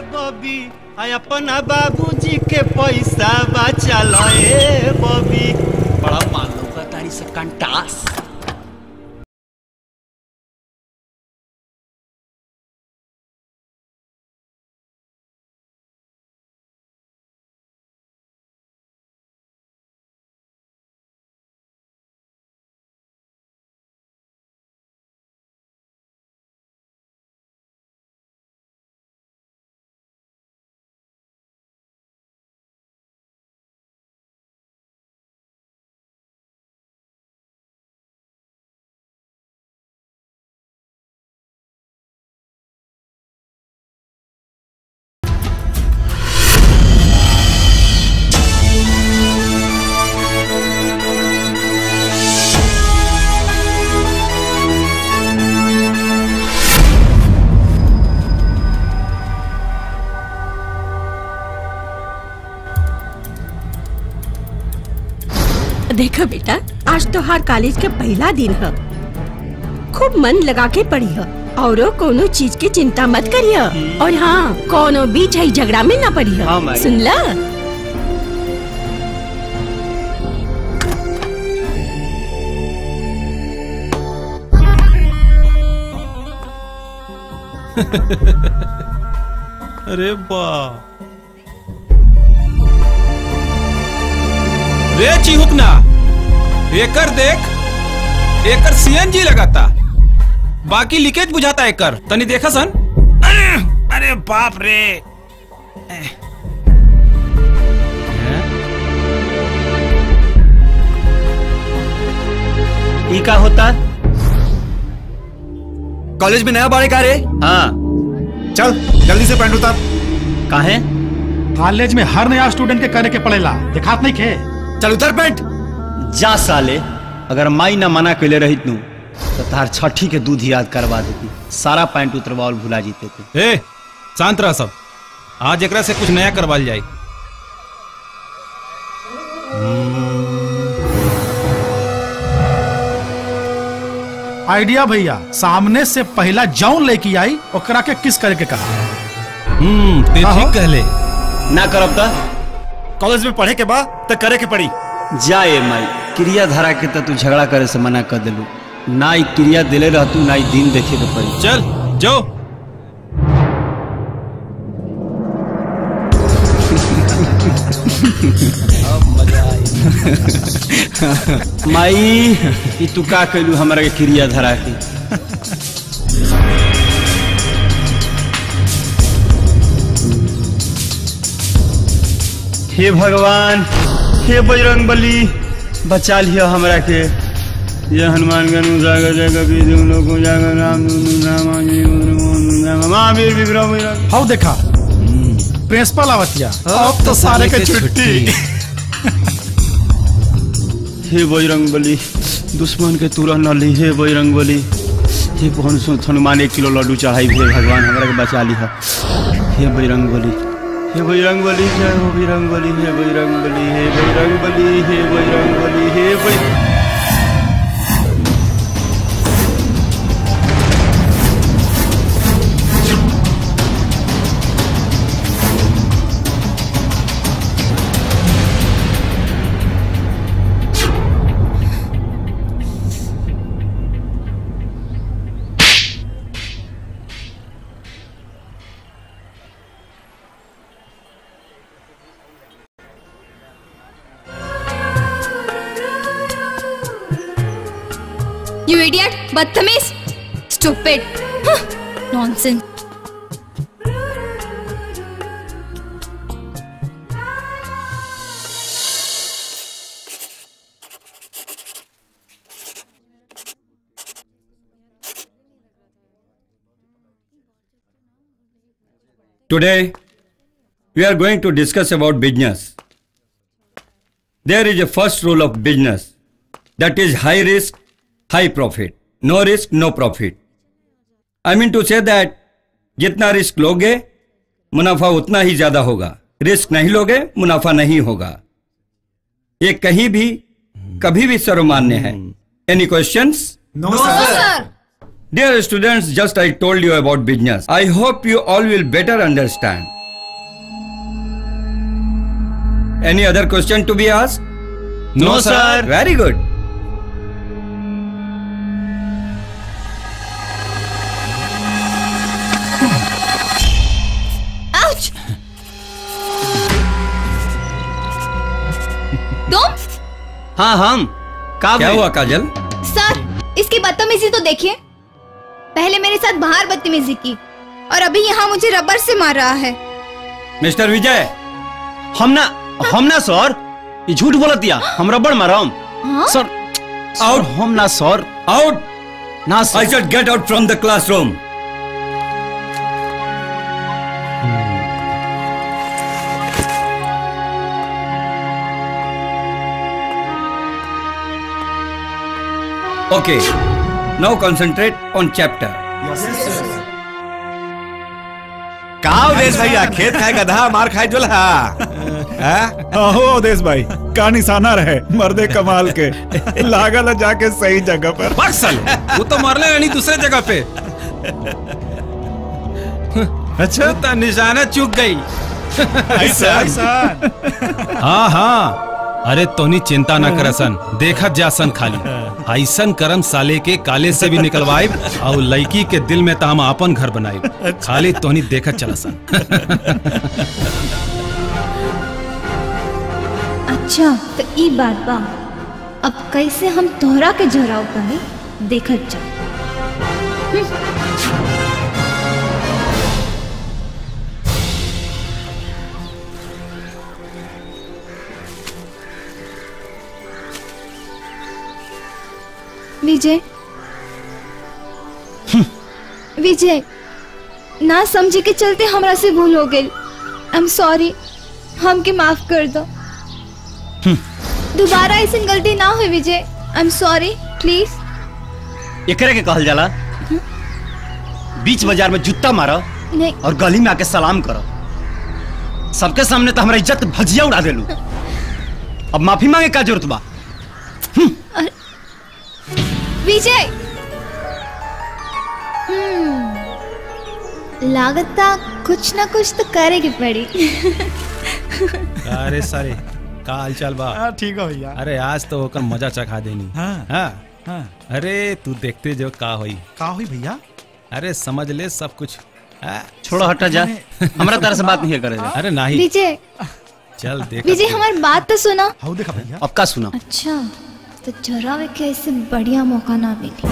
बबी आ अपना बाबूजी के पैसा बचा लो ए बबी बड़ा मालूम का तारी से कंटास देखो बेटा आज तो हर कॉलेज के पहला दिन है खूब मन लगा के पढ़ी है और कोनो चीज की चिंता मत करिए और हाँ कोनो भी झई झगड़ा में न पड़ी हाँ, है माई। सुन ला अरे बा रे चिहुकना एकर देख एकर सीएनजी लगाता बाकी लीकेज बुझाता एकर तनी देखा सन अरे, अरे बाप रे ई का होता कॉलेज में नया बाड़े का रे हाँ चल जल्दी से पैंट उतार काहे कॉलेज में हर नया स्टूडेंट के करे के पड़ेला दिखात नहीं खे चल उतार पैंट जा साले अगर माई ना मना कैले रहित नू तो तार छठी के दूध याद करवा देती सारा पैंट उतरवाल भुला जीते थे ए शांत रह सब आज एकरा से कुछ नया करवाल जाए आइडिया भैया सामने से पहला जौन लेके आई ओकरा के किस करे के कहा हम्म ते हाँ, ठीक हाँ। कहले ना करब ता कॉलेज में पढ़े के बाद तो करे के पड़ी जाए माई क्रिया धारा के तो तू झगड़ा करे से मना कर दिलू ना ई क्रिया दिले रहतू ना ई दिन देखे के पड़ी चल जाओ माई ई तू का कैलू हमरा के क्रिया धरा के हे भगवान हे बजरंग बली बचा लिया हमरा के ये हनुमान गनु जाग जग बीजु लोको जाग राम दुनु नाम नाम महावीर विक्रम विक्रम हाउ देखा प्रिंसिपल आवतिया अब तो सारे के छुट्टी हे बजरंग बली दुश्मन के तुरह न ली हे बजरंग बली हे पवन सुत हनुमान एक किलो लड्डू चढ़ाई हे भगवान हमरा के बचा ली हे बजरंग बली हे बजरंग बली जय हो बजरंग बली हे बजरंग बली हे बजरंग बली हे बजरंग बली हे बजरंग यू इडियट बदतमीज stupid nonsense Today, we are going to discuss about business. There is a first rule of business that is high risk, high profit. No risk, no profit. I mean to say that जितना risk लोगे मुनाफा उतना ही ज्यादा होगा risk नहीं लोगे मुनाफा नहीं होगा ये कहीं भी कभी भी सर्वमान्य है any questions no sir Dear students, just I told you about business. I hope you all will better understand. Any other question to be asked? No, sir. Very good. Ouch तुम हाँ हम का क्या भाई? हुआ काजल सर इसकी बदतमीजी तो देखिए पहले मेरे साथ बाहर बदतमीजी की और अभी यहाँ मुझे रबर से मार रहा है मिस्टर विजय हम ना हम ना सर ये झूठ बोलत दिया हम रबड़ मारम हाँ? सर Out. सर, हम ना सर आउट ना I sir said get out from the classroom. Okay, now concentrate on chapter. का उदेश भैया खेत खाए गधा मार खाए जोला हाँ? आहो अवधेश भाई का निशाना रहे मर्दे कमाल के लागल है जाके सही जगह पर बस साले वो तो मरले नहीं दूसरे जगह पे अच्छा तो निशाना चूक गई ऐसा ऐसा हाँ हाँ अरे तोनी चिंता न करसन देखत जासन खाली ऐसन करम साले के काले से भी निकलवाए और लड़की के दिल में तो हम अपन घर बनाए खाली तोनी देखत चलसन अच्छा तो ई बात बा अब कैसे हम तोहरा के जोराव करे देखत जा विजय विजय ना समझे के चलते हमरा से भूल हो गई आई एम सॉरी हमके माफ कर दो दोबारा ऐसी गलती ना हो Vijay I am sorry please एकरे के कहल जाला बीच बाजार में जूता मारो नहीं और गली में आके सलाम करो सबके सामने तो हमारा इज्जत भजिया उड़ा देलू अब माफी मांगे का जरूरत बा विजय हम्म, लागता कुछ ना कुछ तो करेगी पड़ी अरे सारे का हाल चाल बा हाँ ठीक है भैया अरे आज तो होकर मजा चखा देनी हाँ। हाँ हाँ अरे तू देखते जो का होई का हुई भैया अरे समझ ले सब कुछ हाँ? छोड़ो हटा जा हमारा तरह से बात नहीं करे अरे नहीं विजय चल देख विजय हमारी बात तो सुना हाउ देखा भैया अब का सुना अच्छा तो जरा वे के ऐसे बढ़िया मौका ना मिली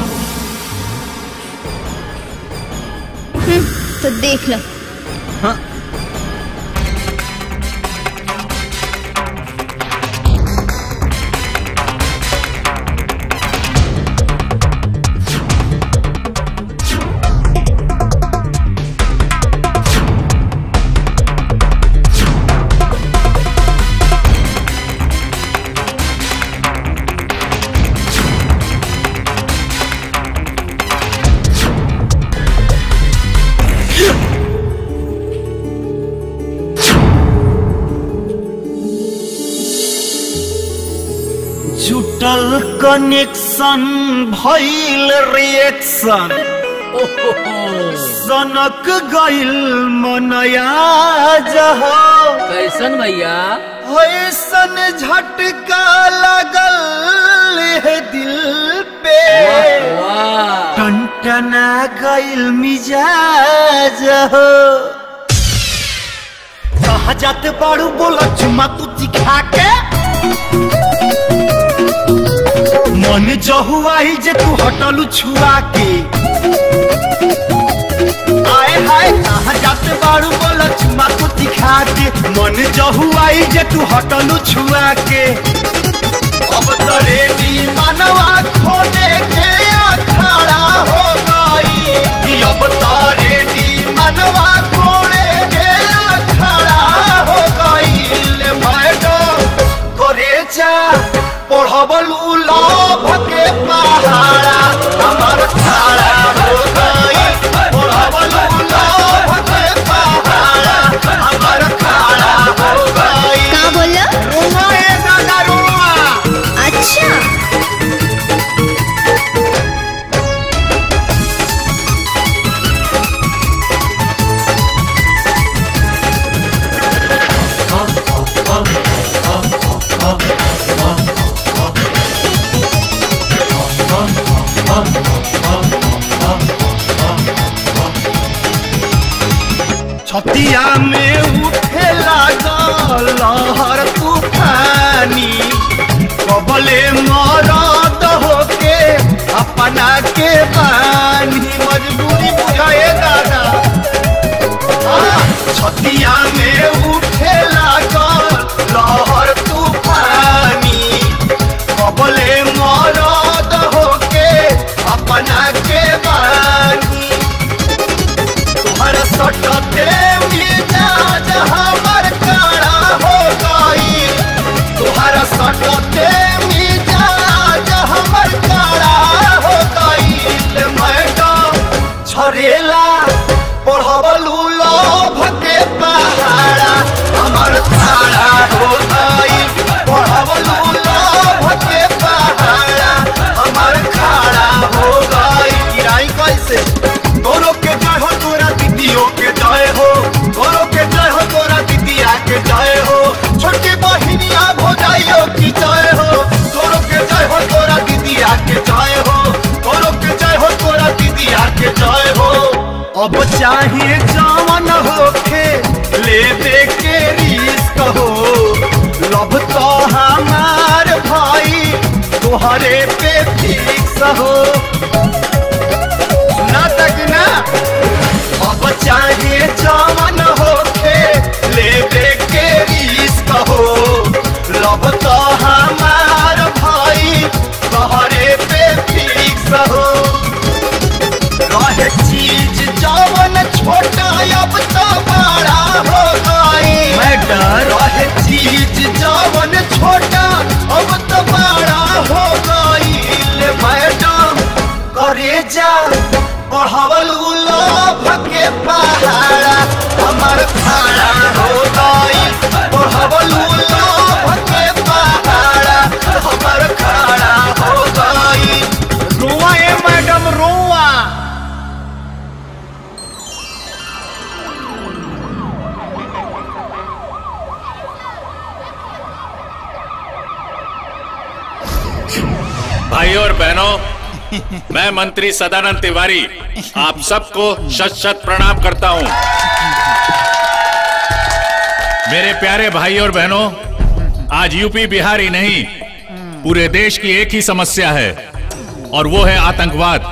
हम्म, तो देख लो हाँ जुटल कनेक्शन भइल रिएक्शन सनक गइल मनया जहो कैसन भैया ऐसन झटका लगल है दिल पे वाह टनटना गइल मिजाज हो कहा जाते बाड़ू बोला चुमा तू दिखा के मन जहुआई जे तू हटलू छुआ के आए हाय कहा जाते बाड़ू बोला चुमा तू दिखा के मन जहुआई जे तू हटलू छुआ के अब तो रेडी मनवा खोने के अखाड़ा हो गई कि अब तो रेडी मनवा खोने के अखाड़ा हो गई ले मैडम करे जा पढ़बलू लाभ के पहाड़ा हमार खाड़ा हो गई पढ़बलू लाभ के पहाड़ा हमार खाड़ा हो गई का बोला रुआ ए दादा रुआ अच्छा छतिया में उठे लागल लहर तूफानी कबले मरद होके अपना के बानी मजबूरी बुझाए दादा हाँ, छतिया में उठे लागल लहर तूफानी कबले मरद होके अपना के बानी तुम्हारा सटते मिजाज हमर काड़ा हो गई तुम्हारा सटते मिजाज हमर काड़ा हो गई मैडम छरेला पढ़वलू लोभ के पहाड़ा हमर खाड़ा हो गई पढ़वलू लोभ के पहाड़ा हमर खाड़ा हो गई किराई कैसे तोरो के जय हो तोरा दीदियों के जय हो तोरो के जय हो तोरा दीदिया के जय हो छोटी बहिनिया भोजाइयो की जय हो तोरो के जय हो तोरा दीदिया के जय हो तोरो के जय हो तोरा दीदिया के जय हो अब चाहिए जावन होखे लेबे के रिस्क हो लब तो हमार भाई तोहरे पे फिक्स हो ना तक ना अब चाहिए जावन होके लेबे के रिस्क हो लब तो हमार भाई तोहरे पे फिक्स हो रहे चीज जवन छोटा अब तो बड़ा हो गई मैडम रहे चीज जवन छोटा अब तो बड़ा हो गई मैडम करे जा बढ़वल लोभ के पहाड़ा हमर खाड़ा हो गई बढ़वल लोभ के पहाड़ा हमर खाड़ा हो गई रोआ ए मैडम रोआ भाइयों और बहनों मैं मंत्री सदानंद तिवारी आप सबको शत शत प्रणाम करता हूं मेरे प्यारे भाई और बहनों आज यूपी बिहार ही नहीं पूरे देश की एक ही समस्या है और वो है आतंकवाद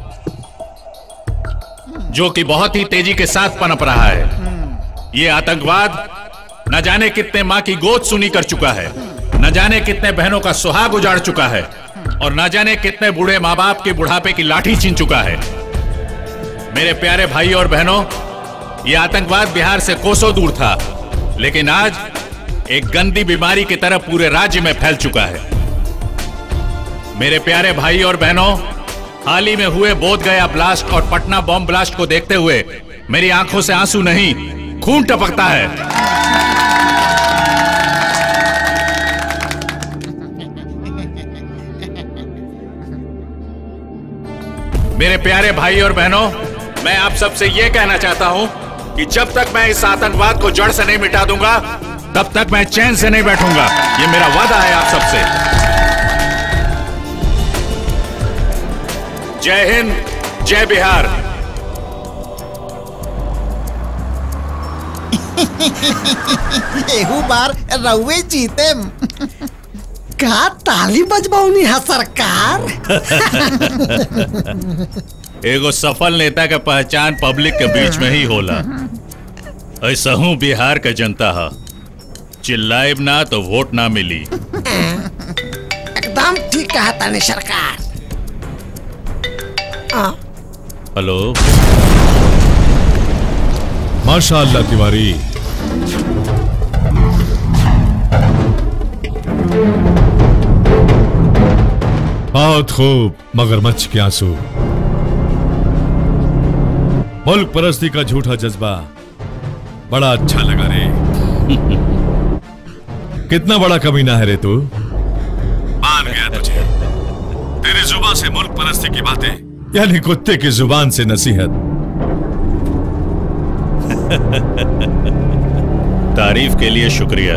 जो कि बहुत ही तेजी के साथ पनप रहा है ये आतंकवाद न जाने कितने मां की गोद सुनी कर चुका है न जाने कितने बहनों का सुहाग उजाड़ चुका है और न जाने कितने बूढ़े माँ बाप के बुढ़ापे की लाठी छीन चुका है मेरे प्यारे भाई और बहनों ये आतंकवाद बिहार से कोसों दूर था लेकिन आज एक गंदी बीमारी की तरह पूरे राज्य में फैल चुका है मेरे प्यारे भाई और बहनों हाल ही में हुए बोध गया ब्लास्ट और पटना बॉम्ब ब्लास्ट को देखते हुए मेरी आंखों से आंसू नहीं खून टपकता है मेरे प्यारे भाई और बहनों मैं आप सबसे यह कहना चाहता हूं कि जब तक मैं इस आतंकवाद को जड़ से नहीं मिटा दूंगा तब तक मैं चैन से नहीं बैठूंगा ये मेरा वादा है आप सबसे जय हिंद जय बिहार एहू बार रउए जीते का ताली बजबौनी है सरकार एगो सफल नेता के पहचान पब्लिक के बीच में ही होला ऐसा हूँ बिहार का जनता है चिल्लाइब ना तो वोट ना मिली एकदम ठीक कहा तानी सरकार आ, हेलो माशाअल्लाह तिवारी बहुत खूब मगरमच्छ के आंसू मुल्क परस्ती का झूठा जज्बा बड़ा अच्छा लगा रे कितना बड़ा कमीना है रे तू मान गया तुझे तेरी जुबान से मुल्क परस्ती की बातें यानी कुत्ते की जुबान से नसीहत तारीफ के लिए शुक्रिया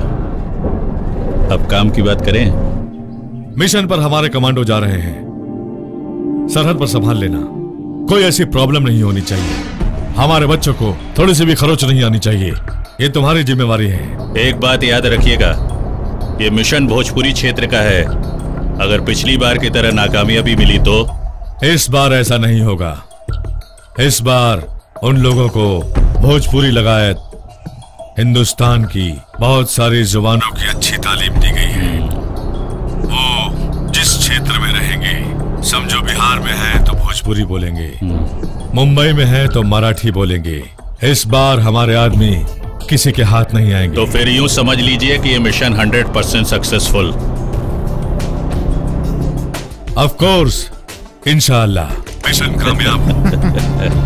अब काम की बात करें मिशन पर हमारे कमांडो जा रहे हैं सरहद पर संभाल लेना कोई ऐसी प्रॉब्लम नहीं होनी चाहिए हमारे बच्चों को थोड़ी सी भी खरोच नहीं आनी चाहिए ये तुम्हारी जिम्मेवारी है एक बात याद रखिएगा ये मिशन भोजपुरी क्षेत्र का है अगर पिछली बार की तरह नाकामयाबी मिली तो इस बार ऐसा नहीं होगा इस बार उन लोगों को भोजपुरी लगायत हिंदुस्तान की बहुत सारी जुबानों की अच्छी तालीम दी गई है वो जिस क्षेत्र में रहेंगे समझो बिहार में है तो भोजपुरी बोलेंगे मुंबई में है तो मराठी बोलेंगे इस बार हमारे आदमी किसी के हाथ नहीं आएंगे तो फिर यूं समझ लीजिए कि ये mission 100 percent successful of course इंशाल्लाह मिशन कामयाब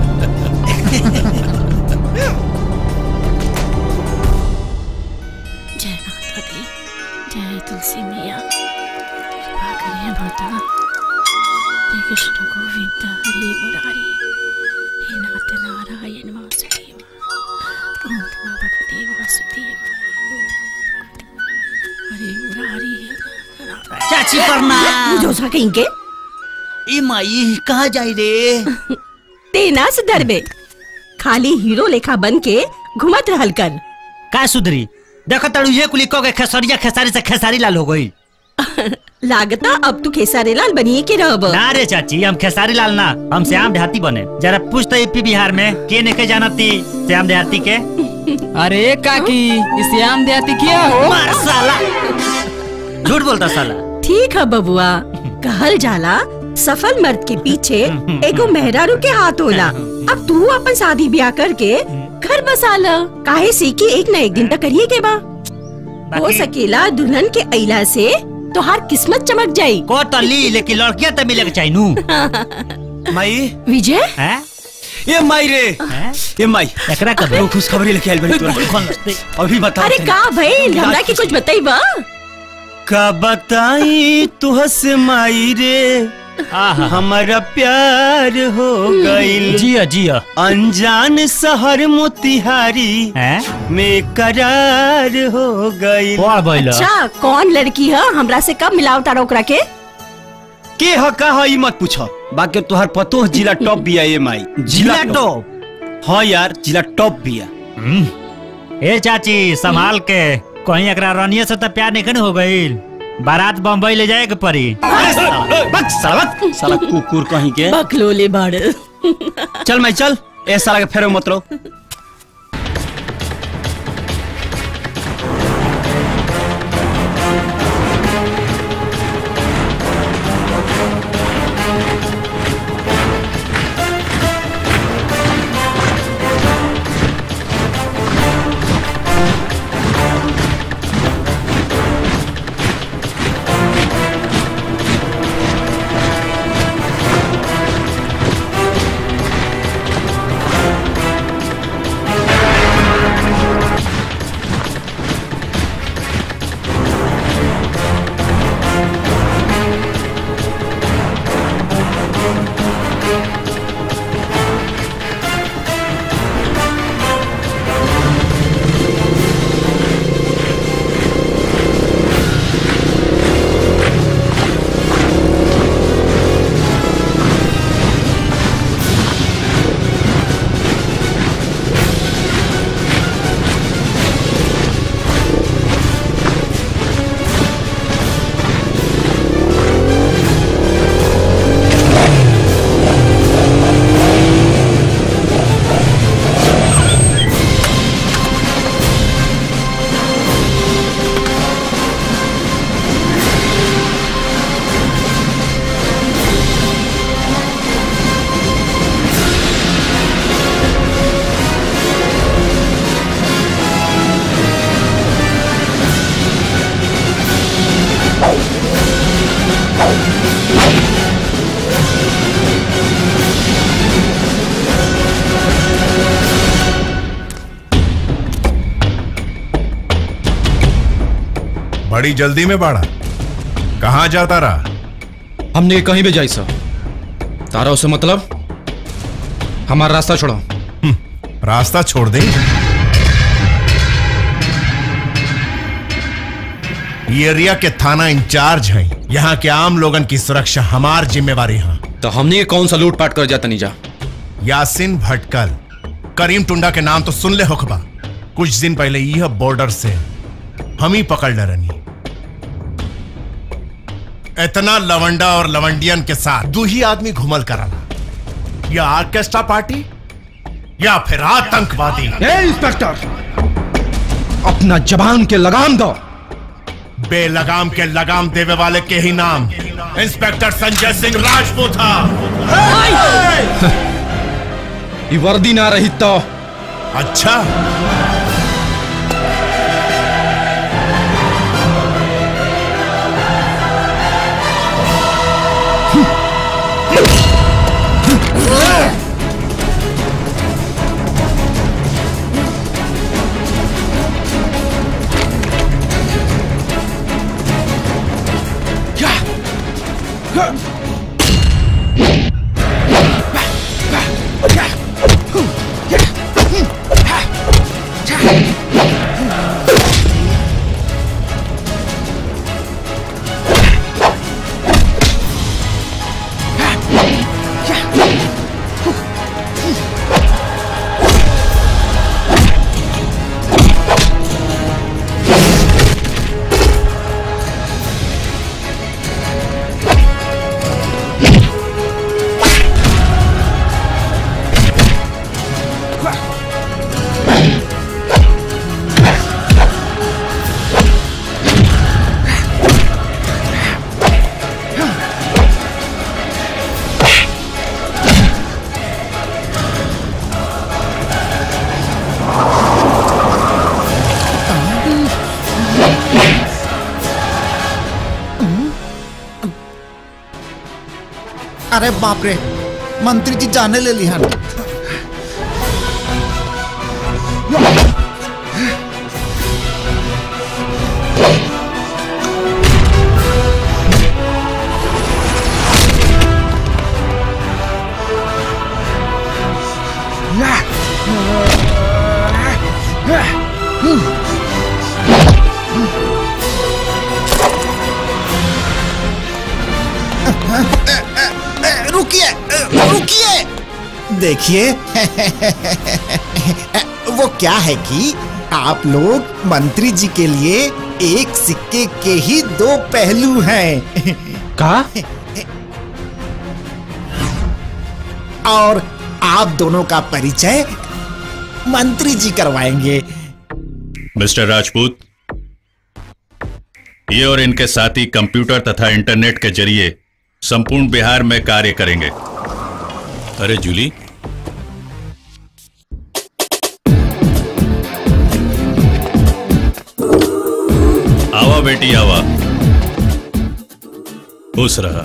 जय माता दी जय तुलसी मैया कृपा करिए माता जय कृष्ण गोविंद हरे मुरारी हे नाथ नारायण वासुदेव ओम नमः भगवते वासुदेव हरे मुरारी चाची प्रणाम जोसा कहीं के ई माई कहाँ जाई रे तेना सुधर बे खाली हीरो लेखा बन के घुमत रहल कर का सुधरी देखो तड़ू ये कुली को के खेसरिया खेसारी से खेसारी लाल हो गई लागता अब तू खेसारी लाल बनिए के रहब ना रे चाची हम खेसारी लाल ना हम श्याम देहाती बने जरा पूछ तो यूपी बिहार में के ने जानती श्याम देहाती के अरे काकी इस श्याम देहाती क्या हो मार साला झूठ बोलता साला ठीक है बबुआ कहल जाला सफल मर्द के पीछे एगो मेहरारू के हाथ होला अब तू अपन शादी ब्याह करके घर बसा ल काहे सी कि एक न एक दिन तक करिए के बा हो सकेला दुल्हन के अइला से तोहार किस्मत चमक जाई को तो ली लेकिन लड़कियां तो मिले के चाहिए नू माई विजय हैं ये माई रे ये माई एकरा कब वो खुशखबरी लेके आइल बनी तोरा अभी बता अरे का भाई हमरा के कुछ बताई बा का बताई तुह से माई रे हमारा प्यार हो गईल जिया जिया अनजान शहर मोतिहारी में करार हो गईल अच्छा कौन लड़की है हमरा से कब मिलावता ओकरा के के ह का ह ई मत पूछ बाकी तोहर पतो जिला टॉप बिया ये माई जिला टॉप हाँ यार जिला टॉप बिया ए चाची संभाल के कहीं एकरा रनिया से तो प्यार नहीं हो गई बारात बम्बई ले जाए के पड़ी बक साला बक साला कुकुर कहीं के बकलोले बाड़ चल मैं चल ए साला के फेरो मत रहो बड़ी जल्दी में बाड़ा कहाँ जाता रहा हमने कहीं भी जाई सर तारा उसे मतलब हमारा रास्ता छोड़ो रास्ता छोड़ दे ये एरिया के थाना इंचार्ज हैं यहाँ के आम लोगन की सुरक्षा हमार जिम्मेवारी है तो हमने के कौन सा लूटपाट कर जाता नहीं जा यासिन भटकल करीम टुंडा के नाम तो सुन ले होखबा कुछ दिन पहले यह बॉर्डर से हम ही पकड़ डरनी इतना लवंडा और लवंडियन के साथ दू ही आदमी घुमल कराला या ऑर्केस्ट्रा पार्टी या फिर आतंकवादी इंस्पेक्टर अपना जबान के लगाम दो बेलगाम के लगाम देवे वाले के ही नाम इंस्पेक्टर संजय सिंह राजपूत था ये वर्दी ना रही तो अच्छा अरे बाप रे मंत्री जी जाने ले लिहन रुकिए रुकिए देखिए वो क्या है कि आप लोग मंत्री जी के लिए एक सिक्के के ही दो पहलू हैं का और आप दोनों का परिचय मंत्री जी करवाएंगे मिस्टर राजपूत ये और इनके साथी कंप्यूटर तथा इंटरनेट के जरिए संपूर्ण बिहार में कार्य करेंगे अरे जूली आवा बेटी आवा खुश रहा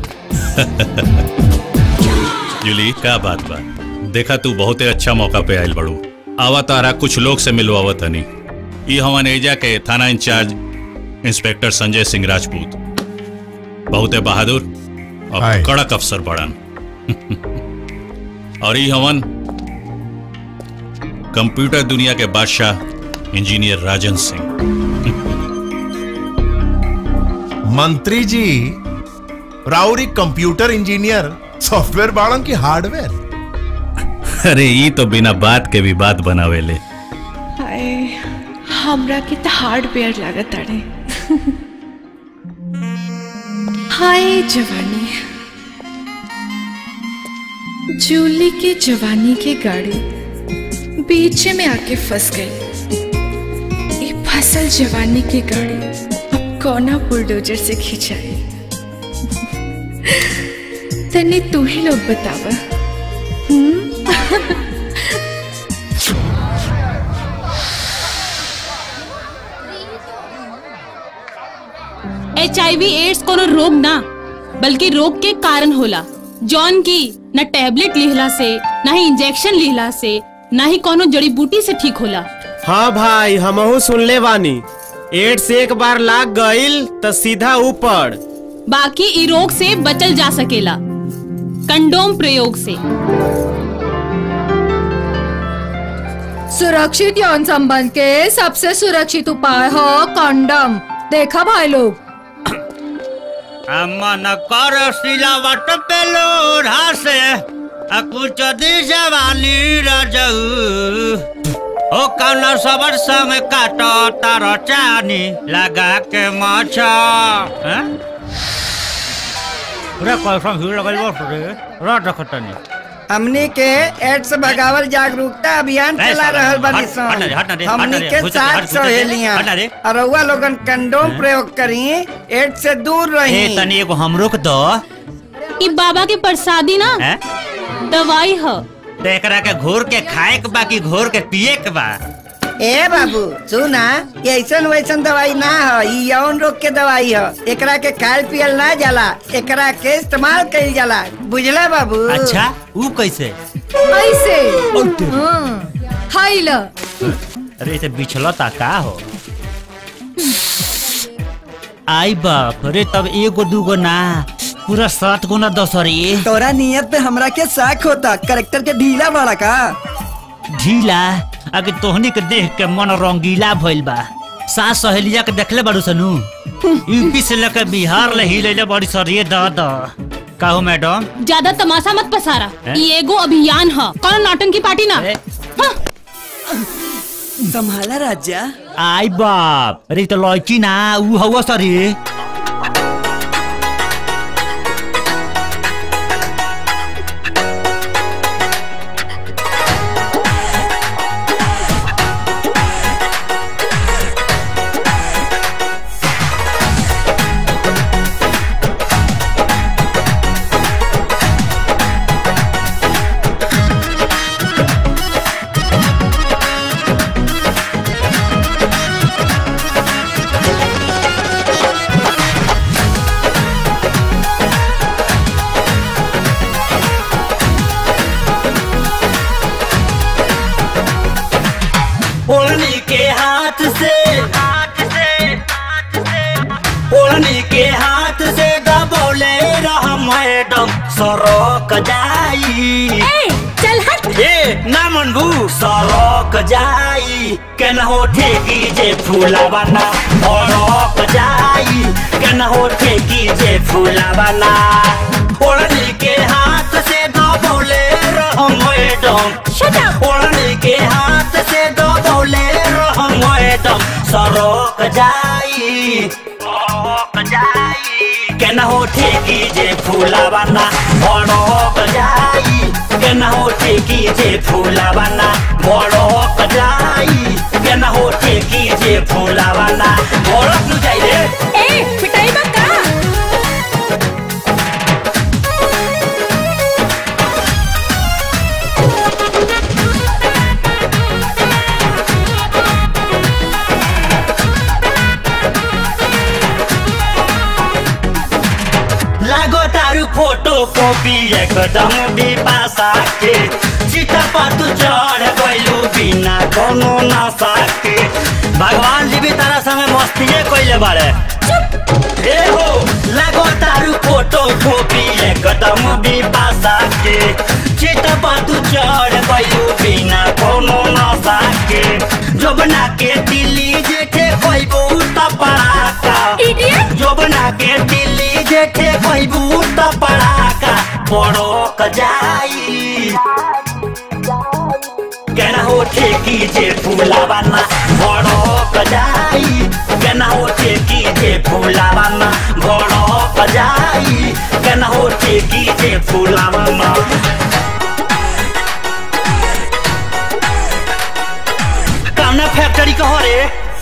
जूली क्या बात बा देखा तू बहुते अच्छा मौका पे आयल बड़ू आवा तारा कुछ लोग से मिलवावत हनी ई हवन एजा के थाना इंचार्ज इंस्पेक्टर संजय सिंह राजपूत बहुते बहादुर और हाय। कड़क अफसर बड़न और ई हवन कंप्यूटर दुनिया के बादशाह इंजीनियर राजन सिंह मंत्री जी राउरी कंप्यूटर इंजीनियर सॉफ्टवेयर बाड़न की हार्डवेयर अरे ई तो बिना बात के भी बात बनावेले हाय हमरा के तो हार्डवेयर लागत अड़े हाय जवानी जूली की जवानी की गाड़ी बीच में आके फंस गई ये फसल जवानी की गाड़ी अब कौना बुलडोजर से खिंचाई तने तू ही लोग बतावा हम्म? एच आई वी एड्स कोनो रोग ना बल्कि रोग के कारण होला जौन की न टेबलेट लिहला से न ही इंजेक्शन लिहला से न ही कोनो जड़ी बूटी से ठीक होला हाँ भाई हमहू सुनले बानी एड्स एक बार लाग गईल त सीधा ऊपर बाकी इ रोग से बचल जा सकेला कंडोम प्रयोग से सुरक्षित यौन संबंध के सबसे सुरक्षित उपाय हो कंडम देखा भाई लोग मन कर सिलावट पे लोढ़ा से आ कुछ दी जवानी रजऊ ओ कौन सबर संग काटो तार चानी लगा के माछा हैं? पूरा कैसा भीड़ लगल बस रे रट रखतनी हमनी के एड्स भगावल जागरूकता अभियान ए, चला साला, रहल बानी हट, हट ना रे, हट ना रे, सन हट ना हमनी रे, के घुस जा, हट, साथ घुस जा, सहेलियां हट ना रे। और रउआ लोगन कंडोम प्रयोग करी एड्स से दूर ए रही तनी एगो हमरो के दो ई बाबा के प्रसादी ना हैं? दवाई ह तो एकरा के घोर के खाए के बा कि घोर के पिए के बा ए बाबू सुना ये ऐसन वैसन दवाई ना ह ई यौन रोग के दवाई ह एकरा के खायल पियल ना जाला एकरा के इस्तेमाल कइल जाला बुझला बाबू अच्छा ऊ कैसे ऐसे हाँ, हाय ल अरे इसे बिछलता का हो आई बाप अरे तब एगो दूगो ना पूरा सात गो ना दस रे तोरा नियत पे हमरा के शक होता करेक्टर के ढीला बड़ा का ढीला अगर तोहनी के देख के मन रंगीला भइल बा सास सहेलिया के देखले बाड़ू सनु यूपी से लेकर बिहार ले हिलेले बड़ी सरिये द द काहो मैडम ज्यादा तमाशा मत पसारा हैं? ई एगो अभियान ह कौन नौटंकी पार्टी ना हाँ। संभाला राजा आई बाप अरे इ तो लड़की ना ऊ हवा सरी ओढ़नी के हाथ से हाथ से ओढ़नी के हाथ से दबोले रह मैडम सरोक जाई चल हट ए ना मनबू सरोक जाई केन हो ठेकी जे फूला बना सरोक जाई केन हो ठेकी जे फूला बना ओढ़नी के हाथ से दबोले रह मैडम ओढ़नी के हाथ से दबोले रह मैडम सरोक जाई सरोक जाई केन हो ठेकी जे फूला बना सरोक जाई केन हो ठेकी जे फूला बना सरोक जाई केन हो ठेकी जे फूला बना सरोक नु जाई रे ए पिटाई बा का लागो तारू फोटो कॉपी एकदम बिपासा के चिता पर तू चढ़ गइलू बिना कोनो नशा के भगवान जी भी तारा संगे मस्तिए कइले बारे ए हो लागो तारू फोटो कॉपी एकदम बिपासा के चिता पर तू चढ़ गइलू बिना कोनो नशा के जोबना के दिल्ली जेठे कइबू त पड़ाका जोबना के दिल्ली जेठे कइबू त पड़ाका पड़ोक जाई केना हो ठेकी जे फूला बना भड़क जाई केना हो ठेकी जे फूला बना भड़क जाई केना हो ठेकी जे फूला बना कामना फैक्ट्री कहो रे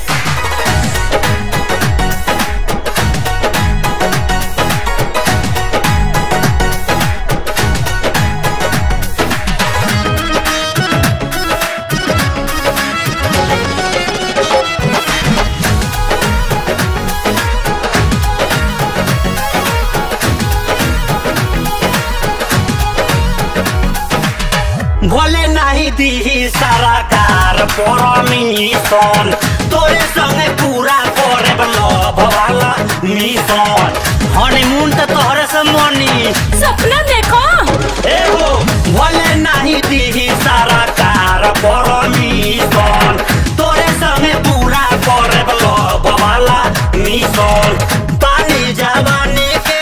भोले नाही दी सारा कार परमिशन तोरे संगे पूरा करे लव वाला मिशन हनीमून तो तोहरे से मनी सपना देखो ए हो भोले नाही दी सारा कार परमिशन तोरे संगे पूरा करे लव वाला मिशन पानी जवानी के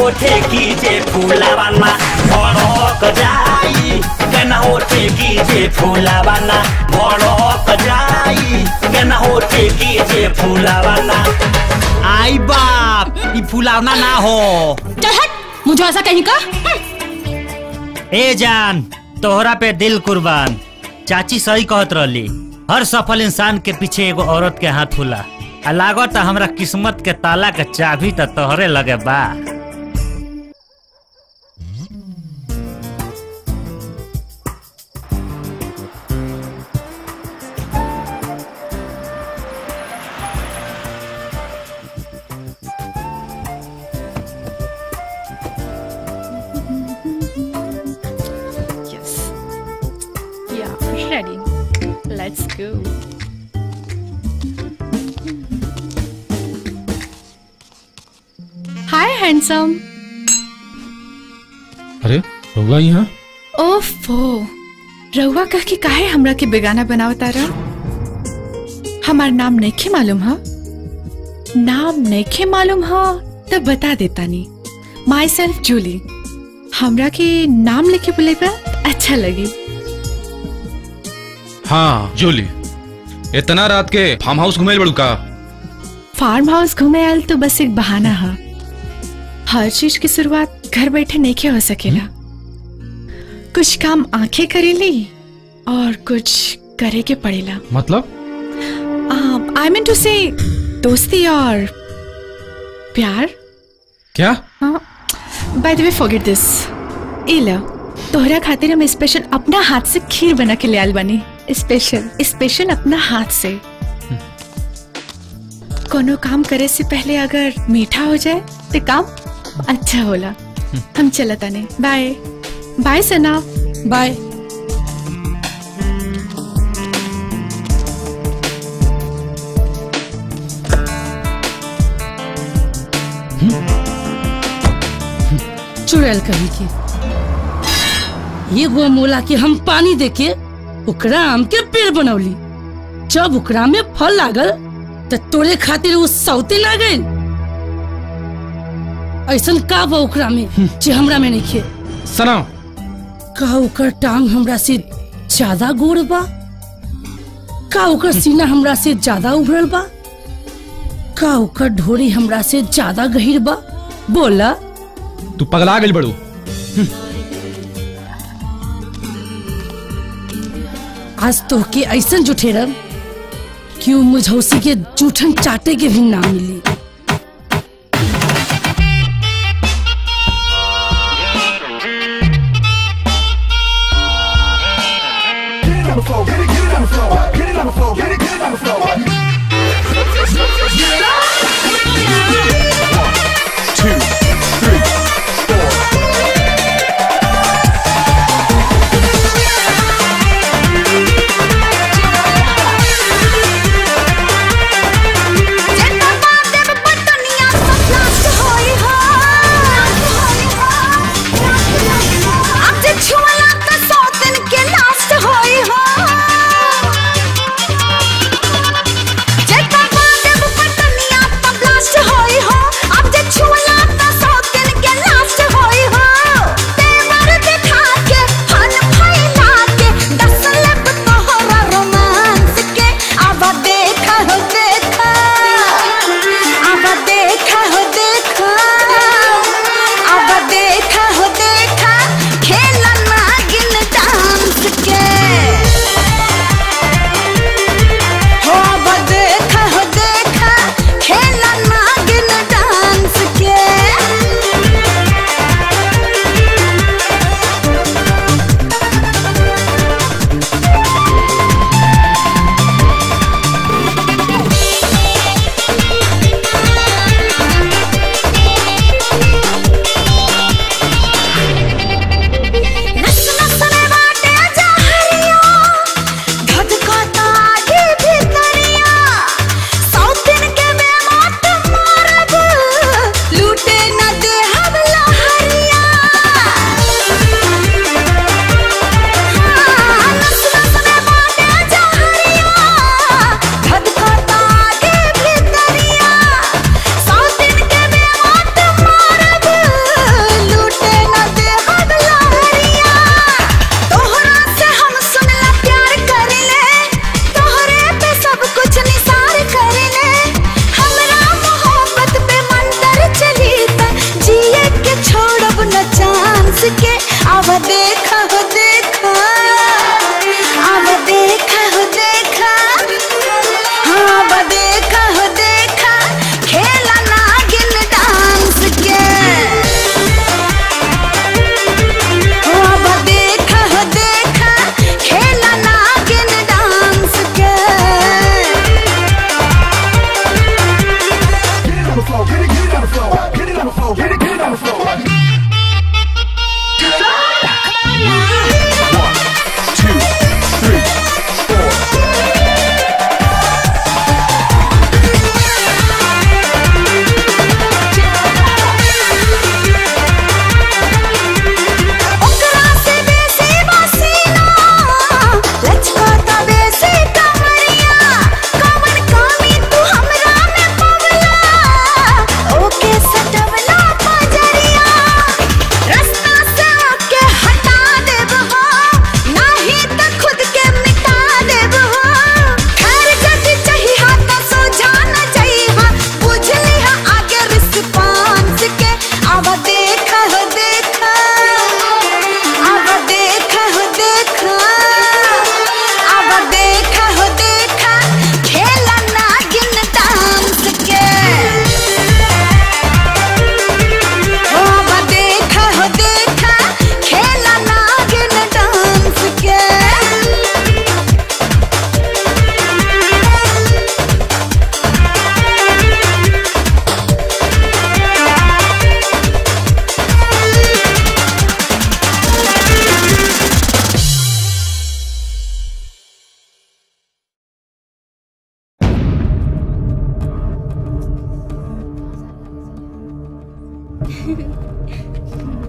ठेकी जे फूलावाना भड़क जाई केना हो ठेकी जे फूलावाना भड़क जाई केना हो ठेकी जे फूलावाना आई बाप ई फुलावना ना हो चल हट मुझे ऐसा कहीं का ए जान तोहरा पे दिल कुर्बान चाची सही कहत रहली हर सफल इंसान के पीछे एगो औरत के हाथ होला आ लागत हमरा किस्मत के ताला के चाबी त तोहरे लगे बा Yes. Yeah, ready. Let's go. Hi, handsome. अरे होगा यहाँ ओफो रउआ कह के काहे हमरा के बेगाना बनावता रहा हमार नाम नइखे मालूम हा नाम नइखे मालूम हा तब बता देता नी माई सेल्फ जूली हमरा के नाम लेके बुलेबा अच्छा लगी हाँ जोली इतना रात के फार्म हाउस घुमेल बड़ू का फार्म हाउस घूमे आयल तो बस एक बहाना है हर चीज की शुरुआत घर बैठे नहीं हो सकेला कुछ काम आंखें करेली और कुछ करे के पड़ेला मतलब आई मीन टू से दोस्ती और प्यार क्या बाय द वे फॉरगेट दिस ए लो तोहरा खातिर हम स्पेशल अपना हाथ से खीर बना के ले आयल बानी स्पेशल स्पेशल अपना हाथ से कोनो काम करे से पहले अगर मीठा हो जाए तो काम अच्छा होला हम चलता नहीं बाय बाय सना बाय चुड़ैल कही के ये गो मोला के हम पानी देके ओकरा आम के पेड़ बनौली जब ओकरा में फल लागल त तोरे खातिर वो सौते ना गइल ऐसन का बा ओकरा में जे हमरा में नहीं खे सना का ओकर टांग हमरा से ज्यादा गोड़ बा का ओकर सीना हमरा से ज्यादा उभरल बा का ओकर ढोरी हमरा से ज्यादा गहीर बा बोला तू पगला गई बड़ू आज तो के ऐसन जुठेरन कि उ मुझौसी के जूठन चाटे के भी ना मिली जितना बात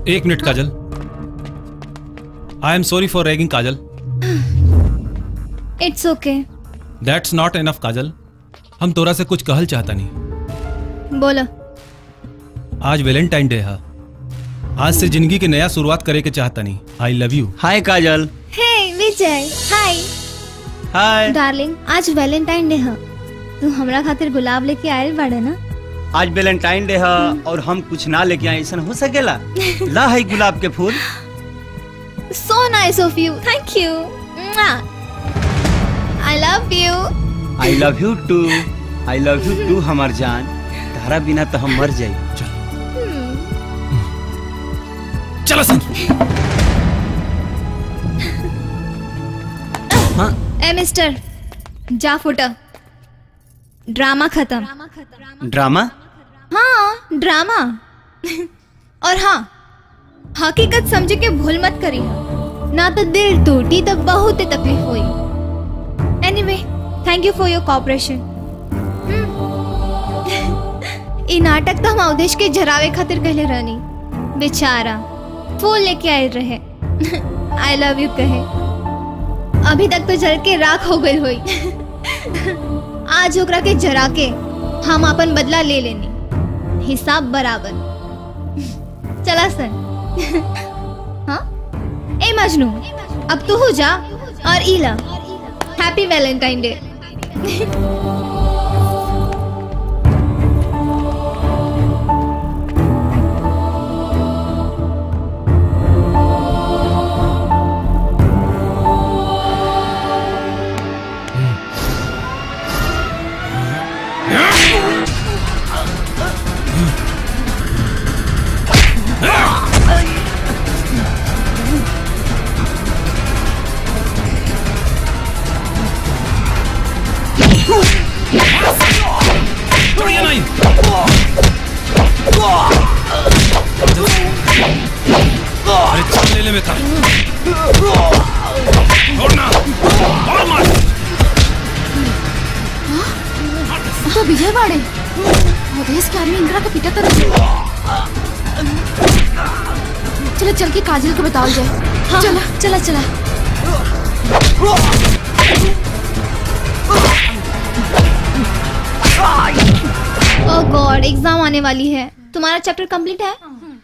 एक minute Kajal I am sorry for ragging Kajal it's okay that's not enough Kajal हम तोरा से कुछ कहल चाहता नहीं बोलो आज वैलेंटाइन डे है आज से जिंदगी के नया शुरुआत करे के चाहता नहीं आई love you hi Kajal hey Vijay hi hi darling आज वैलेंटाइन डे है तू हमरा खातिर गुलाब लेके आयल बाड़े ना आज वैलेंटाइन डे है और हम कुछ ना लेके आए ऐसा हो सकेला ला है गुलाब के फूल so nice of you thank you I love you I love you too I love you too हमार जान तारा बिना तो हम मर जाई चलो सन ए मिस्टर जा फुटा ड्रामा खत्म ड्रामा हाँ ड्रामा और हाँ हकीकत समझ के भूल मत करी ना तो दिल टूटी तो बहुत ही तकलीफ हुई anyway thank you for your cooperation ई नाटक तो हम अवधेश के जरावे खातिर कहले रहनी बेचारा फूल लेके आए रहे आई लव यू कहे अभी तक तो जल के राख हो गई हुई आज ओकरा के जरा के हम अपन बदला ले लेनी हिसाब बराबर चला सन हाँ ए मजनू अब तू हो जा और ईला हैप्पी वैलेंटाइन डे छोड़िए नहीं अरे चल ले ले में था छोड़ना और मार तो विजय बाड़े अवधेश के आदमी इंदिरा का पीटा था चलो चल के काजल को बताओ जाए हाँ, चला चला चला ओह गॉड एग्जाम आने वाली है तुम्हारा चैप्टर कंप्लीट है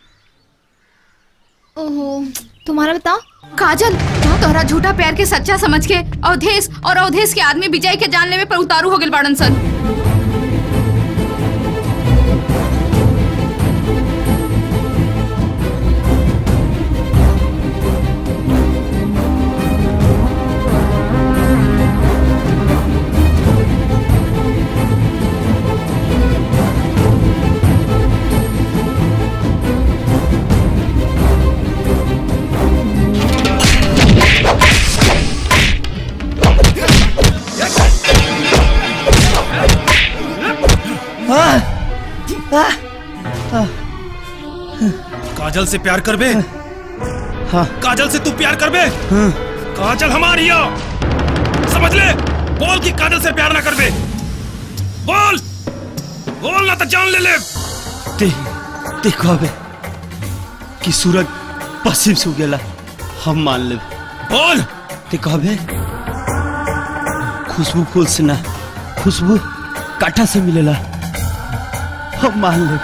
ओहो तुम्हारा बताओ काजल तो तोहरा झूठा प्यार के सच्चा समझ के अवधेश और अवधेश के आदमी विजय के जान लेवे पर उतारू हो गए बाड़न सन काजल से प्यार कर बे हाँ काजल से तू प्यार कर बे काजल हमारी हो समझ ले बोल कि काजल से प्यार ना कर बे बोल बोल ना तो जान ले ले ते देखो अबे कि सूरज पश्चिम से उगेला हम मान ले बोल ते कहबे खुशबू फूल से ना खुशबू काठा से मिलेला हम मान ले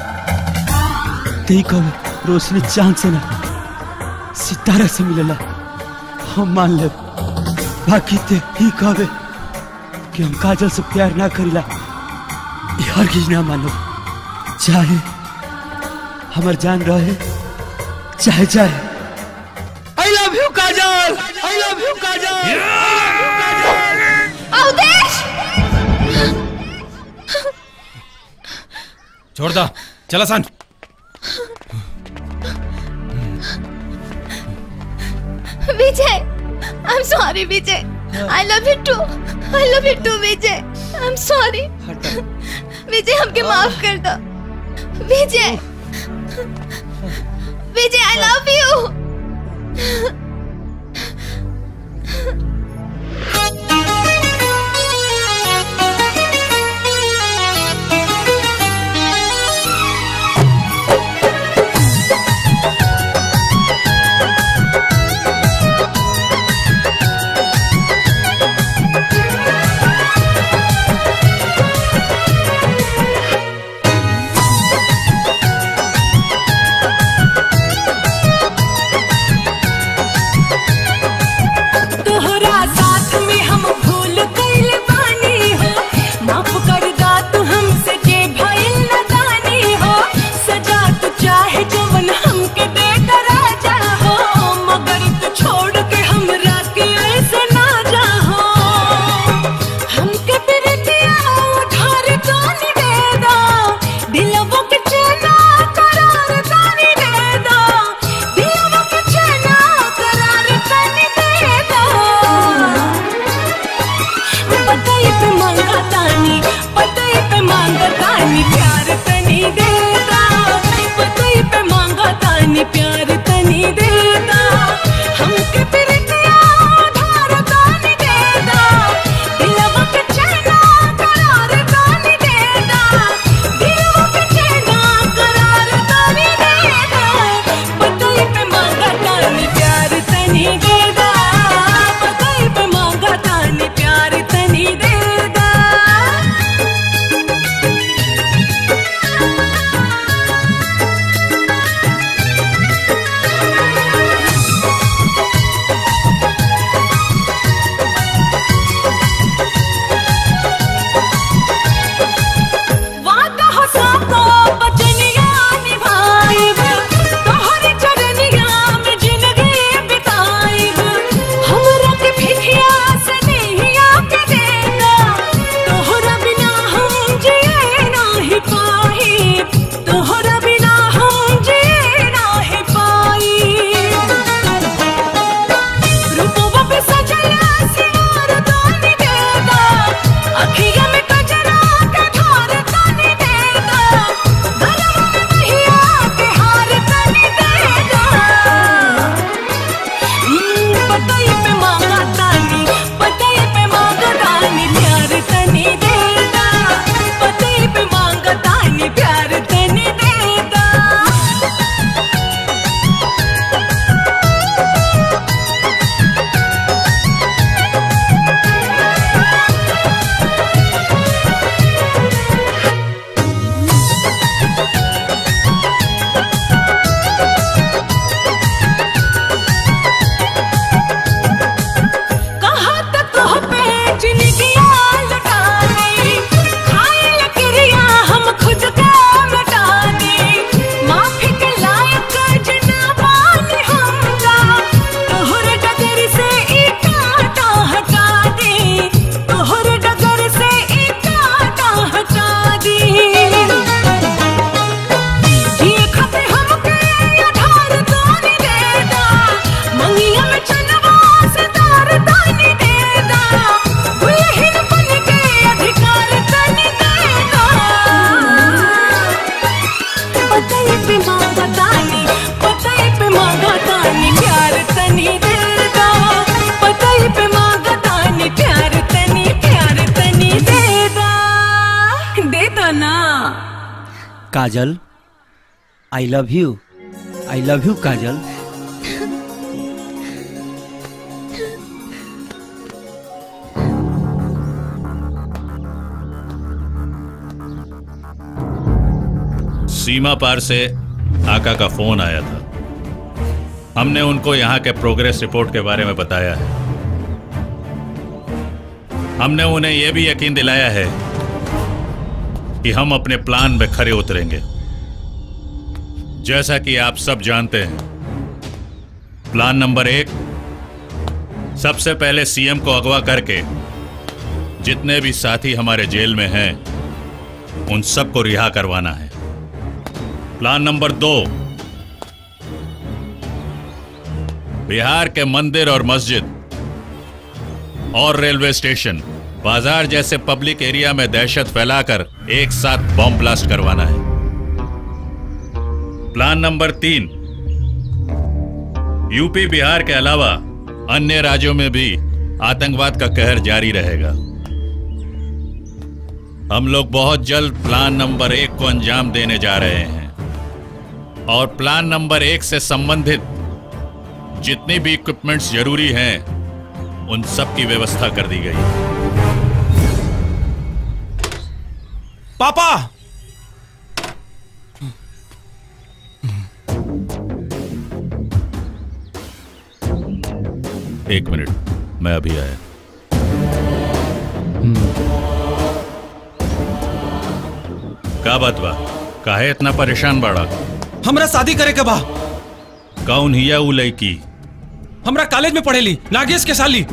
ते कहबे रोशनी चांद से ना सितारा से मिलेला हम मान ले बाकी ते ही कहबे कि हम काजल से प्यार ना करीला ये हर चीज ना मानो चाहे हमार जान रहे चाहे चाहे I love you Kajal I love you Kajal Awadhesh छोड़ दा चला सन Vijay I am sorry Vijay I love you too I love you too Vijay I am sorry Vijay हमके माफ कर दो विजय विजय आई लव यू पतई पे मांगा तानी पतई पे मांगा तानी प्यार तनी देदा पतई पे मांगा तानी प्यार तनी देदा कहाँ तक हो पे जिंदगिया लुटा दी खाए लकड़िया हम खुद का मिटा दी माफी के लायक जना पानी हमका तोहर डगर से ई कांटा हटा दी तोहर डगर से ई कांटा हटा दी जिए खाते हमके आधार तानी देदा मंगिया में चनवा से तार तानी देदा दुल्हन बन के अधिकार तानी देदा पतई पे मांगा तानी पतई पे मांगा तानी प्यार तनी देदा पतई पे मांगा तानी प्यार तनी प्यार तनी देदा देदा ना Kajal I love you I love you Kajal सीमा पार से आका का फोन आया था हमने उनको यहाँ के प्रोग्रेस रिपोर्ट के बारे में बताया है हमने उन्हें यह भी यकीन दिलाया है कि हम अपने प्लान में खरे उतरेंगे जैसा कि आप सब जानते हैं प्लान नंबर एक सबसे पहले सीएम को अगवा करके जितने भी साथी हमारे जेल में हैं उन सबको रिहा करवाना है प्लान नंबर दो बिहार के मंदिर और मस्जिद और रेलवे स्टेशन बाजार जैसे पब्लिक एरिया में दहशत फैलाकर एक साथ बॉम्ब ब्लास्ट करवाना है प्लान नंबर तीन यूपी बिहार के अलावा अन्य राज्यों में भी आतंकवाद का कहर जारी रहेगा हम लोग बहुत जल्द प्लान नंबर एक को अंजाम देने जा रहे हैं और प्लान नंबर एक से संबंधित जितनी भी इक्विपमेंट्स जरूरी हैं उन सब की व्यवस्था कर दी गई है पापा एक मिनट मैं अभी आया का बात बा काहे इतना परेशान बाड़ा हमरा शादी करे के बा कौन हिया उ लड़की हमरा कॉलेज में पढ़ेली नागेश के साली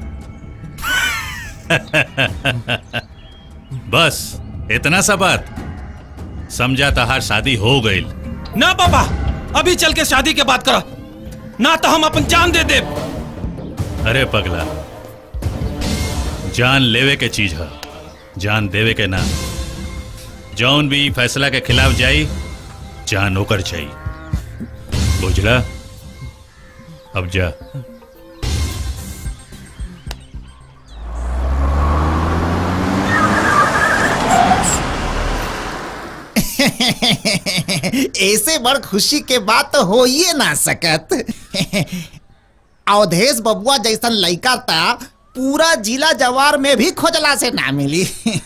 बस इतना सा बात समझा तहार शादी हो गई ना पापा अभी चल के शादी के बात करा ना तो हम अपन जान दे दे अरे पगला जान लेवे के चीज है जान देवे के ना जौन भी फैसला के खिलाफ जाई जान होकर चाहिए बुझला अब जा ऐसे बड़ खुशी के बात तो हो ही ना सकत अवधेश बबुआ जैसन लड़का था पूरा जिला जवार में भी खोजला से ना मिली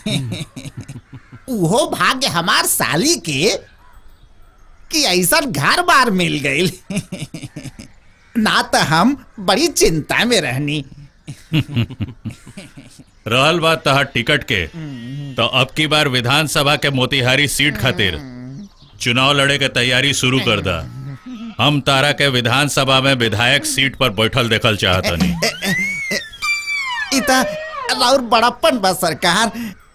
उहो भाग्य हमार साली के कि ऐसा घर बार मिल गई ना तो हम बड़ी चिंता में रहनी रहल बात तहार टिकट के तो अब की बार विधानसभा के मोतिहारी सीट खातिर चुनाव लड़े के तैयारी शुरू कर दा हम तारा के विधानसभा में विधायक सीट पर बैठल देखल चाहतनी इता और बड़प्पन बा सरकार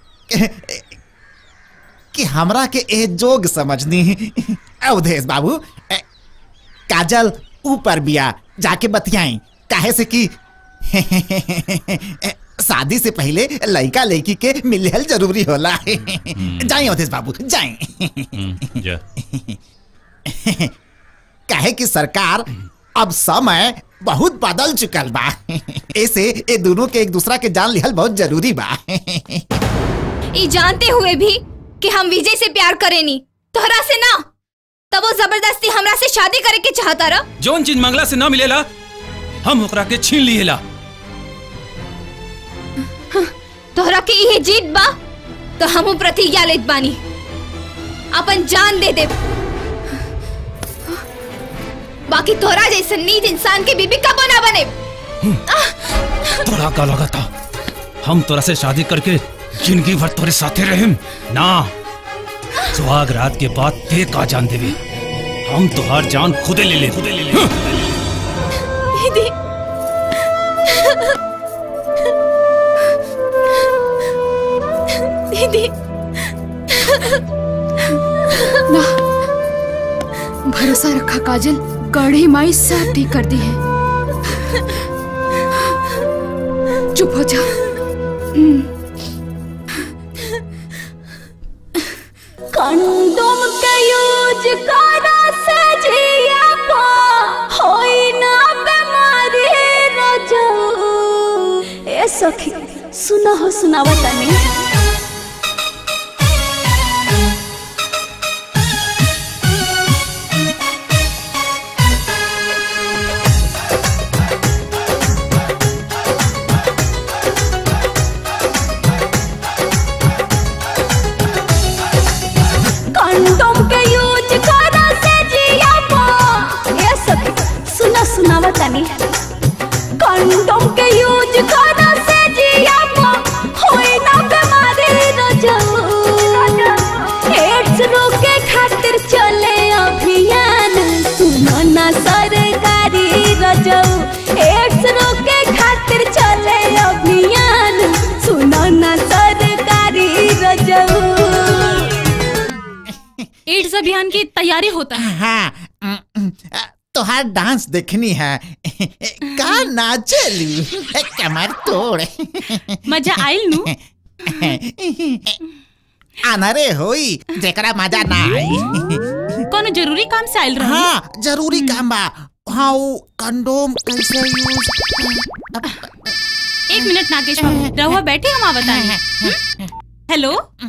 कि हमरा के ए जोग समझनी अवधेश बाबू ए, काजल ऊपर बिया जाके बतियाई काहे से कि शादी से पहले लड़का लड़की के मिलल जरूरी होला जाई अवधेश बाबू जाई जा काहे कि सरकार अब समय बहुत बदल चुकल बा ऐसे ये दोनों के एक दूसरा के जान लिहल बहुत जरूरी बा ई जानते हुए भी कि हम विजय से प्यार करेनी तोहरा से ना तब वो जबरदस्ती हमरा से शादी करे के चाहता रहा जौन चीज मंगला से ना मिलेला हम ओकरा के छीन लिहेला तोहरा के इहे जीत बा तो हम प्रतिज्ञा लेत बानी अपन जान दे दे बाकी तोहरा जैसे नीच इंसान के बीबी कब ना बने तोरा का लगा था हम तोरा से शादी करके जिंदगी भर तोरे साथे रहेम ना सुहाग रात के बाद ते का जान देवे हम तोहार जान खुदे ले ले खुदे ले ले दीदी दीदी ना भरोसा रखा काजल गढ़ी माई सब ठीक कर दी है चुप हो जा हम्म, कंडोम के यूज करा से जिया पा होई ना बीमारी रजऊ ए सखी सुना हो सुनावा तनी कंडोम के यूज करा से जिया पा ए सखी सुना सुनावा तनी कंडोम के यूज करा से जिया पा होई ना बीमारी रजऊ एड्स रोके खातिर चले अभियान सुनो ना सरकारी रजऊ एड्स रोके खातिर चले अभियान सुनो ना सरकारी रजऊ एड्स अभियान की तैयारी होता है हाँ तोहार डांस देखनी है का नाचलू कमर तोड़ मजा आइल नु अनरे होई जेकरा मजा ना आई कोनो जरूरी काम से आइल रहा हाँ जरूरी काम बा हाँ वो कंडोम कैसे यूज एक मिनट नागेश बाबू रहुआ बैठे हम आवत आए हेलो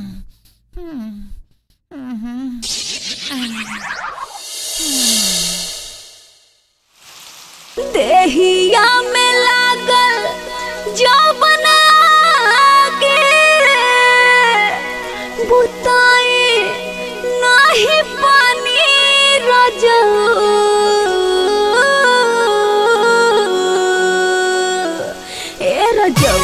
देहिया में लागल जो बना के बुताई नहीं पानी रजऊ ए रजऊ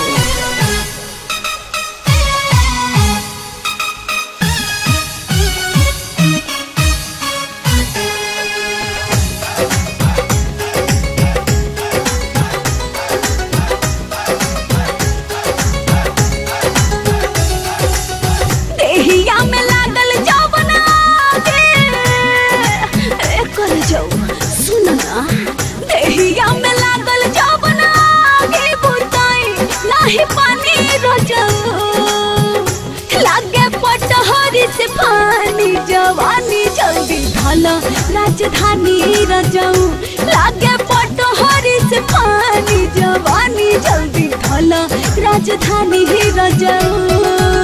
देहिया में लागल जौवन आगे ए कर जाऊ सुन ना देहिया में लागल जौवन आगे बुताई नाही पानी रजऊ लागे पटहरी से पानी जवानी जल्दी ढाला राजधानी रजऊ लागे पटहरी से पानी जवानी जल्दी ढाला राजधानी रजऊ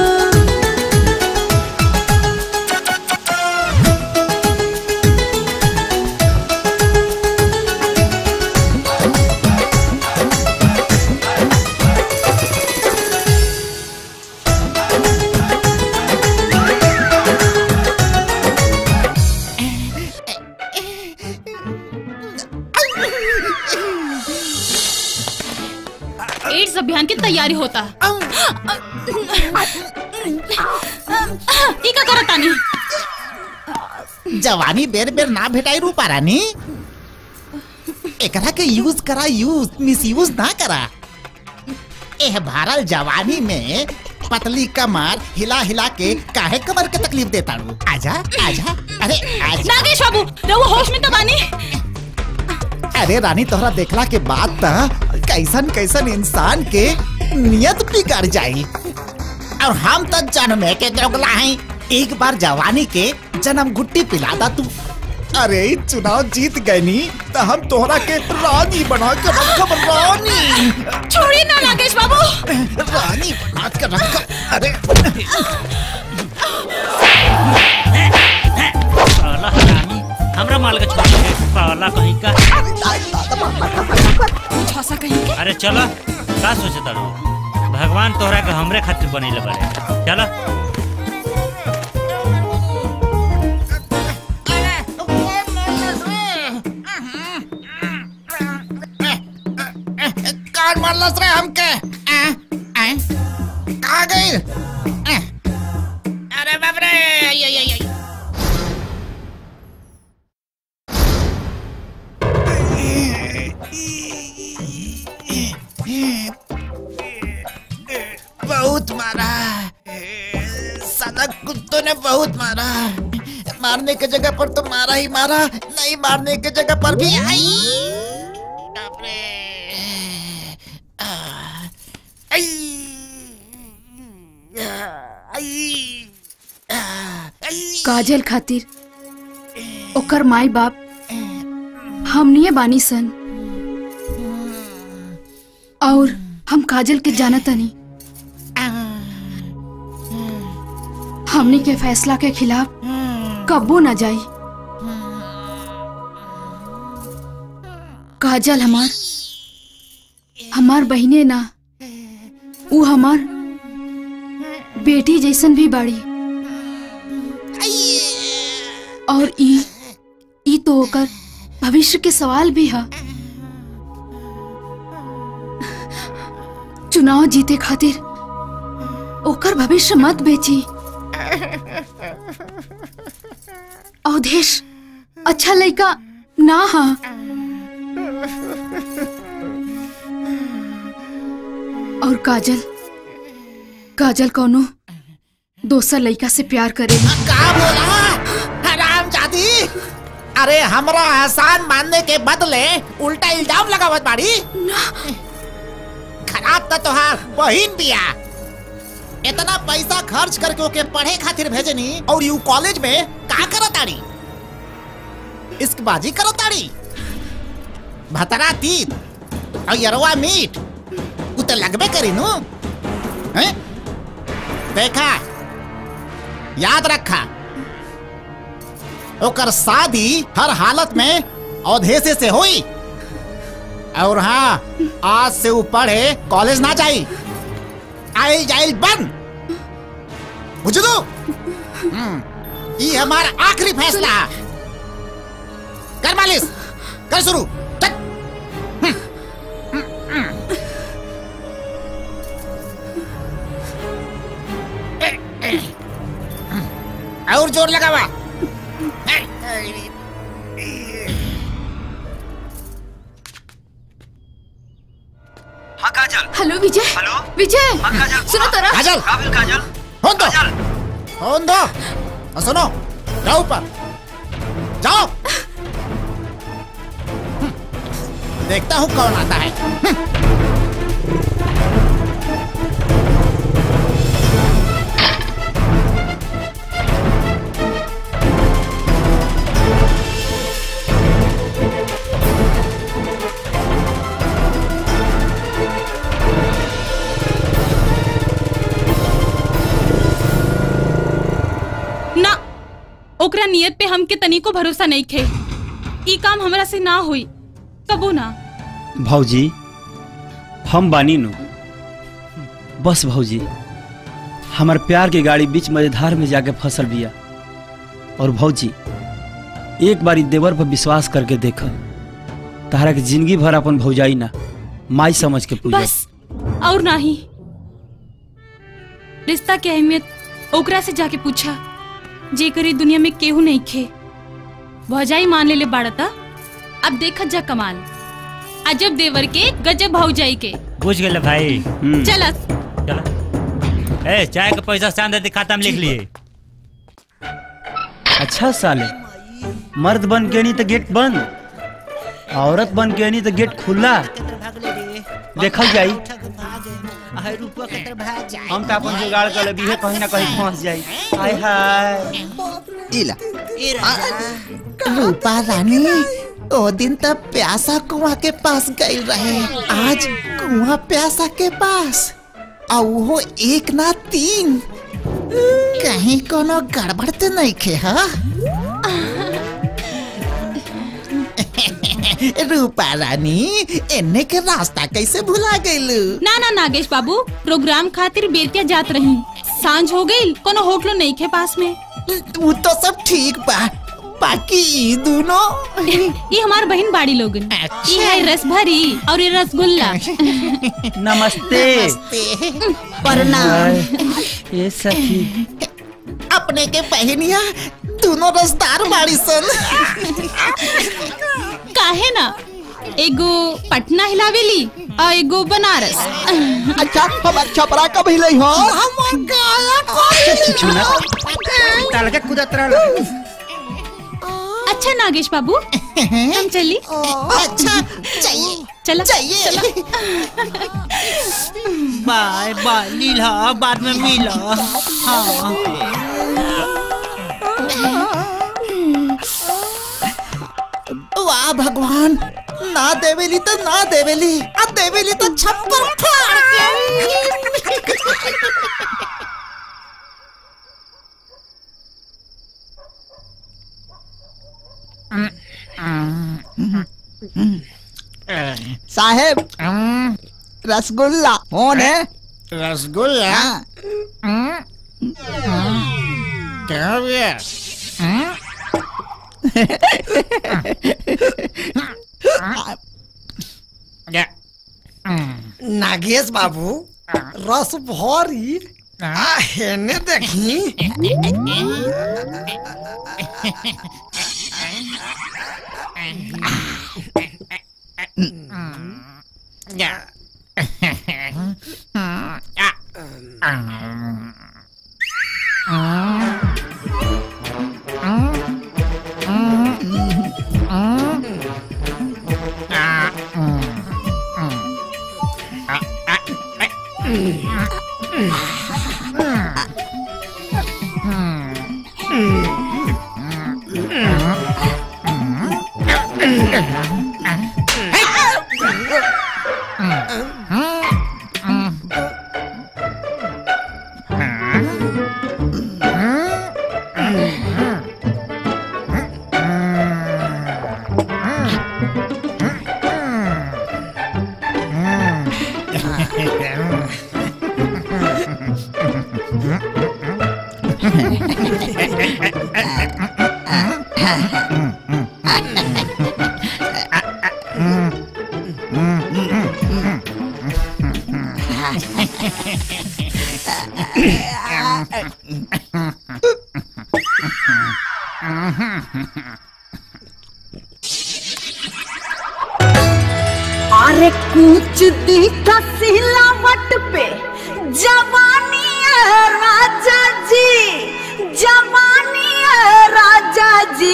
एड्स अभियान की तैयारी होता है ई का करत तानी जवानी बेर बेर ना भेटाई रूपा रानी एकरा के यूज करा यूज मिस यूज ना करा एह भारल जवानी में पतली कमर हिला हिला के काहे कमर के तकलीफ देता रू आजा आजा अरे आजा नागेश बाबू रहुआ होश में तो बानी अरे रानी तोहरा देखला के बाद त कैसन कैसन इंसान के नियत बिगड़ जाई और हम तो जन्मे के जोगला हैं एक बार जवानी के जन्म गुट्टी पिला दा तू अरे ई चुनाव जीत गए नी तो हम तोहरा के रानी बना के रखब रानी छोड़िए ना नागेश बाबू रानी बना के रखब अरे साला हरामी हमरा माल के छोड़ दे साला कहीं का छौसा कहीं के अरे चलो का सोचे तारो भगवान तोहरा के हमरे खातिर बनैले बारे चलो काट मारलस रे हमके आ, आ, कहाँ गई आ, अरे बाप रे आई, आई, आई, आई। बहुत मारा साला कुत्तों ने बहुत मारा मारने की जगह पर तो मारा ही मारा नहीं मारने की जगह पर भी आई बाप रे आ, आई, आई, आ, आई। काजल खातिर ओकर माई बाप हमनिए बानी सन और हम काजल के जानतनी हमनी के फैसला के खिलाफ कब्बो ना जाई काजल हमार हमार बहिने ना ऊ हमार बेटी जैसन भी बाड़ी और ई ई तो ओकर भविष्य के सवाल भी है चुनाव जीते खातिर ओकर भविष्य मत बेची अवधेश अच्छा लड़का ना हा और काजल काजल कोनो दोसर लड़का से प्यार करेगी का बोला हराम जादी अरे हमरा एहसान मानने के बदले उल्टा इल्जाम लगावत बाड़ी खराब तो तोहार बहिन बिया इतना पैसा खर्च करके ओके पढ़े खातिर भेजनी और यू कॉलेज में का करत ताड़ी इश्क बाजी करत ताड़ी भतरा तीत और यरवा मीट उ तो लगबे करी नु हैं देखा याद रखा ओकर शादी हर हालत में अवधेशे से हुई और हाँ आज से वो पढ़े कॉलेज ना जाई आइल जाइल बंद बुझलू हम्म, ये हमारा आखिरी फैसला है। कर मालिश कर शुरू चल। हम्म, हम्म, हम्म। ए, ए, हम्म, और जोर लगा हुआ ए, ए, हाँ काजल हेलो विजय हेलो विजय हाँ काजल सुनो तोरा काजल काबिल काजल फोन दो फोन दो और सुनो जाओ ऊपर जाओ हम्म, देखता हूँ कौन आता है हम्म। ना ओकरा नियत पे हमके तनिको भरोसा नहीं खे ई काम हमरा से ना हुई कबो ना भौजी हम बानी नु बस भौजी हमार प्यार की गाड़ी बीच मझधार में जाके फसल बिया और भौजी एक बारी देवर पर विश्वास करके देख तारा के जिंदगी भर अपन भौजाई ना माई समझ के पूजा बस और नहीं रिश्ता के अहमियत ओकरा से जाके पूछा जे करी दुनिया में केहू नहीं खे भौजाई मान ले ले बाड़ता अब देखत जा कमाल अजब देवर के गजब भौजाई के बुझ गए भाई चलस चलो ए चाय का पैसा चांद दे खाता में लिख लिए अच्छा साले मर्द बन के नहीं तो गेट बंद औरत बन के नहीं तो गेट खुला देखल जाई हाय रुपया के तरफ भाग जाए हम तो अपन जुगाड़ कर लेबी है कहीं ना कहीं फंस जाई हाय हाय इला रूपा रानी ओ दिन तब प्यासा कुआं के पास गई रहे आज कुआं प्यासा के पास और वो एक ना तीन कहीं कोनो गड़बड़ तो नहीं खे हा रूपा रानी एने के रास्ता कैसे भुला गईलू ना ना नागेश बाबू प्रोग्राम खातिर बेतिया जात रही सांझ हो गई कोनो होटलो नहीं खे पास में वो तो सब ठीक बा बाकी ई दोनों ये हमार बहन बाड़ी लोगन ये है रस भरी और ये रसगुल्ला नमस्ते प्रणाम ये सखी अपने के बहनिया दोनों रसदार बाड़ी सन काहे ना एगो पटना हिलावेली और एगो बनारस अच्छा हमार छपरा कब हिले हो तलके कुदत रह अच्छा नागेश बाबू हम चली अच्छा चाहिए चला चाहिए बाय बाय लीला बाद में मिला हाँ वाह भगवान ना देवेली तो ना देवेली आ देवेली तो छप्पर फाड़ के साहेब रसगुल्ला कौन है रसगुल्ला क्या हो गया नागेश बाबू रस भरी आ, हेने देखी अरे कूच दी का सिलावट पे जवानी है राजा जी जवानी है राजा जी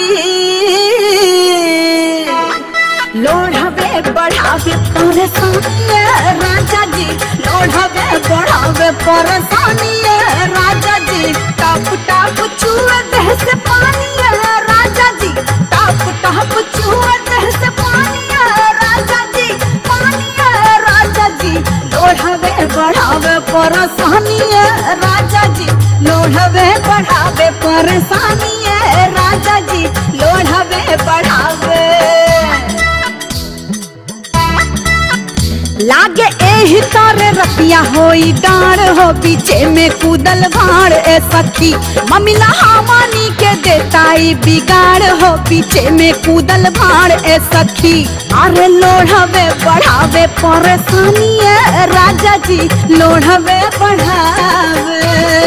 लोढ़ावे बढ़ावे परेशानी है राजा जी लोढ़ावे बढ़ावे परेशानी है राजा जी टप टप छुए देह से पानी है राजा जी टप टप छुए देह से पानी है राजा जी पानी है राजा जी लोढ़ावे बढ़ावे परेशानी है राजा जी लोढ़ावे बढ़ावे परेशानी है राजा जी लोढ़ावे बढ़ावे लागे एही तारे रतिया होई डार हो पीछे में कूदल भाड़ ए सखी ममिला हवानी के देताई बिगाड़ हो पीछे में कूदल भाड़ ए सखी अरे लोढ़ावे बढ़ावे परेशानी है राजा जी लोढ़ावे बढ़ावे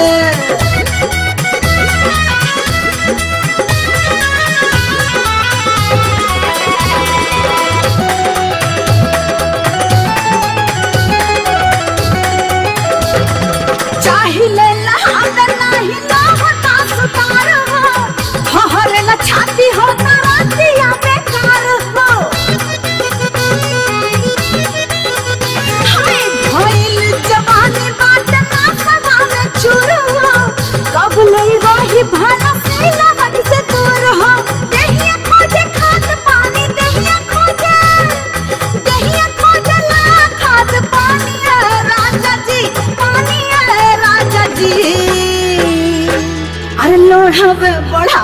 चाहिले लहाद नाही लाहता सुतार हो हहरे ला छाती हो तरातिया बेकार हो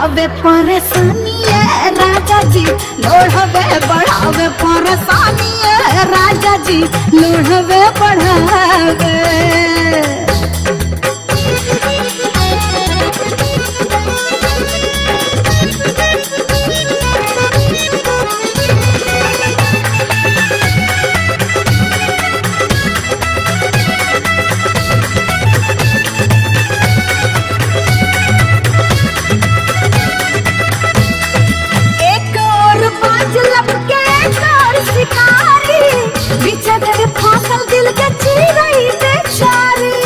बढ़ावे परेशानी है राजा जी लोढ़वे बढ़ावे परेशानी है राजा जी लोढ़वे बढ़ावे एक और बाज लपके एक और शिकारी पीछे तेरे फांसल दिल के चिरई बेचारी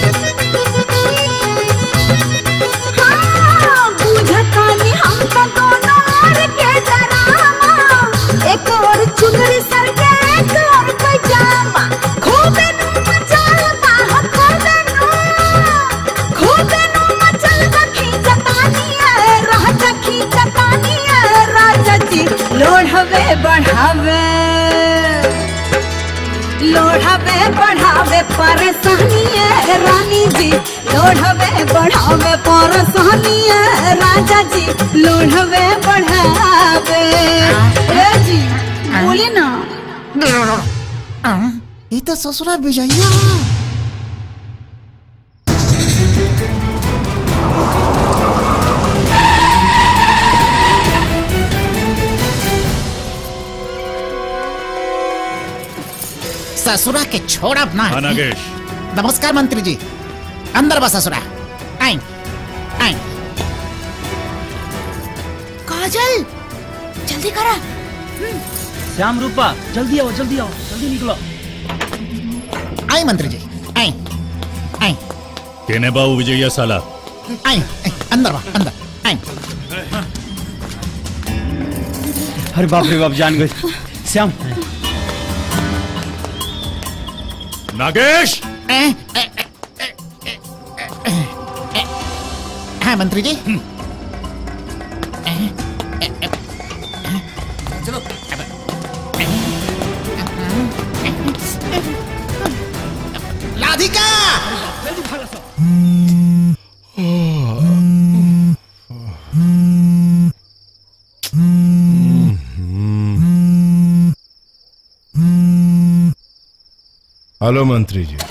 हाँ, बुझतानी हम तो दोनों ओर के डरामा एक और चुनरी सर के एक और पैजामा खूबे नू मचालता हो खूबे नू खूबे नू मचलता खींचतानी है रहता खींचतानी है राजा जी लोढ़वे बढ़ावे लोढ़वे बढ़ावे परेशानी है रानी जी लोढ़वे बढ़ावे परेशानी है राजा जी लोढ़वे बढ़ावे ए जी बोली ना ये तो ससुरा विजया ससुरा के छोड़ अपना हाँ, नागेश। नमस्कार मंत्री जी अंदर बस ससुरा आई आई काजल जल्दी करा श्याम रूपा जल्दी आओ जल्दी आओ जल्दी निकलो आई मंत्री जी आई आई केने बाबू विजया साला आई आई, अंदर बा अंदर आई अरे बाप रे बाप जान गए श्याम नागेश हाँ मंत्री जी चलो राधिका हेलो मंत्री जी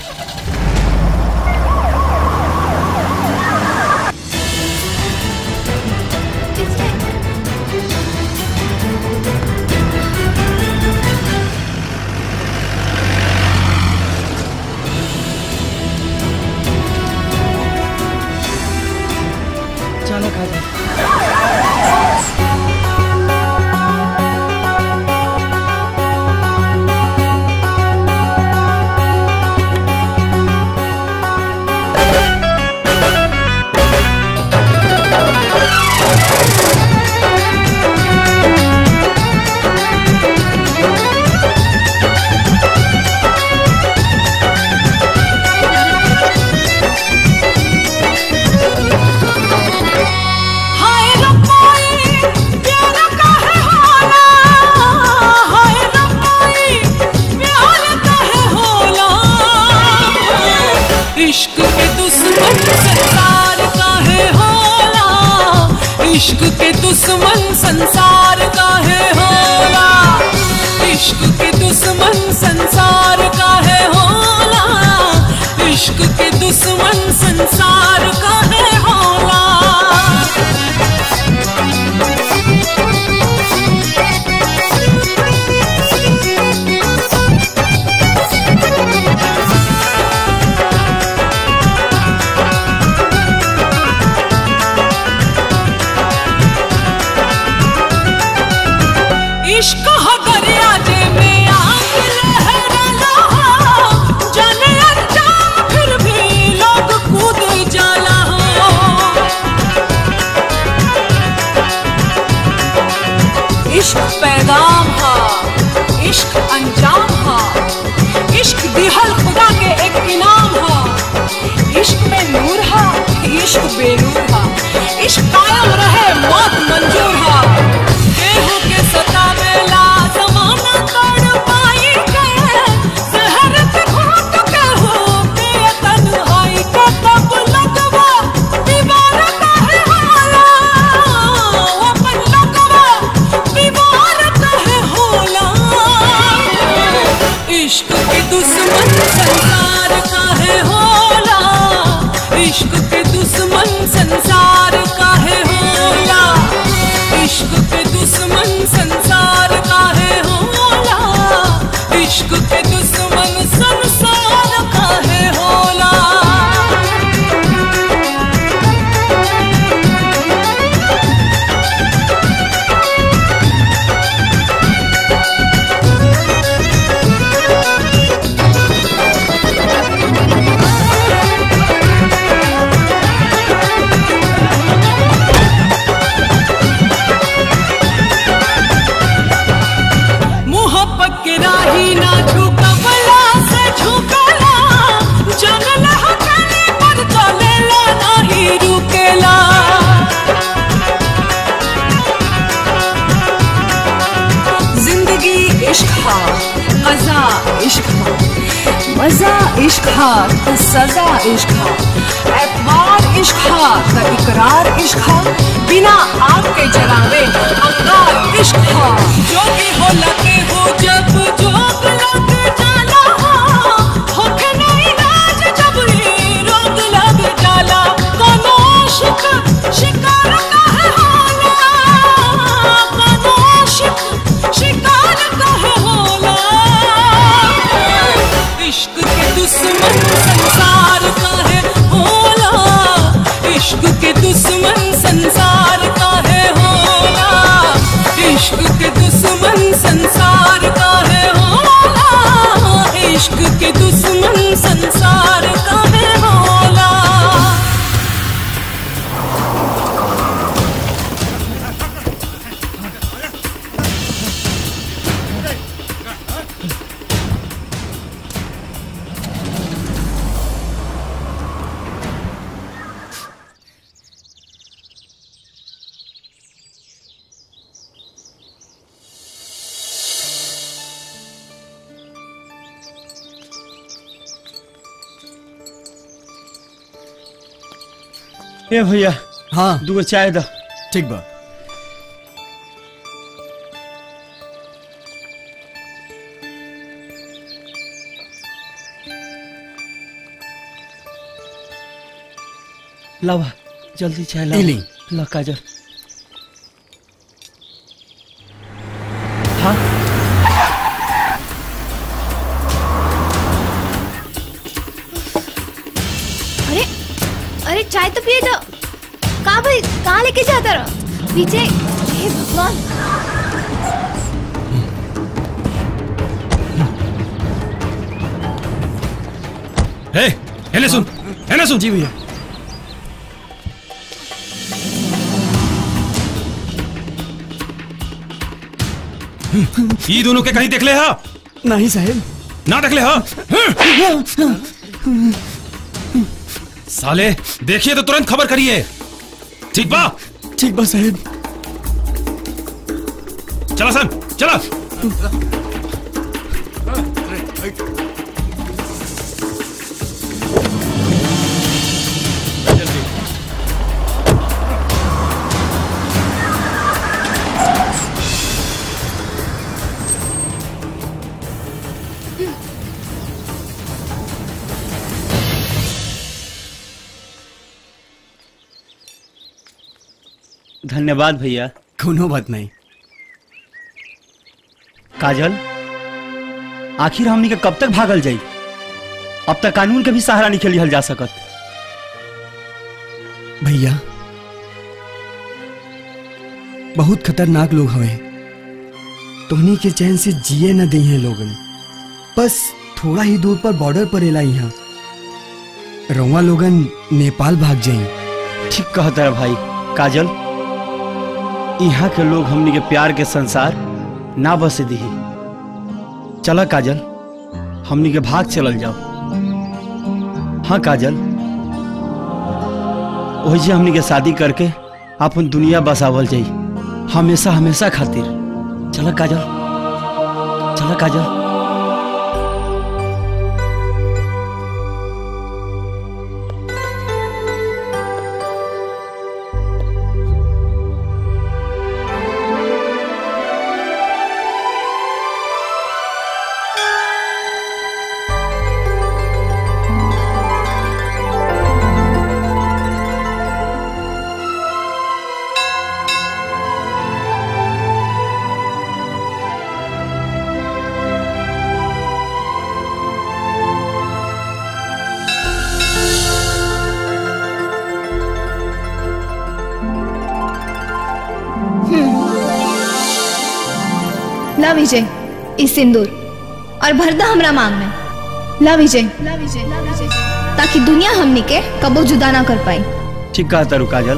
चलो काजल हाय रब्बाई प्यारा काहे होला हाय रब्बाई प्यारा काहे होला इश्क के दुश्मन संसार काहे होला इश्क के दुश्मन संसार काहे होला इश्क के दुश्मन संसार काहे होला इश्क के दुश्मन संसार काहे होला इश्क हो दरिया जे में आग लहराला दुश्मन संसार काहे होला इश्क के दुश्मन संसार काहे होला इश्क के दुश्मन संसार काहे होला इश्क के दुश्मन संसार काहे होला मोहब्बत के राही ना झुकवला से झुकला जनल हथनी पर चलेला नाही रुकेला जिंदगी इश्क हा मजा इश्क हा मजा इश्क हा तो सजा इश्क हा एतबार इश्क हा तो इकरार इश्क हा बिना आग के जलावे अंगार इश्क हा जो भी हो लगे हो जब जोग लग जाला होके नहीं राज जब ही रोग लग जाला कोनो शिक शिकार काहे होला कोनो शिक शिकार काहे होला इश्क के दुश्मन संसार काहे होला इश्क के दुश्मन संसार काहे होला इश्क के दुश्मन संसार काहे होला इश्क के दुश्मन संसार काहे होला ए भैया हाँ दूगो चाय द ठीक बा लावा जल्दी चाय ला ए ली। ला काजल हाँ अरे अरे चाय तो पिए दो कहाँ भाई कहाँ लेके जाता रहो पीछे हे भगवान हे हेले सुन हेले सुन जी भैया ई दोनों के कहीं देख ले हा नहीं साहेब ना देख ले हा साले देखिए तो तुरंत खबर करिए ठीक बा ठीक बा साहेब चला सन चला धन्यवाद भैया कोनो बात नहीं काजल आखिर हमनी के कब तक भागल जाई अब तक कानून के भी सहारा नहीं लिहल जा सकत भैया बहुत खतरनाक लोग हवे तोहनी के चैन से जिए न दी हैं लोगन बस थोड़ा ही दूर पर बॉर्डर पर एला यहाँ रउआ लोगन नेपाल भाग जाई ठीक कहता है भाई काजल यहाँ के लोग हमनी के प्यार के संसार ना बसे दी चला काजल हमनी के भाग चलल जाओ हाँ काजल वही हमनी के शादी करके अपन दुनिया बसावल जाई हमेशा हमेशा खातिर चला काजल चला काजल ला विजय इस सिंदूर और भर दा हमरा मांग में ला विजय ताकि दुनिया हमनी के कबो जुदा ना कर पाई ठीक कहा तारू काजल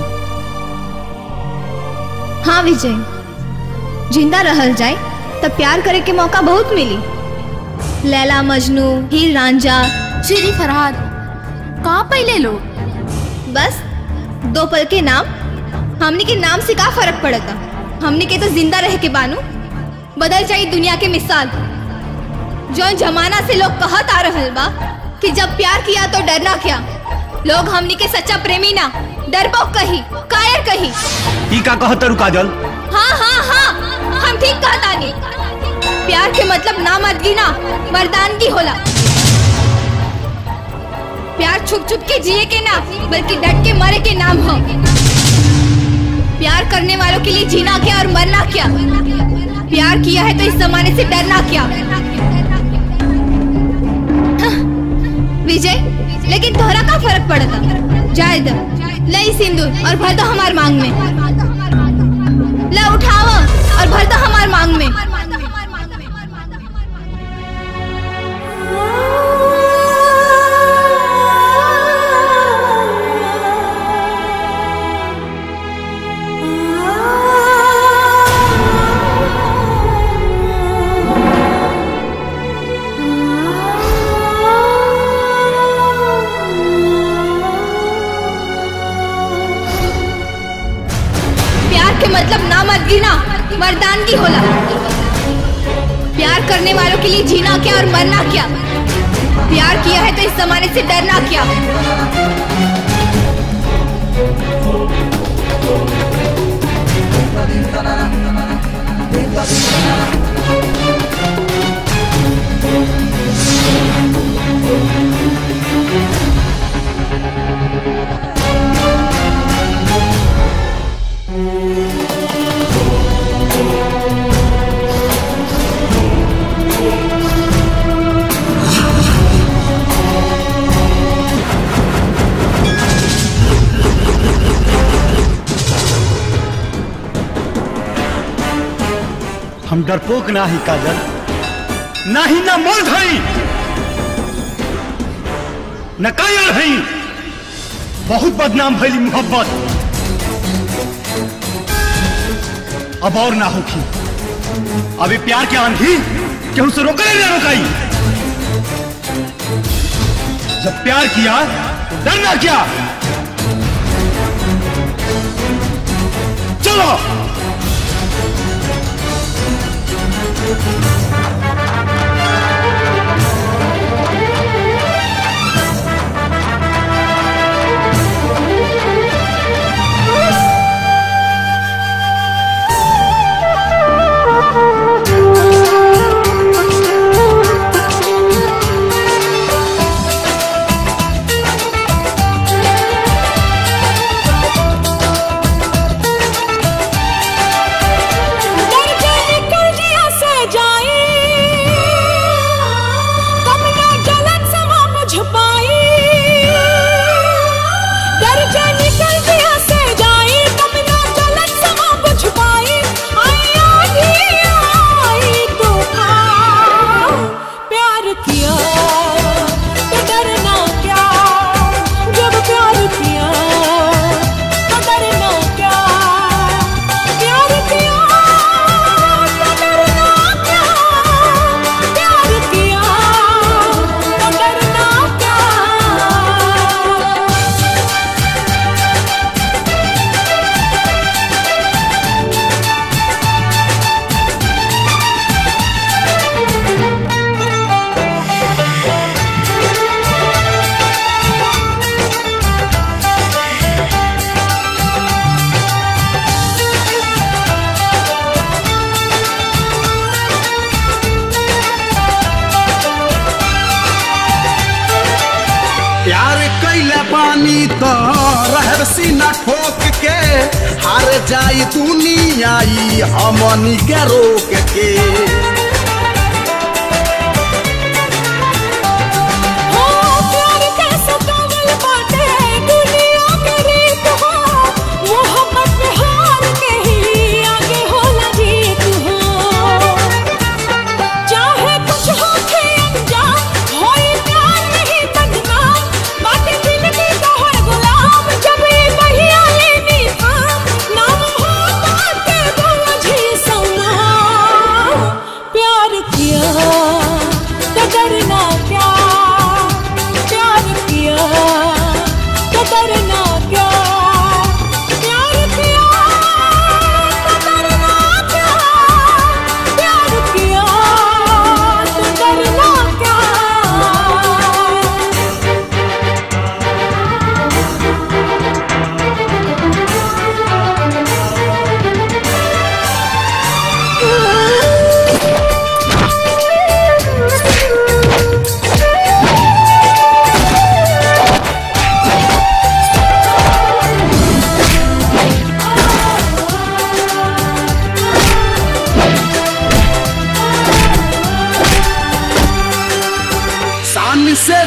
हाँ विजय जिंदा रहल जाए तब प्यार करे के मौका बहुत मिली लैला मजनू हीर रांझा श्री फरहाद कहाँ पहले लोग बस दो पल के नाम हमने के नाम से का फर्क पड़ता हमने के तो जिंदा रह के बानू बदल जाई दुनिया के मिसाल जो जमाना से लोग कहत आ रहल बा कि जब प्यार किया तो डरना क्या लोग हमनी के सच्चा प्रेमी ना डरपोक कही कायर कही ई का कहा तारू काजल हाँ हाँ हाँ हम ठीक कहतानी प्यार के मतलब ना मर्दगी ना मर्दानगी होला प्यार छुप छुप के जिए के ना बल्कि डट के मरे के नाम हो प्यार करने वालों के लिए जीना क्या और मरना क्या प्यार किया है तो इस जमाने से डरना क्या हाँ, विजय लेकिन तोहरा का फर्क पड़ता जाए दो लई सिंदूर और भर दो हमार मांग में ला उठाओ और भर दो हमार मांग में प्यार के मतलब ना मर्दगी ना मर्दानगी होला प्यार करने वालों के लिए जीना क्या और मरना क्या प्यार किया है तो इस जमाने से डरना क्या हम डरपोक ना ही काजल ना ही ना मर्द हई न कायर हई बहुत बदनाम भइली मोहब्बत अब और ना होखी अभी प्यार के आंधी केहू से रोके ना रोकाई जब प्यार किया तो डरना क्या चलो डर के निकल जिया से जाए कब ना जलन समा मुझ पाई डर के निकल जिया से जाए कब ना जलन समा मुझ पाई आई आधी आई तूफान प्यार किया तो डरना क्या जब प्यार किया तो डरना क्या प्यार किया तो डरना क्या प्यार किया तो डरना क्या प्यार कैले बानी तो रहर सीना ठोक के हार जाई दुनिया ई हमनी के रोक के हो प्यार कैसा कमल बाटे दुनिया के रीत हो मोहब्बत में हार के ही आगे होला जीत हो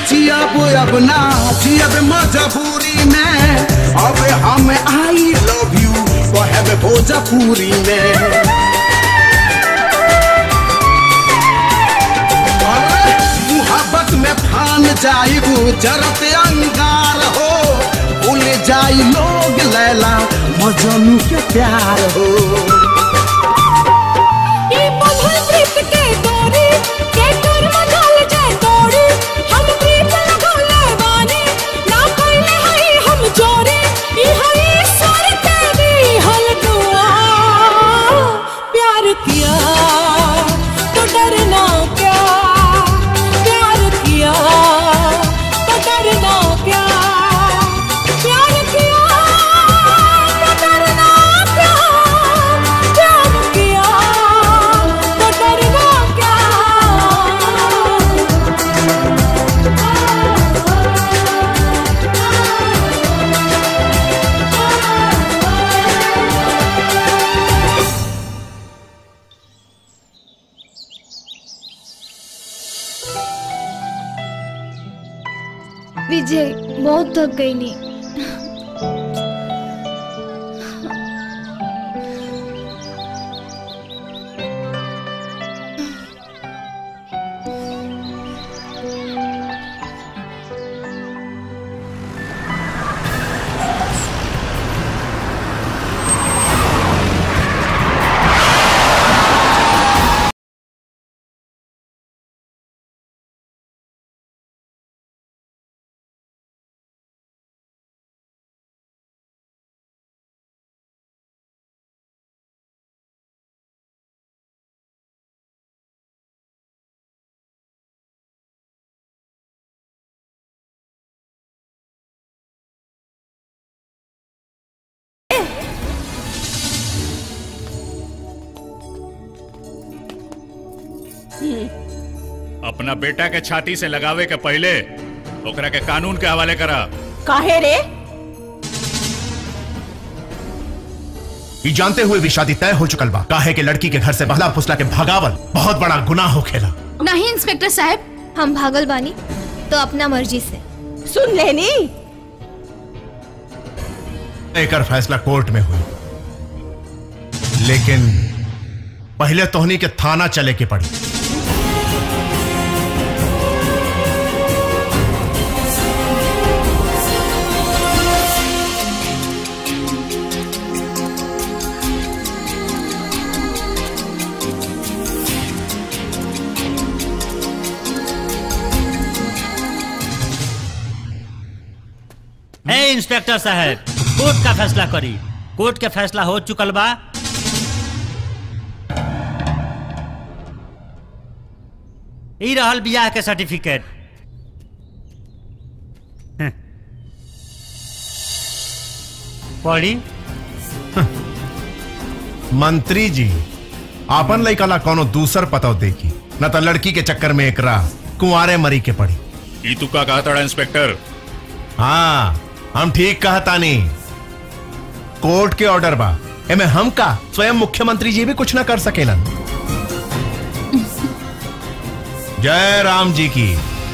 जियब अब ना जियब मजबूरी में अब हम आई लव यू कहब भोजपुरी में अरे, मुहब्बत में फान जाइबू जरत अंगार हो भूल जाई लोग लैला मजनू के प्यार हो ई बंधन प्रीत के डोरी के डोर मगल जाए तोड़ी हम प्रीत लगौले बानी ना कइले हई हम चोरी ई हई सर तेरी हल दुआ प्यार किया तो डरना क्या प्यार किया तो डरना क्या प्यार किया तो डरना क्या प्यार किया तो डरना क्या विजय बहुत थक गई नी अपना बेटा के छाती से लगावे के पहले ओकरा के कानून के हवाले करा काहे रे ये जानते हुए भी शादी तय हो चुकल बा काहे के लड़की के घर से बहला फुसला के भगावल बहुत बड़ा गुनाह हो खेला नहीं इंस्पेक्टर साहब हम भागल बानी तो अपना मर्जी से सुन लेनी एकर फैसला कोर्ट में हुई लेकिन पहले तोहनी के थाना चले के पड़ी ए इंस्पेक्टर साहब कोर्ट का फैसला करी कोर्ट के फैसला हो चुकल बा ई रहल बियाह के सर्टिफिकेट हं। पढ़ी मंत्री जी आपन लइका ला कोनो दूसर पतो देखी न तो लड़की के चक्कर में एकरा कुंवारे मरी के पड़ी ई तू का कहा तड़ा इंस्पेक्टर हाँ हम ठीक कहा तानी कोर्ट के ऑर्डर बा एमे हम का स्वयं मुख्यमंत्री जी भी कुछ ना कर सकेलन जय राम जी की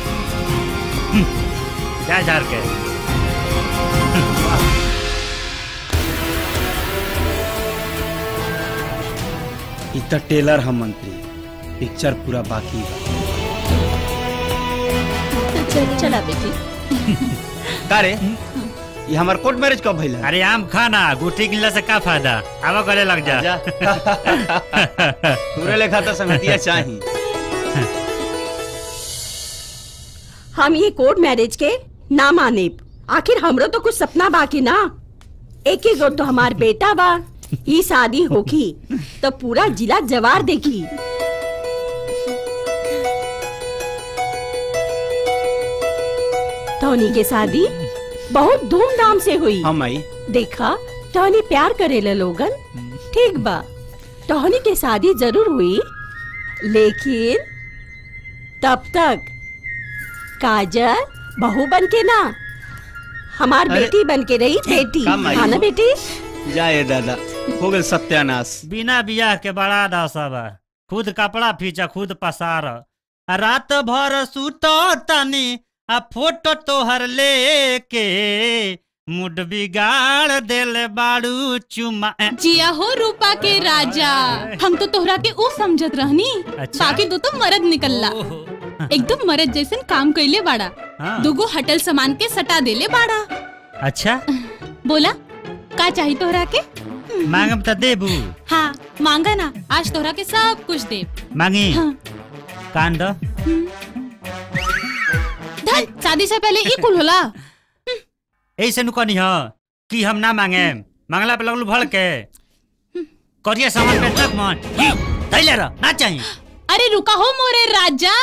जा झाड़ के इ त टेलर हम मंत्री पिक्चर पूरा बाकी बा चला बेटी का रे ये हमार कोर्ट मैरिज कब भइल अरे आम खाना गुठी गिल्ला से का फायदा आवा करे लग जा पूरे लेखा तो समितिया चाही हम ये कोर्ट मैरिज के ना माने आखिर हमरो तो कुछ सपना बाकी ना एक एक गो तो हमार बेटा बा ई शादी होगी तो पूरा जिला जवार देखी टोनी के शादी बहुत धूमधाम से हुई हम आई देखा टोनी प्यार करेला लोगन ठीक बा टोनी के शादी जरूर हुई लेकिन तब तक काजल बहू बन के ना हमार अरे, बेटी बन के रही बेटी काम आई हाँ ना हो। बेटी जाए दादा हो गए सत्यानाश बिना बियाह के बड़ा दासा बा खुद कपड़ा फीचा खुद पसार आ रात भर सुतो तनी आ फोटो तोहर लेके मुड बिगाड़ देले बाड़ू चुमा जिया हो रूपा के राजा हम तो तोहरा के ऊ समझत रहनी अच्छा। बाकी दो तो मर्द निकलला एकदम मर्द जैसन काम कइले बाड़ा हाँ। दुगो हटल सामान के सटा देले बाड़ा अच्छा बोला का चाहिए तोहरा के मांगम त देबू हाँ मांगा ना आज तोहरा के सब कुछ दे मांगी हाँ। कान दो धन शादी से पहले ई कुल होला ऐसे नु कहनी हो कि हम ना मांगे मांगला पे लगलू भड़ के करिया सामान पे तक मन तैले रह ना चाहिए अरे रुका हो मोरे राजा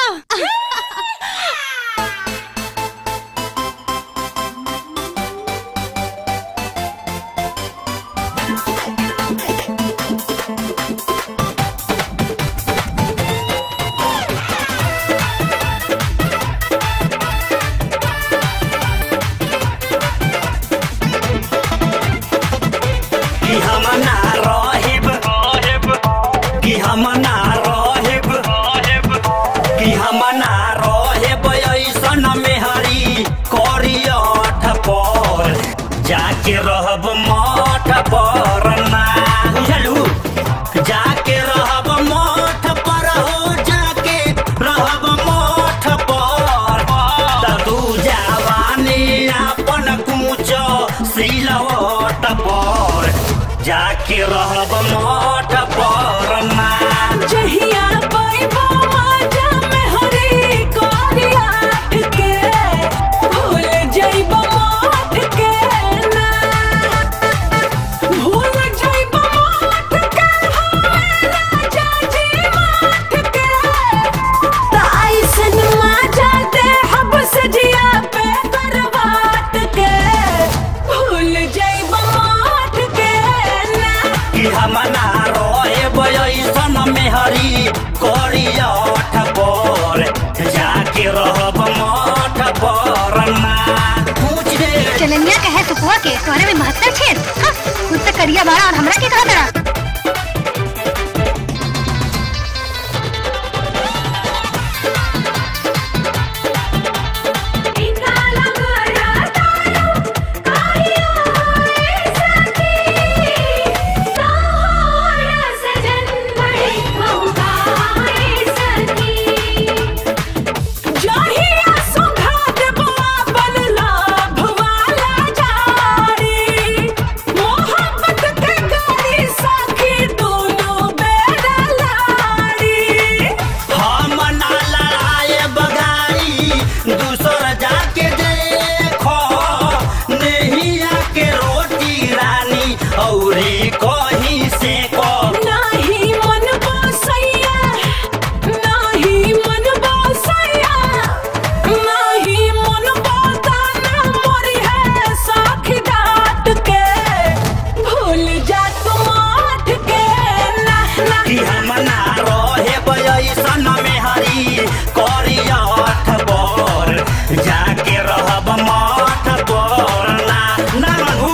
कि हम ना रहेब कि हम ना रहेब कि हम ना रहेब ऐसन मेहरी करियठ पर जाके रहब मठ पर ना बुझलू जाके रहब मठ पर हो जाके रहब मठ पर त तू जवानी अपन कूच सिलवट पर जाके रहब मठ पर ना जहिया पैबा माजा में हरी कोरियाठ के भूल जइबा माठ के ना भूल जइबा माठ के होए राजा जी माठ के त ऐसन माजा दे हब सजिया पे करवाट के भूल जइबा माठ के ना कि हम ना रहेब ऐसन मेहरी करियठ पर जाके रहब मठ पर ना पूछ दे चलनिया कहे सुखवा के तोहरे में महत्तर छेद हाँ, खुद तक करिया बाड़ा और हमरा के कहा तरा जहिया सुघात बाबल लाभ वाला जारी मोहब्बत के गाड़ी साखी दोनों बेड़ा लाड़ी हम ना लड़ाए बगाई दूसर जाके देखो नहिया के रोटी रानी औरी कहीं से को नाही मन बसैया नाही मन बसैया नाही मन बताना मोरी है साखी डाट के भूल जा तुम आठ के ना ना कि हम ना रहे ऐसन में हरी करियठ पर जाके रहब मठ पर ना ना मनू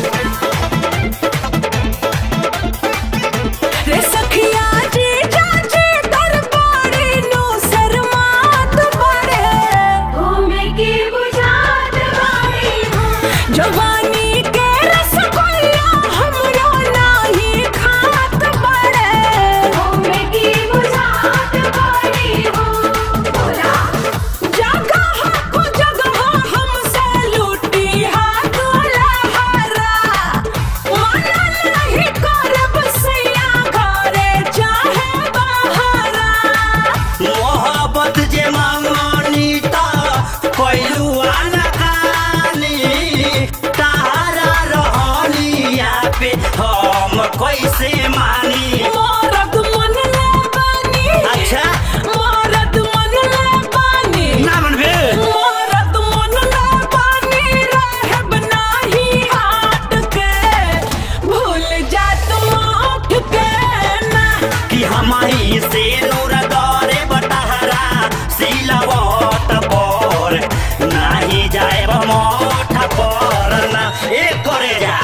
रे सखिया जी जाजी दरबारी नो शर्मात बड़े घूमे की बुझात बाड़ी जवानी के रसगुल्ला हमरो नाही खात बड़े घूमे की बुझात बाड़ी हो बोला जगह को जगह हमसे लूटी हाथ लहरा माना नहीं करब सैया घरे चाहे बहरा मोहब्बत जे मांगनी ता कोइलू अनकानी तारा रहनिया पे हम कैसे मानी मरद मन ले बानी अच्छा मरद मन ले बानी ना मनबे मरद मन ले बानी रहब नाही हाट के भूल जा तुम आठ के ना कि हमारी से नूर दौरे बटहरा सिलवट पर नाही जाए मोठ पर ना एक करे जा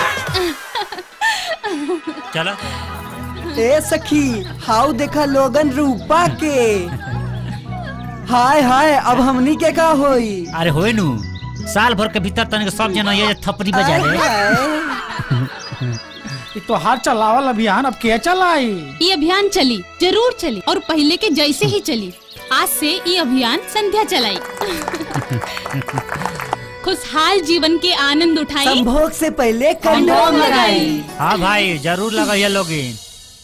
चलो ए सखी हाउ देखा लोगन रूपा के हाय हाय अब हमनी के का होई अरे होए नु साल भर के भीतर तनिक सब जना ये थपड़ी बजा ले ये तो हाथ चलावल अभियान अब क्या चलाई ये अभियान चली जरूर चली और पहले के जैसे ही चली आज से ये अभियान संध्या चलाई खुशहाल जीवन के आनंद उठाई संभोग से पहले कंडोम कंडोम लगाई। लगाई हाँ भाई जरूर लगा ये लोगिन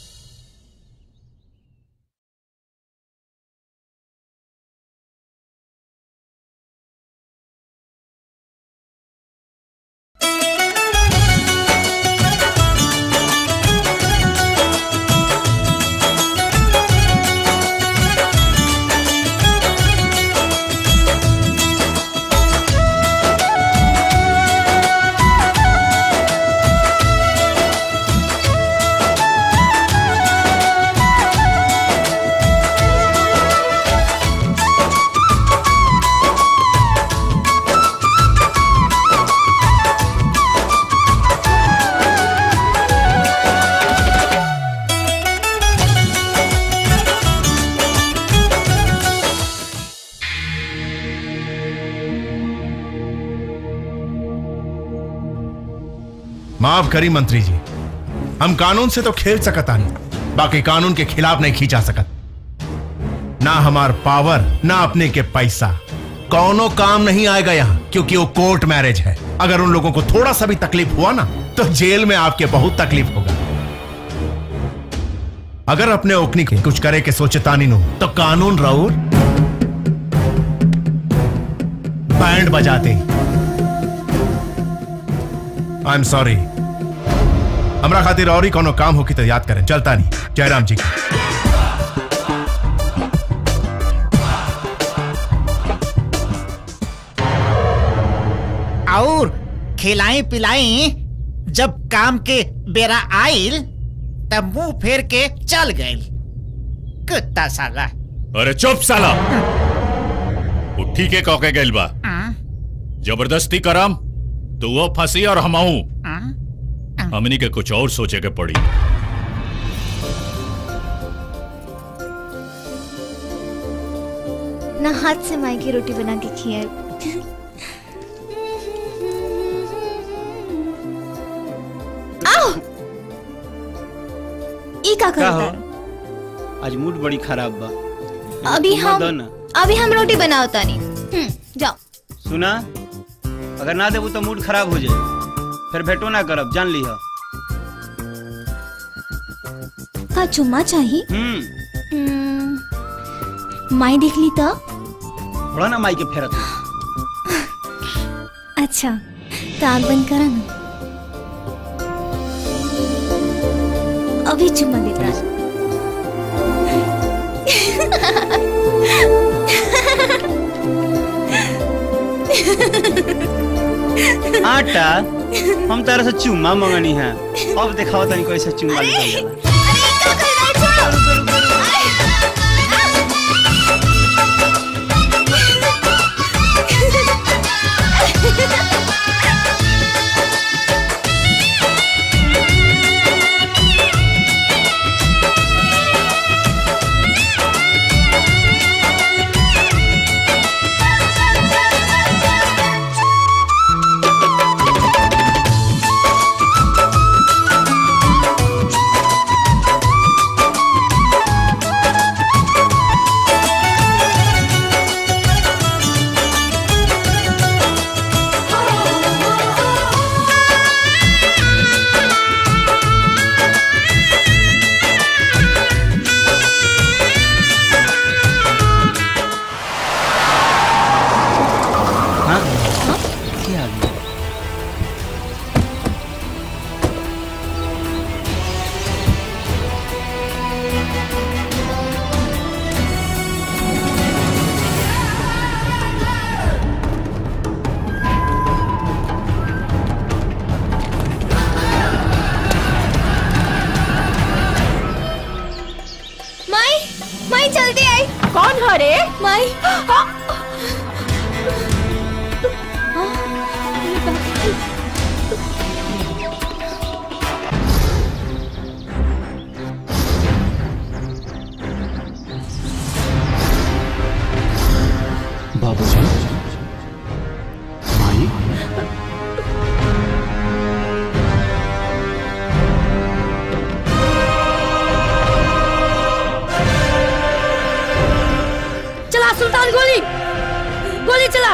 माफ करी मंत्री जी हम कानून से तो खेल सकत आनी बाकी कानून के खिलाफ नहीं खींचा सकत ना हमार पावर ना अपने के पैसा कौनो काम नहीं आएगा यहाँ क्योंकि वो कोर्ट मैरिज है अगर उन लोगों को थोड़ा सा भी तकलीफ हुआ ना तो जेल में आपके बहुत तकलीफ होगा अगर अपने ओकनी के कुछ करे के सोचे तानी नु तो कानून राउर बैंड बजाते आई एम सॉरी हमरा खातिर और ही कोनो काम होकी तो याद करें चलता नहीं जयराम जी और खिलाई पिलाई जब काम के बेरा आइल तब मुंह फेर के चल गए कुत्ता साला अरे चुप साला वो ठीक है कौके गइल बा जबरदस्ती करम तो वो फंसी और हमहू हमनी के कुछ और सोचे के पड़ी ना हाथ से माई की रोटी बना के खिया आओ ई का का हो करता आज मूड बड़ी खराब बा अभी तुम हम दो ना। अभी हम रोटी बनाओ तानी हम्म, जाओ सुना अगर ना देबू तो मूड खराब हो जाए फिर भेटो ना करब जान ली का चुम्मा चाहिए हम्म हम्म, माई देख ली तो थोड़ा ना माई के फेरत अच्छा तो आग बंद करा ना अभी चुम्मा देता है। आटा हम तारा से चुम्मा मंगनी है अब दिखाओ तनी कैसे चुम्मा निकल जाला हाँ क्या आ गया माई माई जल्दी आई कौन है रे माई सुल्तान गोली गोली चला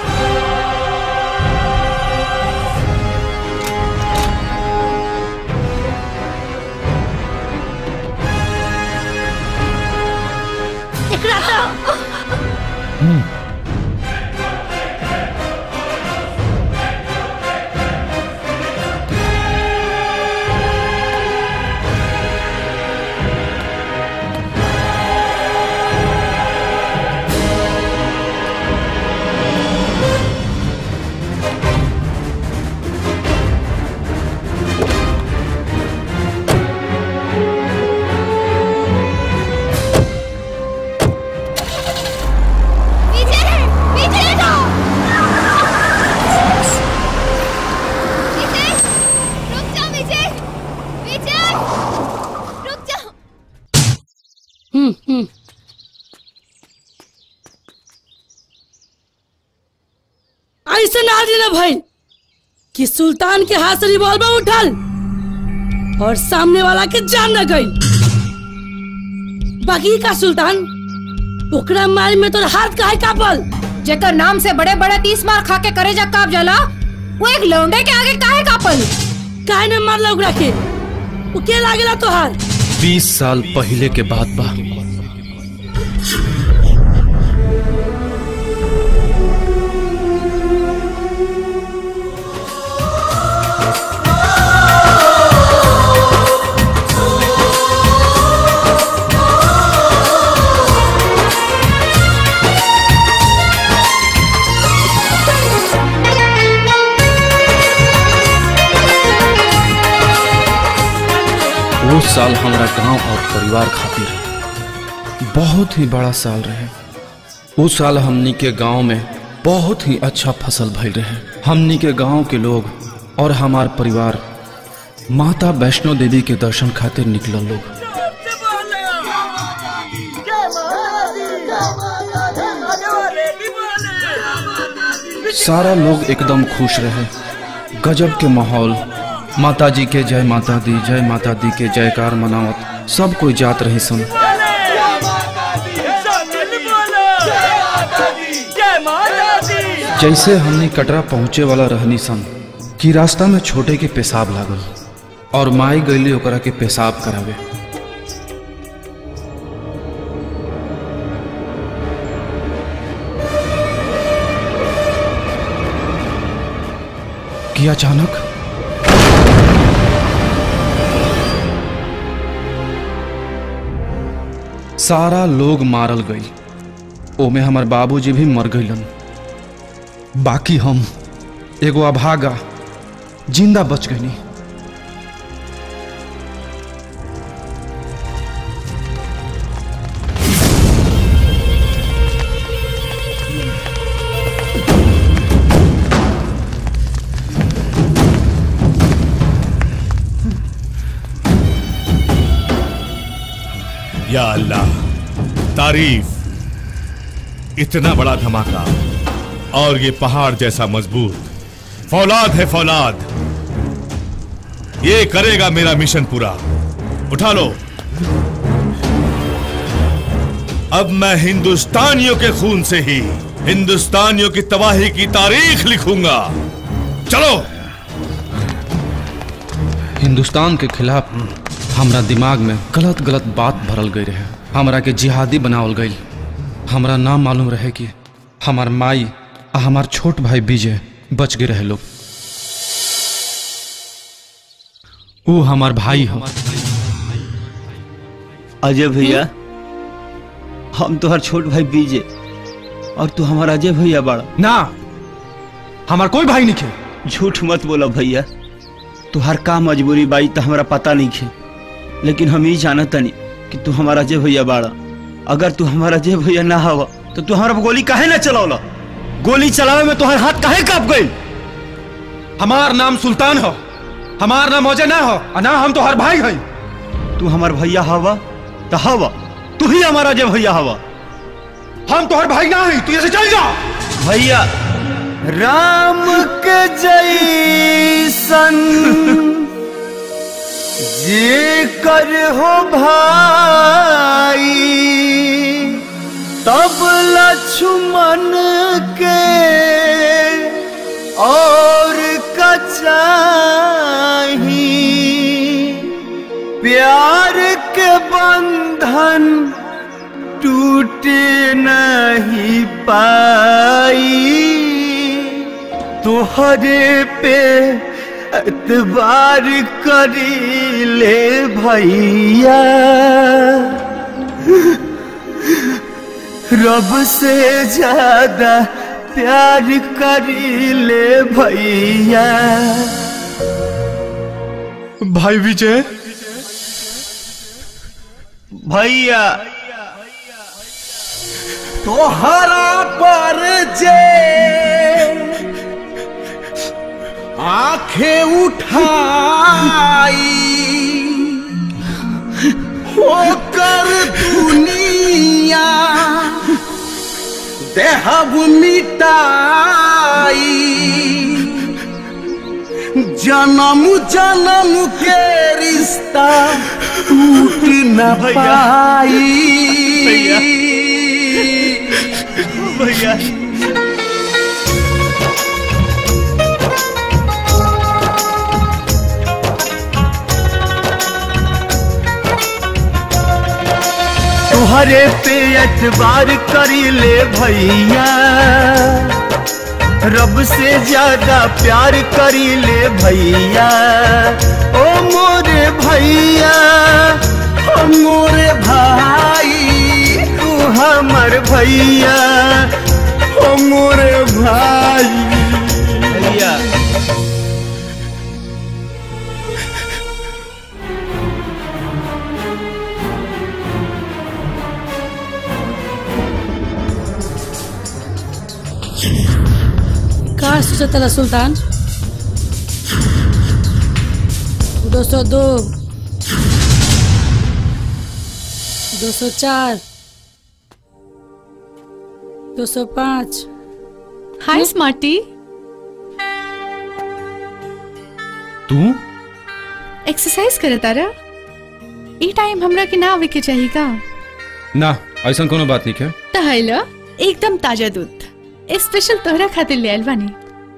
एकरा तो विजय विजय तो विजय रुक जाओ विजय विजय रुक जाओ हम्म हम्म ऐसे ना देना भाई कि सुल्तान के हाथ से रिवॉल्वर उठल और सामने वाला के जान न गई बाकी का सुल्तान ओकरा मार में तो हाथ काहे कापल जेकर नाम से बड़े बड़े तीस मार खा के करे जा काप जाला वो एक लौंडे के आगे काहे कापल काहे न मारला ओकरा के वो के लागेला तोहार बीस साल पहले के बात बा वो साल हमारा गांव और परिवार खातिर बहुत ही बड़ा साल रहे उस साल हमनी के गांव में बहुत ही अच्छा फसल भइल रहे हमनी के गांव के लोग और हमार परिवार माता वैष्णो देवी के दर्शन खातिर निकलल लोग सारा लोग एकदम खुश रहे गजब के माहौल माता जी के जय माता दी जय माता दी के जयकार मनावत सब कोई जात रही सन जैसे हमने कटरा पहुँचे वाला रहनी सन कि रास्ता में छोटे के पेशाब लागल और माई गईली ओकरा के पेशाब करावे कि अचानक सारा लोग मारल गई ओमे हमार बाबूजी भी मर गईलन बाकी हम एगो अभागा जिंदा बच गईनी या अल्लाह तारीफ इतना बड़ा धमाका और ये पहाड़ जैसा मजबूत फौलाद है फौलाद ये करेगा मेरा मिशन पूरा उठा लो अब मैं हिंदुस्तानियों के खून से ही हिंदुस्तानियों की तबाही की तारीख लिखूंगा चलो हिंदुस्तान के खिलाफ हमरा दिमाग में गलत गलत बात भरल गई रहे हमरा के जिहादी बनावल गई हमरा ना मालूम रहे कि हमार माई आ हमार छोट भाई विजय बच गए रहे लोग वो हमार भाई हो अजय भैया हम तोहर छोट भाई विजय और तू हमारा अजय भैया बड़ा ना हमार कोई भाई नहीं खे झूठ मत बोला भैया तुहार का मजबूरी बाई तो हमारा पता नहीं खे लेकिन हम ही जानत तनी कि तू हमारा अजय भैया बाड़ा अगर तू हमारा अजय भैया ना हवा तो तू हमारा गोली काहे ना चलावला गोली चलावे में तुहार हाथ काहे काप गई हमार नाम सुल्तान हो हमार नाम अजय ना हो आ ना हम तो हर भाई हई तू हमार भैया हवा तो हवा तू ही हमारा अजय भैया हवा हम तो हर भाई ना हई तू ऐसे चल जा भैया राम के जैसन जे कर हो भाई तब लक्ष्मण के और कचाही प्यार के बंधन टूटे नहीं पाई तुहरे पे एतबार करी ले भैया रब से ज्यादा प्यार करी ले भैया भाई विजय भैया तोहरा पर जे आंखें उठाई होकर दुनिया देहब मिटाई जन्म जन्म के रिश्ता टूट न पाई भैया। भैया तुहरे पे एतबार करी ले भैया रब से ज्यादा प्यार करी ले भैया ओ मोरे भैया ओ मोरे भाई तू हमर भैया ओ मोरे भाई भैया का सोचा तला सुल्तान दो सौ दो दो सौ चार दो सौ पाँच हाय स्मार्टी तू एक्सरसाइज करे तारा ई टाइम हमरा के ना आवे के चाहिए का ना ऐसा कोनो बात नहीं है तहला एकदम ताजा दूध स्पेशल तोहरा खातिर ले आइल बानी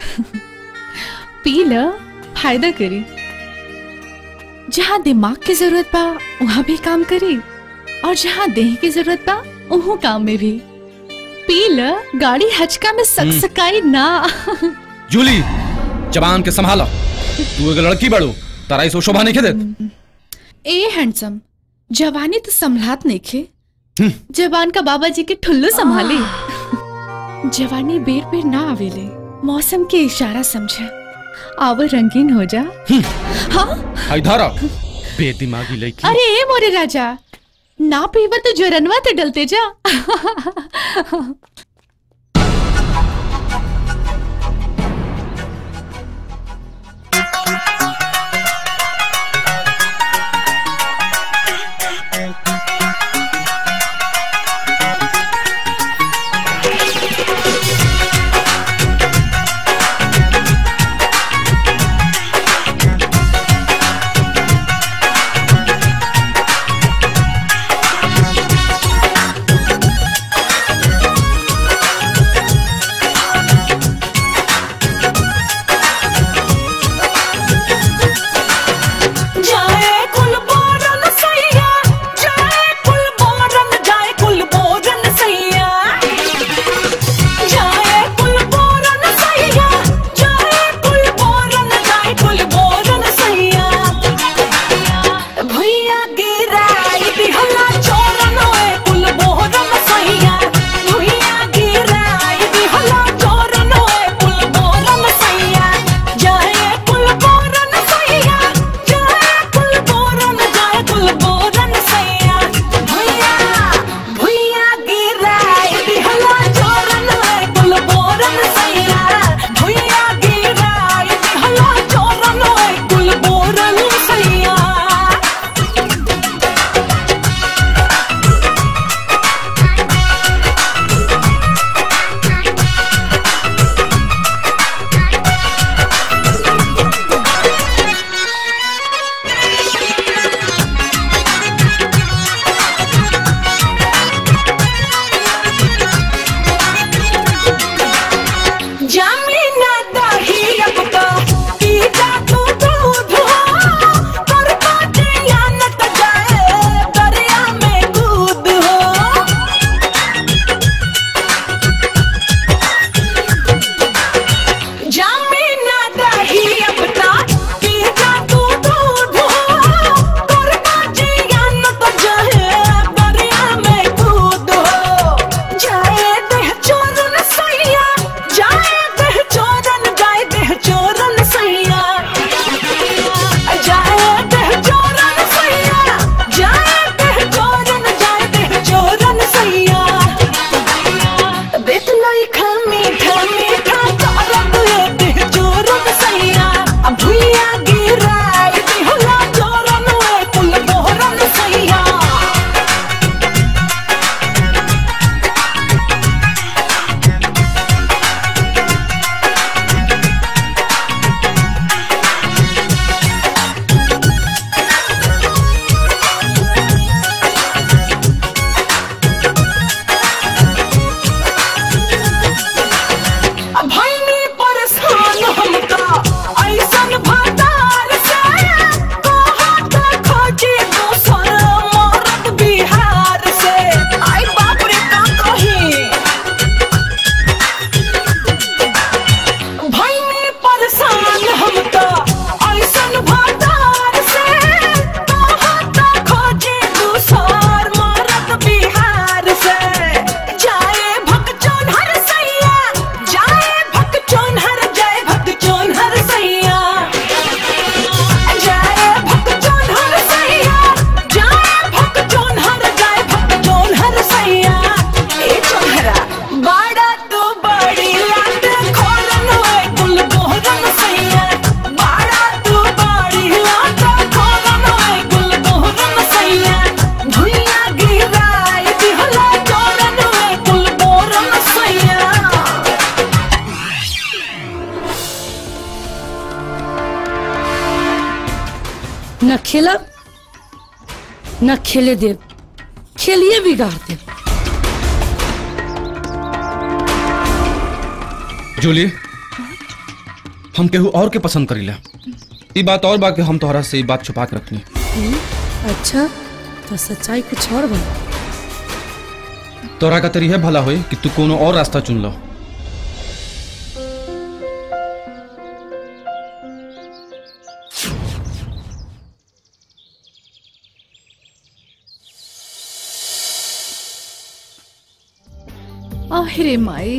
पी ल फायदा करी जहाँ दिमाग की जरूरत बा वहाँ भी काम करी और जहाँ देह की जरूरत बा वहाँ काम में भी पी ल गाड़ी हचका में सकसकाई ना जूली जबान के संभाला तू एक लड़की बड़ू तारा इस शोभा नहीं दे ए हैंडसम जवानी तो संभलात नहीं खे जवान का बाबा जी के ठुल्लू संभाले जवानी बेर बेर ना आवेले मौसम के इशारा समझा आवर रंगीन हो जा हाँ इधर आ बेदिमागी लड़की अरे ए मोरे राजा ना पीवा तो जोरनवा ते डलते जा ओ न खेला न खेले दे खेलिए बिगाड़ दे जूली हम केहू और के पसंद करीला ई बात और बा कि हम तोहरा से ई बात छुपा के रखनी हम्म, अच्छा तो सच्चाई कुछ और बा तोरा का तरी है भला होई कि तू कोनो और रास्ता चुन लो आहिरे माई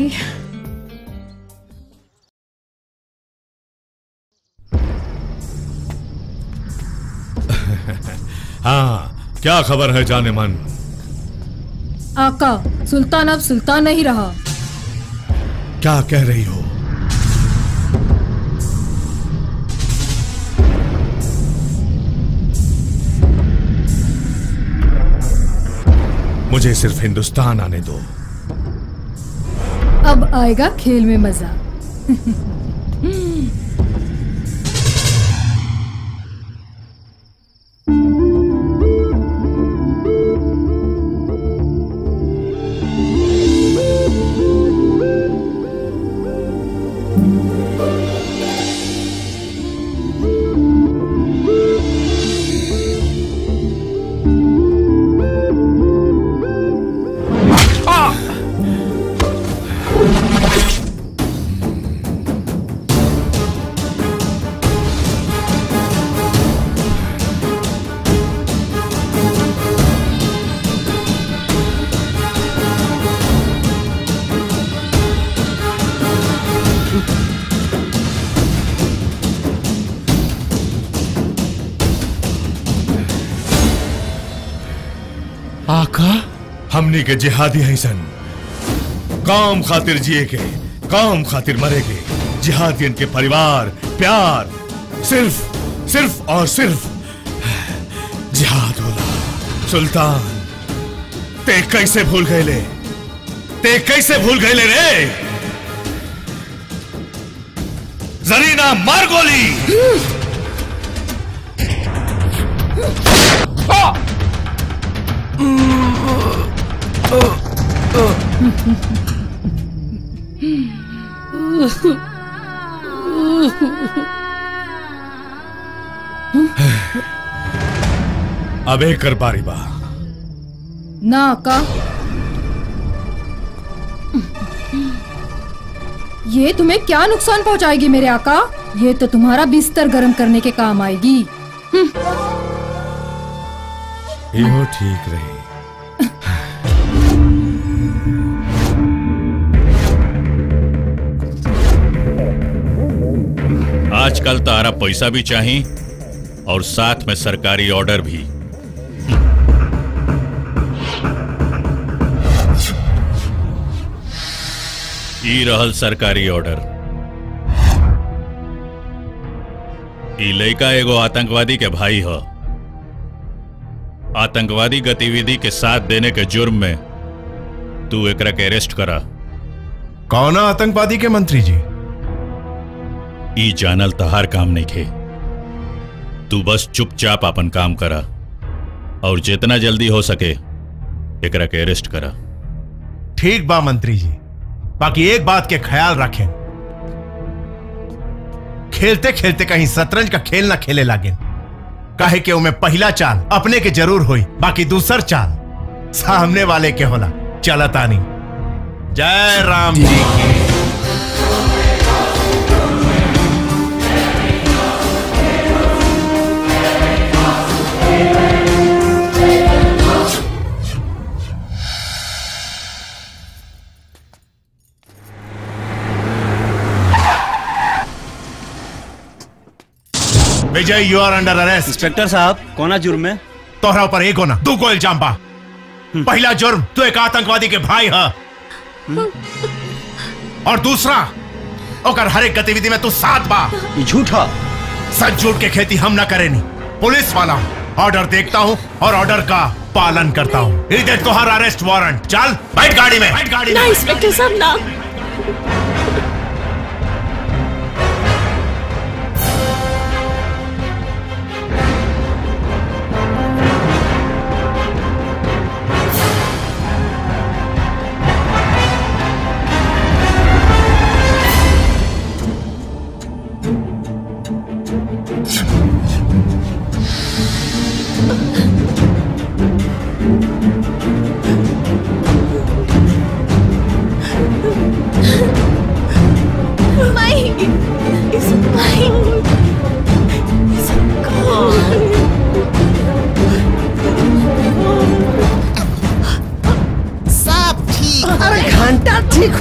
हाँ क्या खबर है जाने मन आका सुल्तान अब सुल्तान नहीं रहा क्या कह रही हो मुझे सिर्फ हिंदुस्तान आने दो अब आएगा खेल में मजा आका हमनी के जिहादी हैं सन काम खातिर जिए के काम खातिर मरे के जिहादियन के परिवार प्यार सिर्फ सिर्फ और सिर्फ जिहाद होला सुल्तान ते कैसे भूल गए ले ते कैसे भूल गए ले रे जरीना मार गोली अबे कर बारी बा ना आका ये तुम्हें क्या नुकसान पहुंचाएगी मेरे आका ये तो तुम्हारा बिस्तर गर्म करने के काम आएगी यो ठीक रही आजकल तारा पैसा भी चाहिए और साथ में सरकारी ऑर्डर भी ई रहल सरकारी ऑर्डर ई लड़का एगो आतंकवादी के भाई ह आतंकवादी गतिविधि के साथ देने के जुर्म में तू एकरा के अरेस्ट करा कौन आतंकवादी के मंत्री जी ई जानल तहार काम नहीं खे तू बस चुपचाप अपन काम करा और जितना जल्दी हो सके एकरा के अरेस्ट करा ठीक बा मंत्री जी बाकी एक बात के ख्याल रखें खेलते खेलते कहीं शतरंज का खेल ना खेले लागे काहे के उमे पहला चाल अपने के जरूर हुई बाकी दूसर चाल सामने वाले के होला चलता नहीं जय राम जी की Vijay you are under arrest inspector साहब कोना जुर्म में तोहरा ऊपर एक होना दू को इल्जाम बा पहला जुर्म तू एक आतंकवादी के भाई है और दूसरा ओकर हर एक गतिविधि में तू साथ बा झूठा सच झूठ के खेती हम ना करेनी पुलिस वाला हूँ ऑर्डर देखता हूँ और ऑर्डर का पालन करता हूँ इधर तुहार अरेस्ट वारंट चल बैठ गाड़ी में बैठ गाड़ी ना में इंस्पेक्टर साहब ना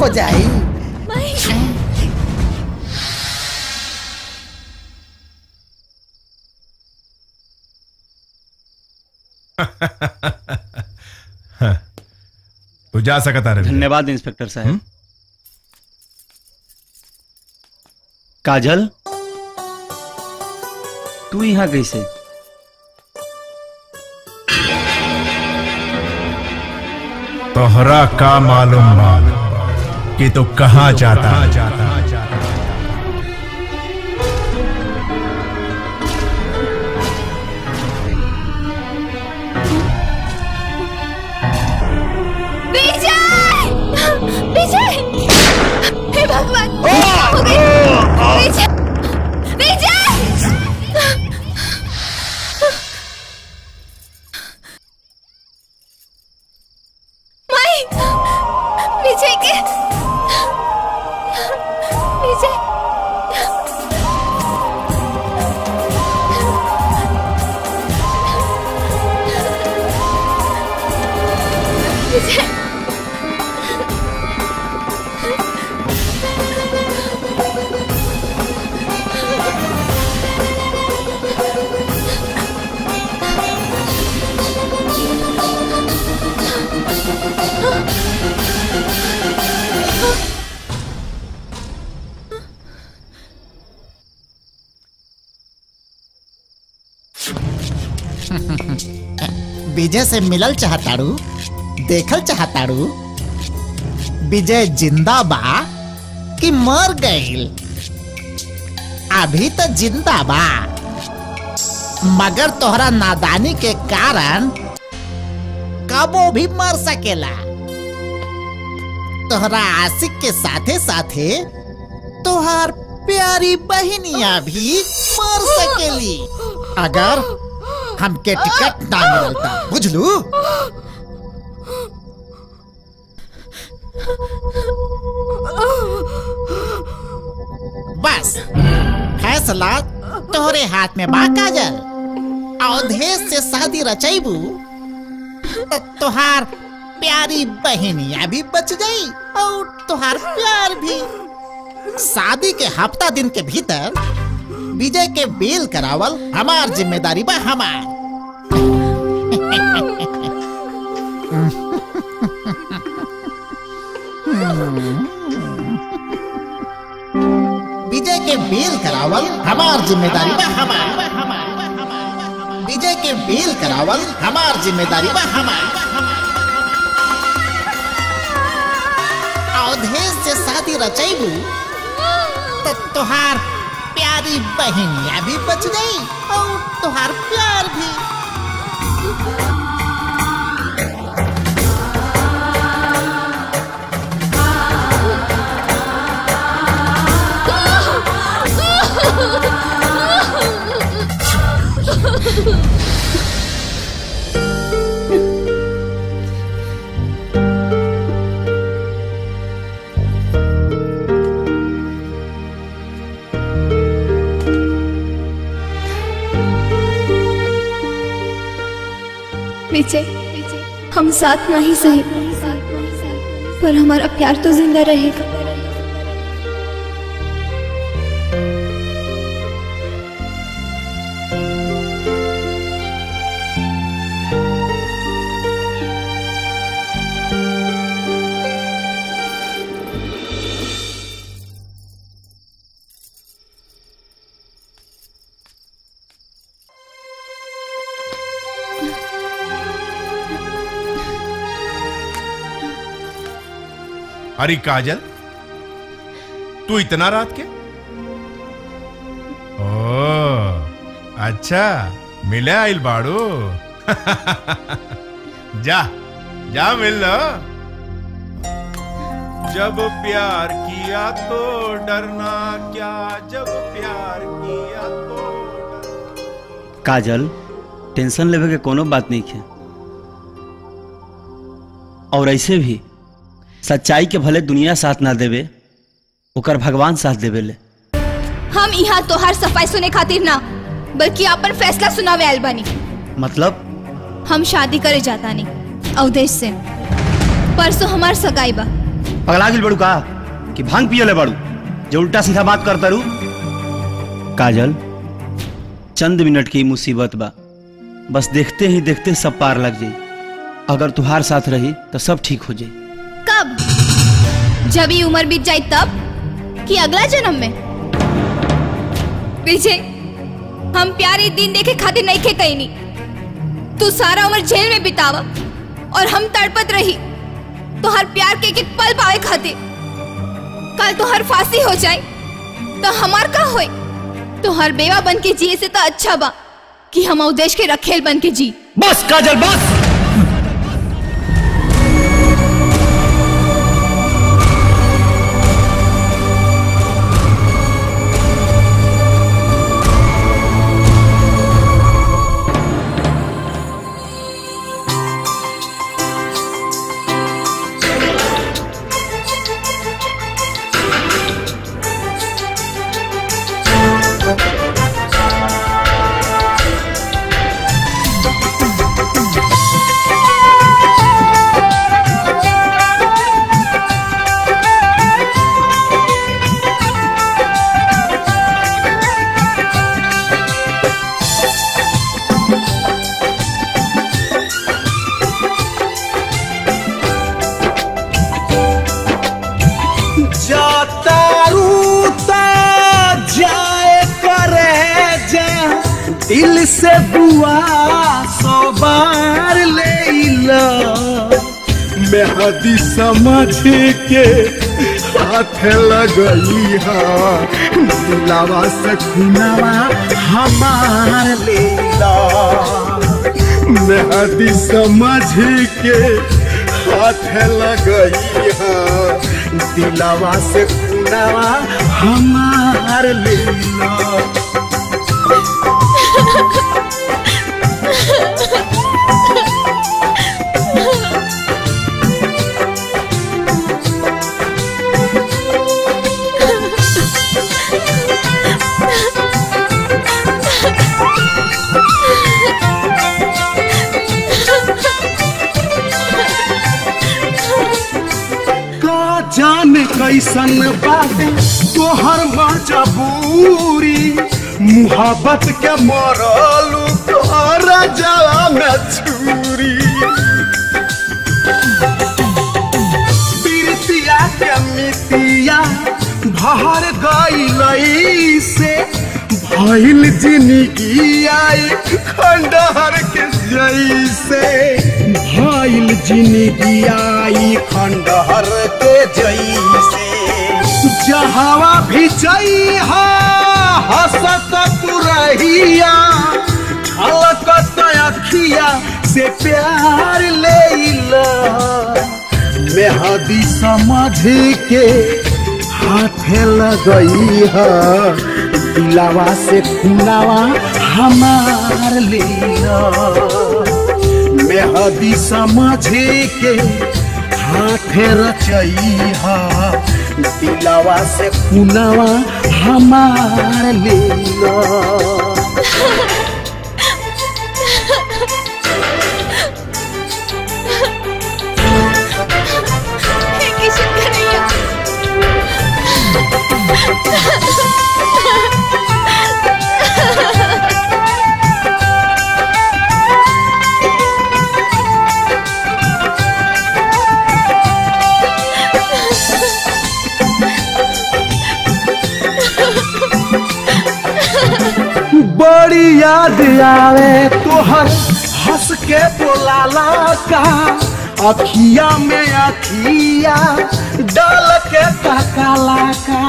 जाई तू जा सकता रवि धन्यवाद इंस्पेक्टर साहब काजल तू यहाँ कैसे तोहरा का मालूम बा कि तू कहाँ जाता विजय विजय हे भगवान हो गई विजय विजय माई विजय के विजय विजय विजय से मिलल चाहताड़ू देखल चाहताड़ू विजय जिंदा बा कि मर गईल अभी तो जिंदा बा मगर तोहरा नादानी के कारण कबो भी मर सकेला तोहरा आशिक के साथे साथे तोहार प्यारी बहनिया भी मर सकेली अगर हमके टिकट ना मिलता बुझलू बस फैसला तोहरे हाथ में बा काजल अवधेश से शादी रचैबू तो तोहार प्यारी बहनिया भी बच गई और तोहार प्यार भी शादी के हफ्ता दिन के भीतर विजय के बेल करावल हमार जिम्मेदारी बा हमार विजय के बेल करावल हमार जिम्मेदारी बा हमार विजय के बेल करावल हमार जिम्मेदारी बा हमार अवधेश से शादी रचैबू तो तोहार प्यारी बहनिया भी बच गई और तोहार प्यार भी विजय हम साथ नहीं सही पर हमारा प्यार तो जिंदा रहेगा अरे काजल तू इतना रात के ओ अच्छा मिले आइल बाड़ू जा जा मिल लो जब प्यार किया तो डरना क्या जब प्यार किया तो काजल टेंशन लेवे के कोनो बात नहीं है और ऐसे भी सच्चाई के भले दुनिया साथ ना देवे ओकर भगवान साथ देवे ले हम यहाँ तोहार सफाई सुने खातिर ना बल्कि अपन फैसला सुनावे आयल बानी मतलब हम शादी करे जाता नहीं अवधेश से परसों हमार सगाई बा पगला गिल बड़ू का कि भांग पियले बड़ू जो उल्टा सीधा बात करता रू काजल चंद मिनट की मुसीबत बा बस देखते ही देखते सब पार लग जाई अगर तुहार साथ रही तो सब ठीक हो जाई कब जब ये उम्र बीत जाए तब कि अगला जन्म में विजय हम प्यार एक दिन देखे खातिर नहीं खे कहीं नहीं तू सारा उम्र जेल में बितावा और हम तड़पत रही तो हर प्यार के एक एक पल पावे खातिर कल तो हर फांसी हो जाए तो हमार का होए तो हर बेवा बन के जिए से तो अच्छा बा कि हम उ देश के रखेल बन के जी बस काजल बस जातारू ता जाए करे जा दिल से बुआ सौ बार ले ला मेहदी समझ के हाथ लगई हा दिलावा से खुनावा हमार लेला मेहदी समझ के हाथ लगई हा दिलावा से खुनावा हमार लेला का जाने कैसन बाटे तोहर मजबूरी मुहब्बत के मरलू तोहरा जला में छुरी प्रीतिया के मितिया भर गई से भइल जिंदगी आई खंडहर के जैसे भइल जिंदगी आई खंडहर के जैसे जहावा भी जइहा हसत तू रहिया छलकत अखिया से प्यार लेला मेहदी समझ के हाथे लगई है दिलावा से खुलावा हमार लेला मेहदी समझ के हाथे रचई है दिलावा से खुलावा हमार लेला किशन कन्हैया बड़ी याद आवे तोहर हंस के बोलाला का अखिया में अखिया डाल के तकाला का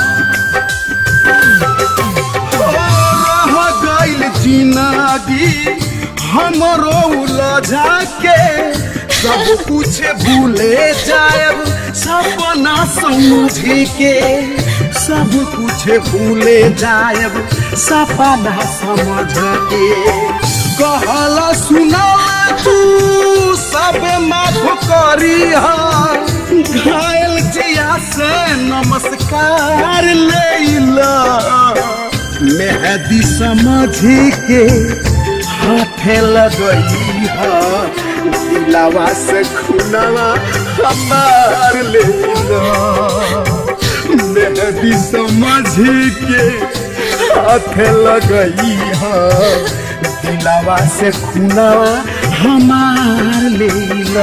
हो रह गइल जिंदगी हमरो उलझा के सब कुछ भूले जाएब सपना समझ के सब कुछ भूले जाएब सपना समझ के कहला सुना तू सब माफ करी घायल जिया से नमस्कार लेला मेहदी समझ के हाथे लगई है दिलावा से खुनावा हमार ले लो मेहदी समझ के हाथ लगई है दिलावा से खुनावा हमार ले लो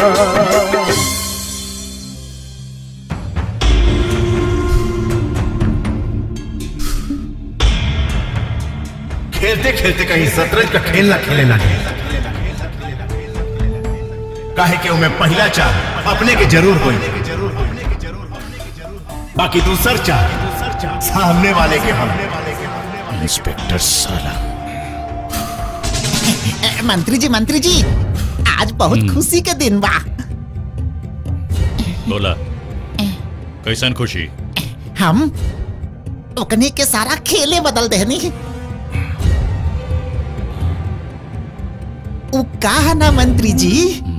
खेलते खेलते कहीं शतरंज का खेल ना खेले ना काहे के मैं पहला चाह अपने के जरूर होई बाकी दूसर चाह सामने वाले के हम इंस्पेक्टर साला ए, मंत्री जी मंत्री जी आज बहुत खुशी के दिन बा बोला कैसन खुशी हम ओकने के सारा खेले बदल देनी उ कहा ना मंत्री जी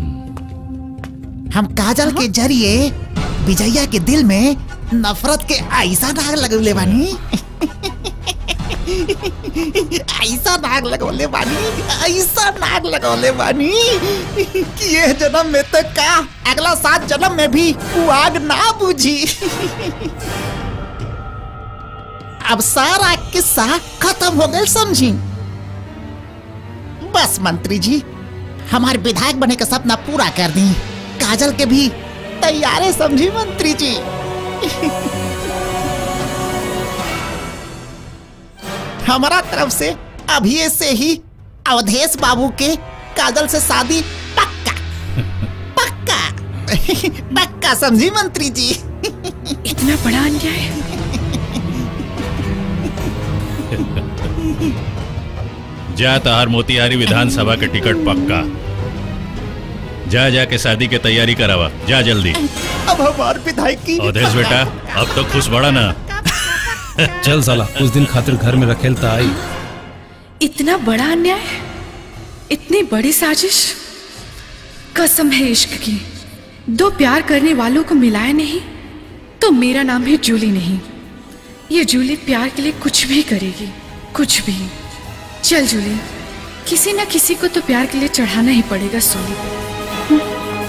हम काजल के जरिए विजया के दिल में नफरत के ऐसा दाग लगौले बानी ऐसा नाग लगौले बानी ऐसा नाग लगौले बानी कि ये जन्म में तो का अगला सात जन्म में भी वो आग ना बुझी अब सारा किस्सा खत्म हो गया समझी बस मंत्री जी हमारे विधायक बने का सपना पूरा कर दी काजल के भी तैयारे समझी मंत्री जी हमारा तरफ से अभी से ही अवधेश बाबू के काजल से शादी पक्का पक्का पक्का समझी मंत्री जी इतना बड़ा अन्याय जा तहार मोतिहारी विधानसभा के टिकट पक्का जा जा के शादी के तैयारी करावा जा जल्दी अब हमारे विधायक की अवधेश बेटा अब तो खुश बड़ा ना चल साला कुछ दिन खातिर घर में रखेलता आई इतना बड़ा अन्याय इतनी बड़ी साजिश कसम है इश्क की दो प्यार करने वालों को मिलाया नहीं तो मेरा नाम भी जूली नहीं ये जूली प्यार के लिए कुछ भी करेगी कुछ भी चल जूली किसी ना किसी को तो प्यार के लिए चढ़ाना ही पड़ेगा सोनी पे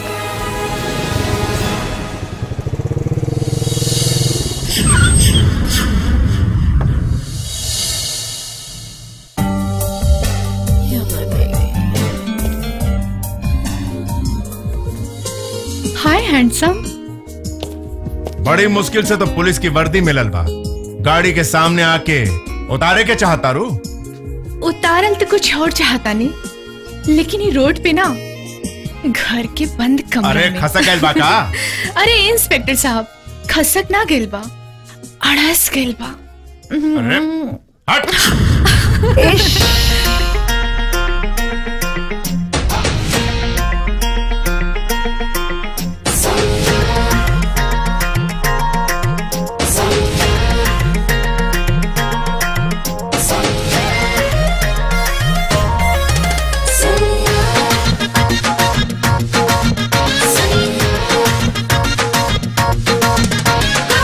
हाय हैंडसम बड़ी मुश्किल से तो पुलिस की वर्दी मिलल बा गाड़ी के सामने आके उतारे के चाहता रू उतारल तो कुछ और चाहता नहीं लेकिन ये रोड पे ना घर के बंद कमरे अरे में खसक गइल बा का अरे इंस्पेक्टर साहब खसक ना गेल बा अड़स गेल बा अरे हट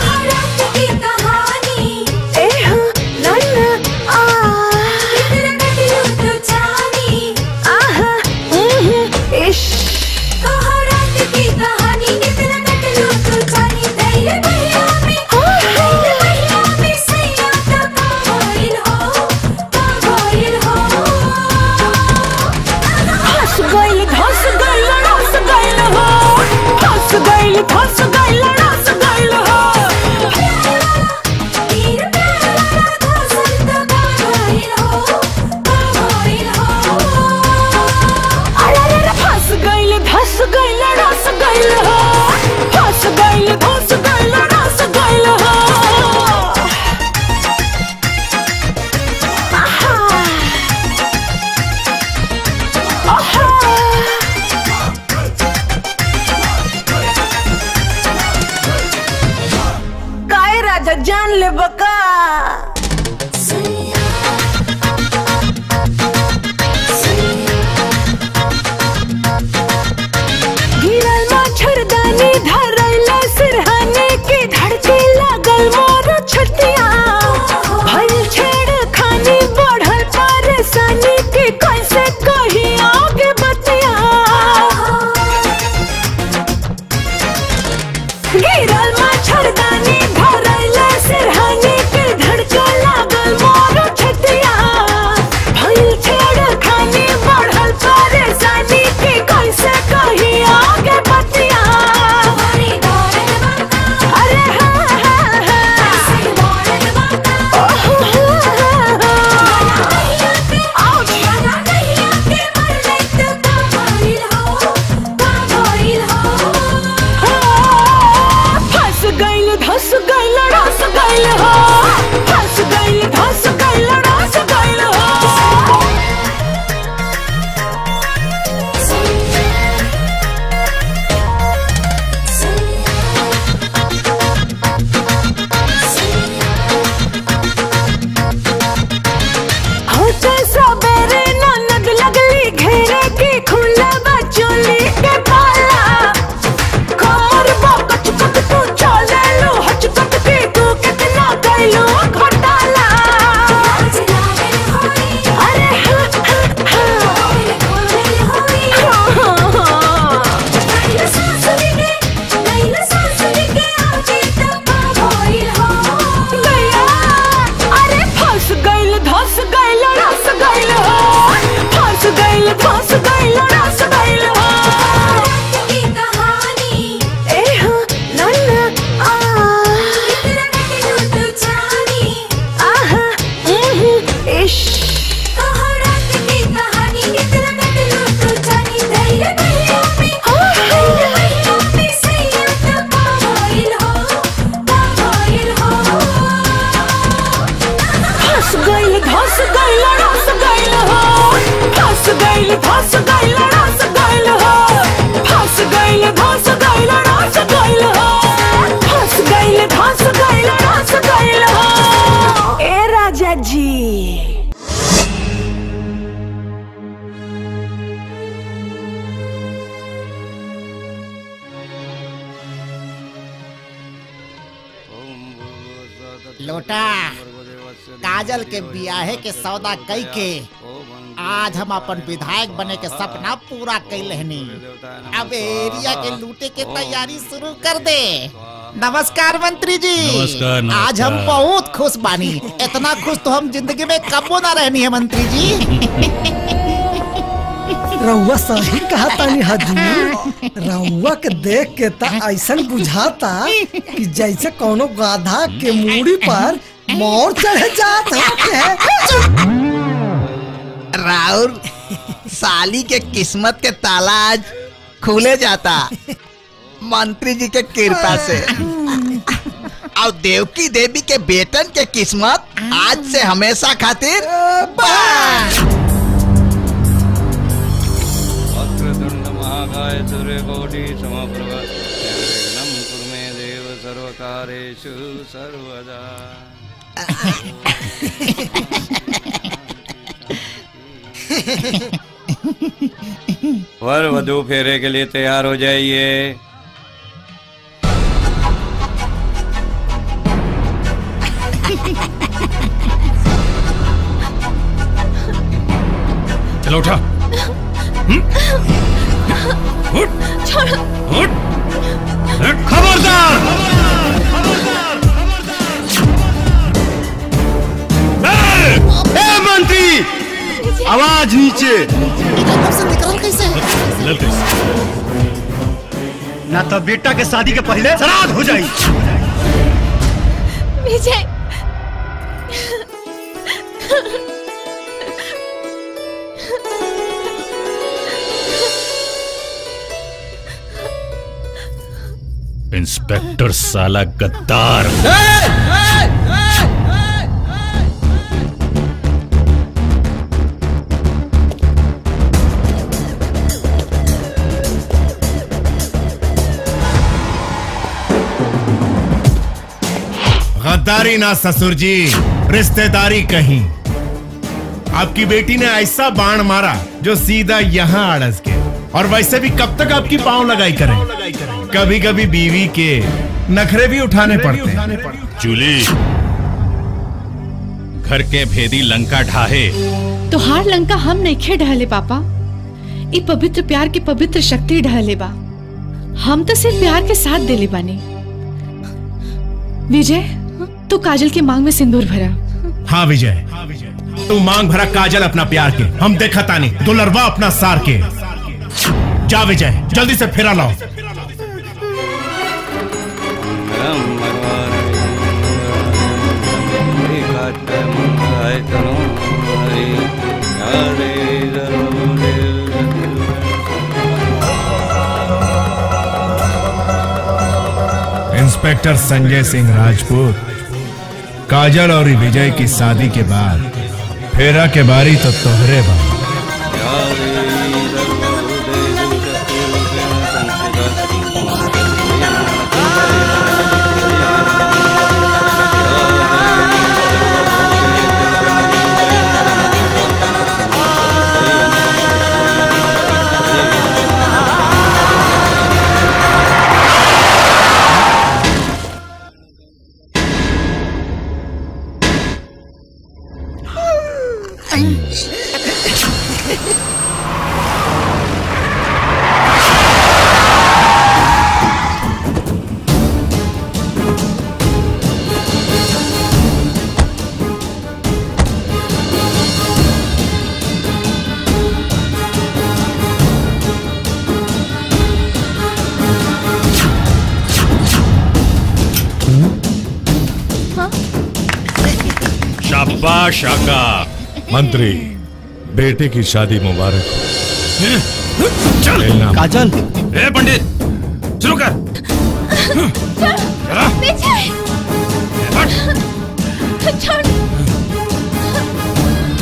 कहानी ए हो लन आ रस गइल रस गइल हो फंस गइल फंस गइल रस गइल हो फंस गइल धस गइल रस गइल हो फंस गइल धस गइल रस गइल हो ए राजा जी लोटा काजल के बियाहे के सौदा कई के आज हम अपन विधायक बने के सपना पूरा कैलहनी अब एरिया के लूटे के तैयारी शुरू कर दे नमस्कार मंत्री जी नमस्कार, नमस्कार। आज हम बहुत खुश बानी इतना खुश तो हम जिंदगी में कबो ना रहनी है मंत्री जी रउआ सही कहा तानी हजूर रउआ के देख के त ऐसा बुझाता कि जैसे कोनो गाधा के मूड़ी पर मोर चढ़े जात है राउर साली के किस्मत के ताला आज खुले जाता मंत्री जी के कृपा से और देवकी देवी के बेटन के किस्मत आज से हमेशा खातिर बंद। वक्रतुंड महाकाय सूर्यकोटि समप्रभ निर्विघ्नं कुरु मे देव सर्वकारेषु सर्वदा वर वधु फेरे के लिए तैयार हो जाइए चलो उठा खबरदार ए मंत्री आवाज नीचे ना तो बेटा के शादी के पहले श्राद्ध हो जाई विजय इंस्पेक्टर साला गद्दार गद्दारी ना ससुर जी रिश्तेदारी कहीं आपकी बेटी ने ऐसा बाण मारा जो सीधा यहाँ अड़स के और वैसे भी कब तक आपकी पांव लगाई करें कभी कभी बीवी के नखरे भी उठाने पड़ते हैं जूली घर के भेदी लंका ढाहे तोहार लंका हम नहीं ढहले पापा ई पवित्र प्यार की पवित्र शक्ति ढहले बा हम तो सिर्फ प्यार के साथ दिले बानी विजय तू काजल की मांग में सिंदूर भरा हाँ विजय तू मांग भरा काजल अपना प्यार के हम देखा तानी दुलरवा अपना सार के जा विजय जल्दी से फेरा लाओ राम भगवान हरि काट मंगलाय करो हरि हरे इंस्पेक्टर संजय सिंह राजपूत काजल और विजय की शादी के बाद फेरा के बारी तो तोहरे बा शाबाश आका मंत्री बेटे की शादी मुबारक हो चल काजल ए पंडित शुरू कर विजय छोड़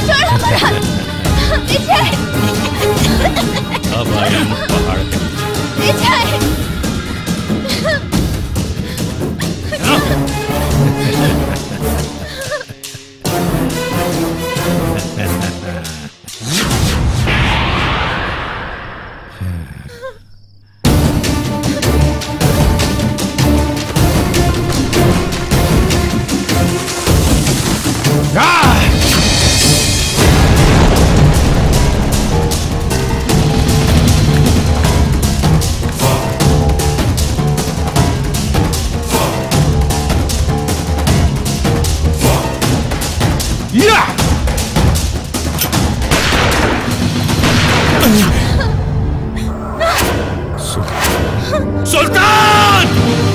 सुल्तान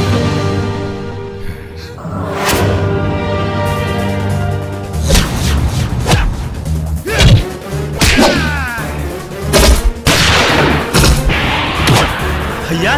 भैया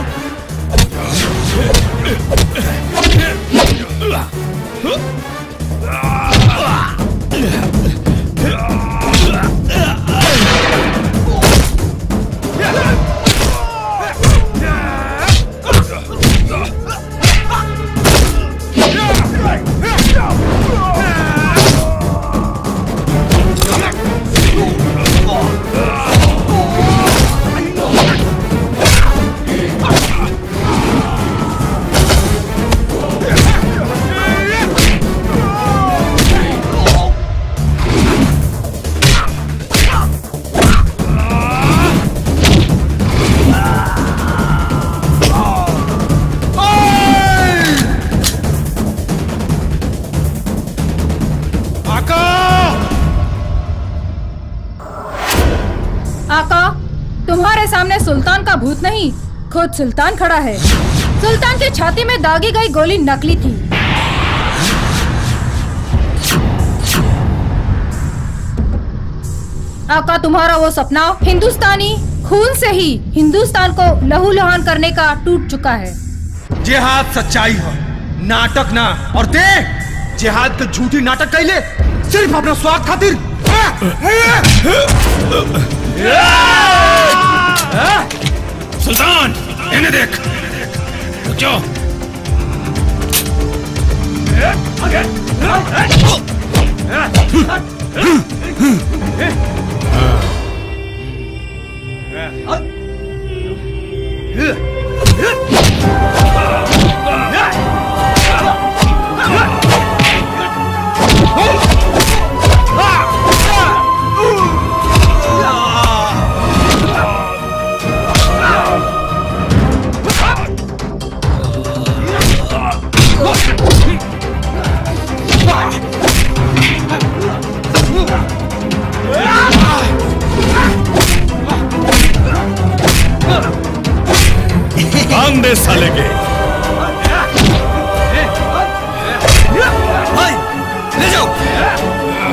आका तुम्हारे सामने सुल्तान का भूत नहीं खुद सुल्तान खड़ा है सुल्तान की छाती में दागी गई गोली नकली थी आका तुम्हारा वो सपना हिंदुस्तानी खून से ही हिंदुस्तान को लहू लुहान करने का टूट चुका है जिहाद सच्चाई है नाटक ना और देख जिहाद के झूठी नाटक कैले सिर्फ अपना स्वाद खातिर सुल्तान इन्हें देख रुको भांग दे साले के ले जाओ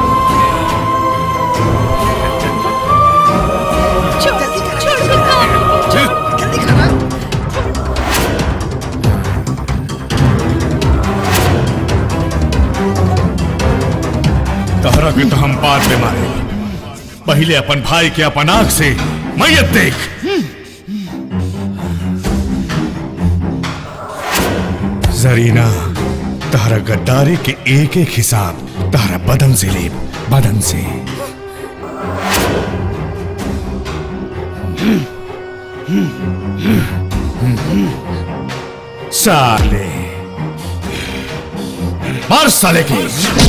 तहरा के तो हम बाद में मारे पहले अपन भाई के अपन आंख से मैयत देख जरीना तहरा गद्दारी के एक एक हिसाब तहरा बदन से ले बदन से साले मार साले की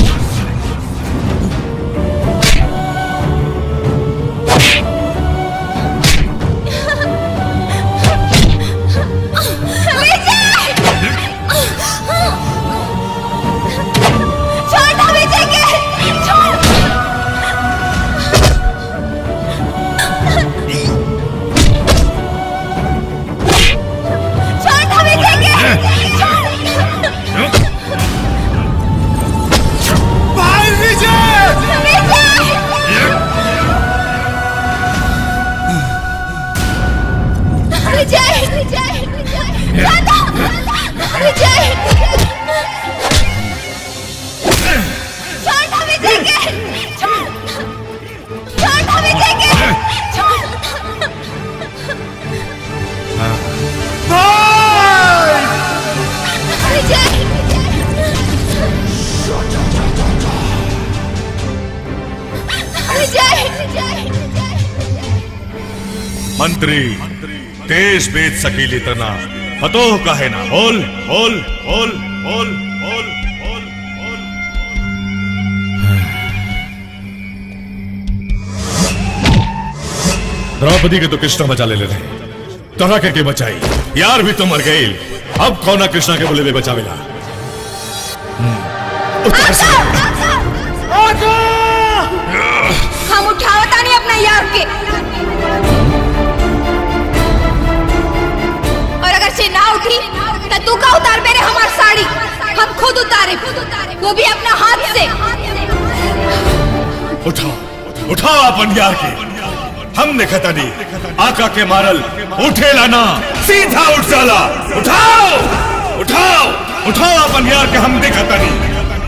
विजय विजय दादा विजय छोड़ विजय के छोड़ विजय के विजय विजय मंत्री देश बेच सकीली तना फतोह कहे ना बोल बोल बोल बोल बोल बोल द्रौपदी के तो कृष्णा बचा ले रहे तरह करके बचाई यार भी तो मर गई अब कौन कृष्णा के बोले में बचावेला हम उठावता नहीं अपना यार के और अगर से ना उठी तो तू का उतार मेरे हमार साड़ी हम खुद उतारे वो भी अपना हाथ से उठाओ उठाओ अपन यार के हम ने खतनी आका के मारल उठे लाना सीधा उठ जाला उठाओ उठाओ उठाओ अपन यार के हम देखता नहीं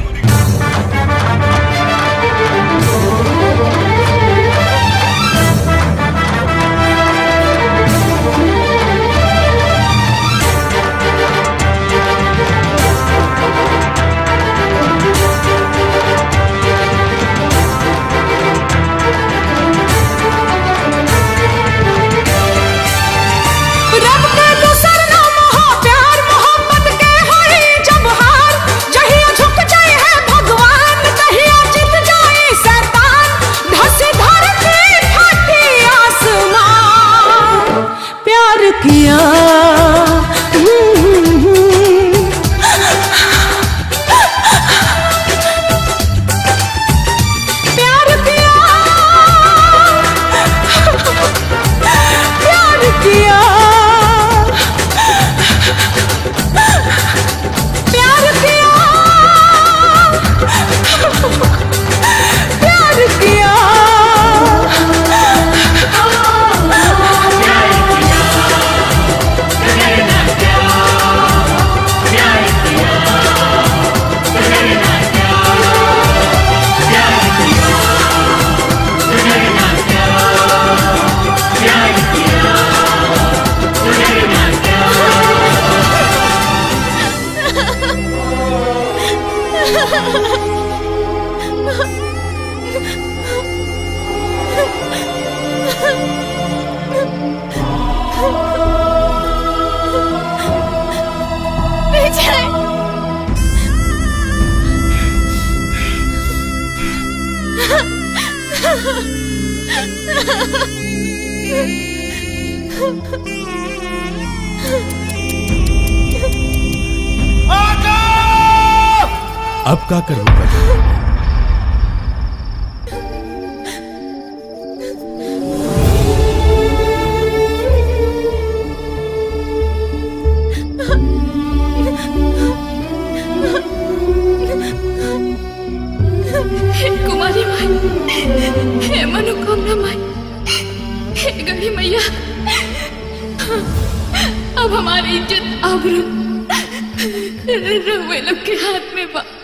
रब के दूसर नाम हो प्यार मोहब्बत के होई जब हार जहिया झुक जाए है भगवान तहिया जीत जाए शैतान धस धरती फटी आसमान प्यार किया प्यार किया प्यार किया प्यार किया प्यार किया विजय अब का करूंगा हे कुमारी माई हे मनोकामना माई हे गढ़ी मैया अब हमारी इज्जत आबरू रहुए लोग के हाथ में बा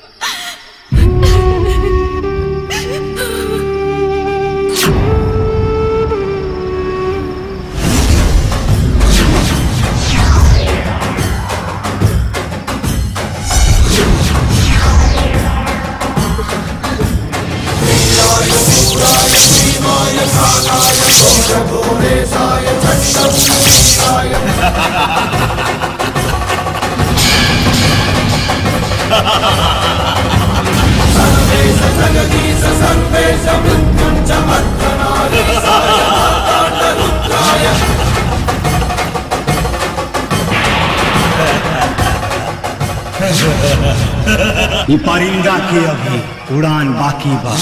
ये परिंदा के अभी उड़ान बाकी बा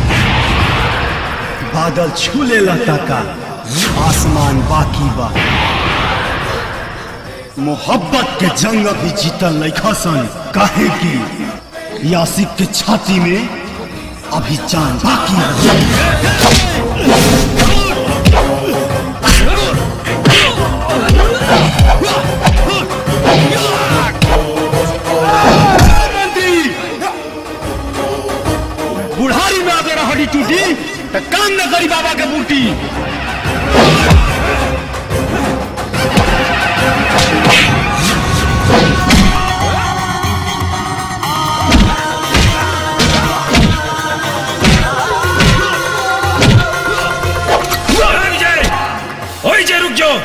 बादल छूले लता का आसमान बाकी बा मोहब्बत के जंग अभी जीतल लइखा सन काहे की यासिक के छाती में अभी जान बाकी बुढ़ारी में अगर हड्डी टूटी तो काम न करी बाबा के बूटी ओए जे रुक जाओ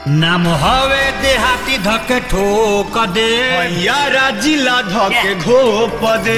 नाम हवे देहाती धके ठोक दे यारा जिला धके घोप दे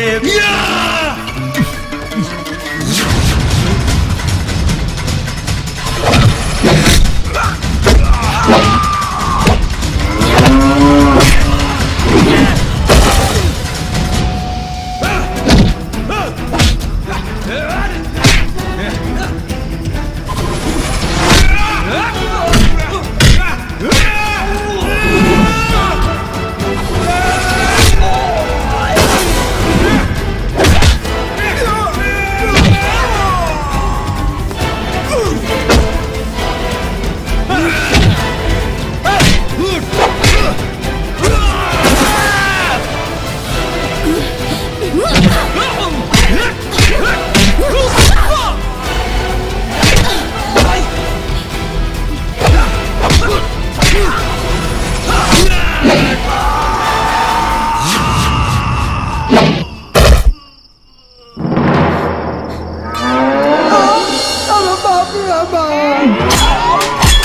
अरे बाप रे बाप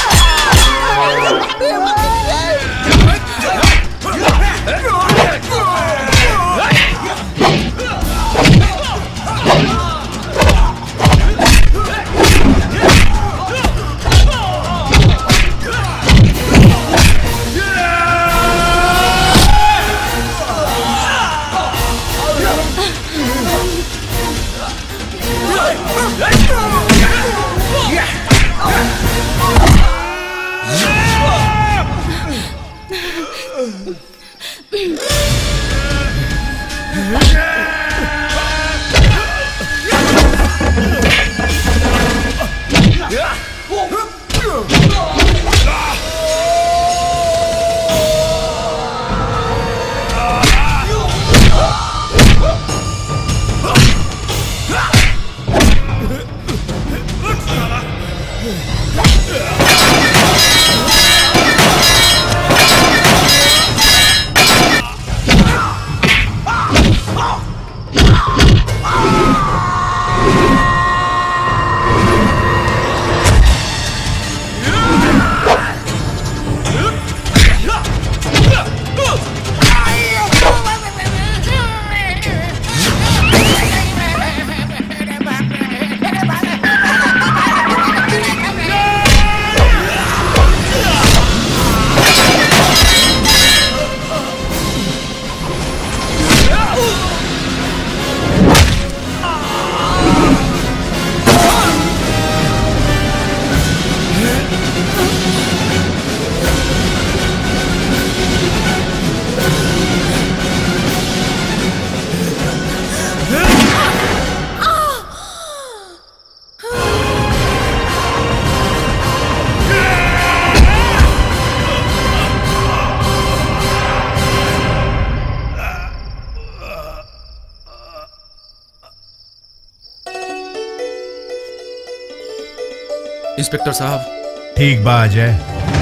इंस्पेक्टर साहब ठीक बा अजय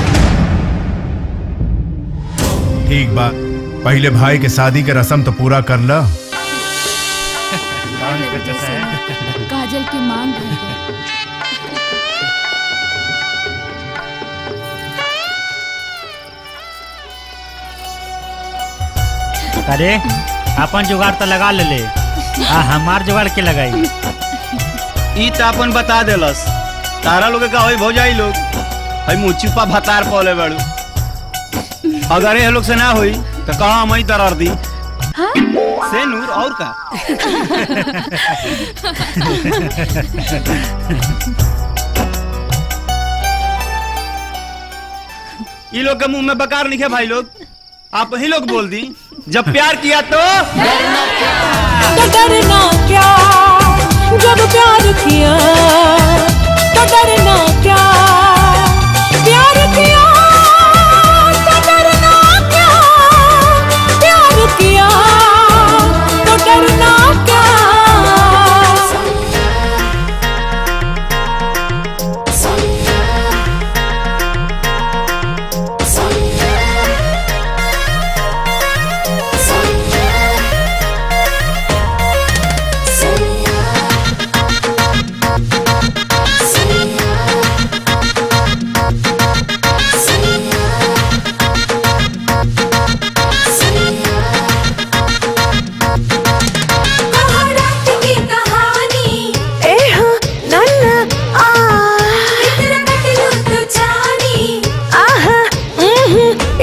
ठीक बा पहले भाई के शादी के रस्म तो पूरा कर ल काजल की मांग भर गई। अरे अपन जुगाड़ तो लगा ले ले आ हमार जुगाड़ के लगाई ई त अपन बता देलस तारा लोग का होई भौजाई लोग हई मुचुपा भतार पौले बड़ू अगर ये लोग से ना होई तो कहा हम ही दरार दी से नूर और का ई लोग के मुंह में बकार लिखे भाई लोग आप ही लोग बोल दी जब प्यार किया तो तो डरना क्या जब प्यार किया तो डरना क्या प्यार किया तो डरना क्या प्यार किया तो डरना क्या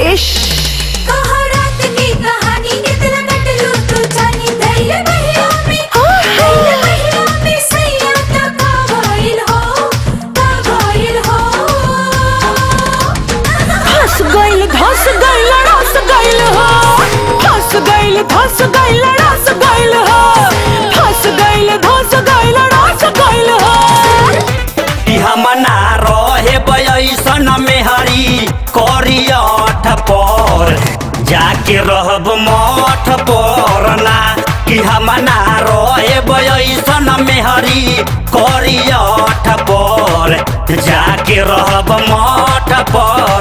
कहा रात की कहानी कितना कटलू तू जानी धैर्य महियों में धैर्य महियों में सैया का कावाइल हो कावाइल हो फंस गइल धस गइल रस गइल हो फंस गइल धस गइल रस गइल हो फंस गइल धस गइल रस गइल हो हमना रहे बयसन में हरी करियठ पर जाके रहब मठ पर ना कि हमना रहे बयसन में हरी करियठ पर जाके रहब मठ पर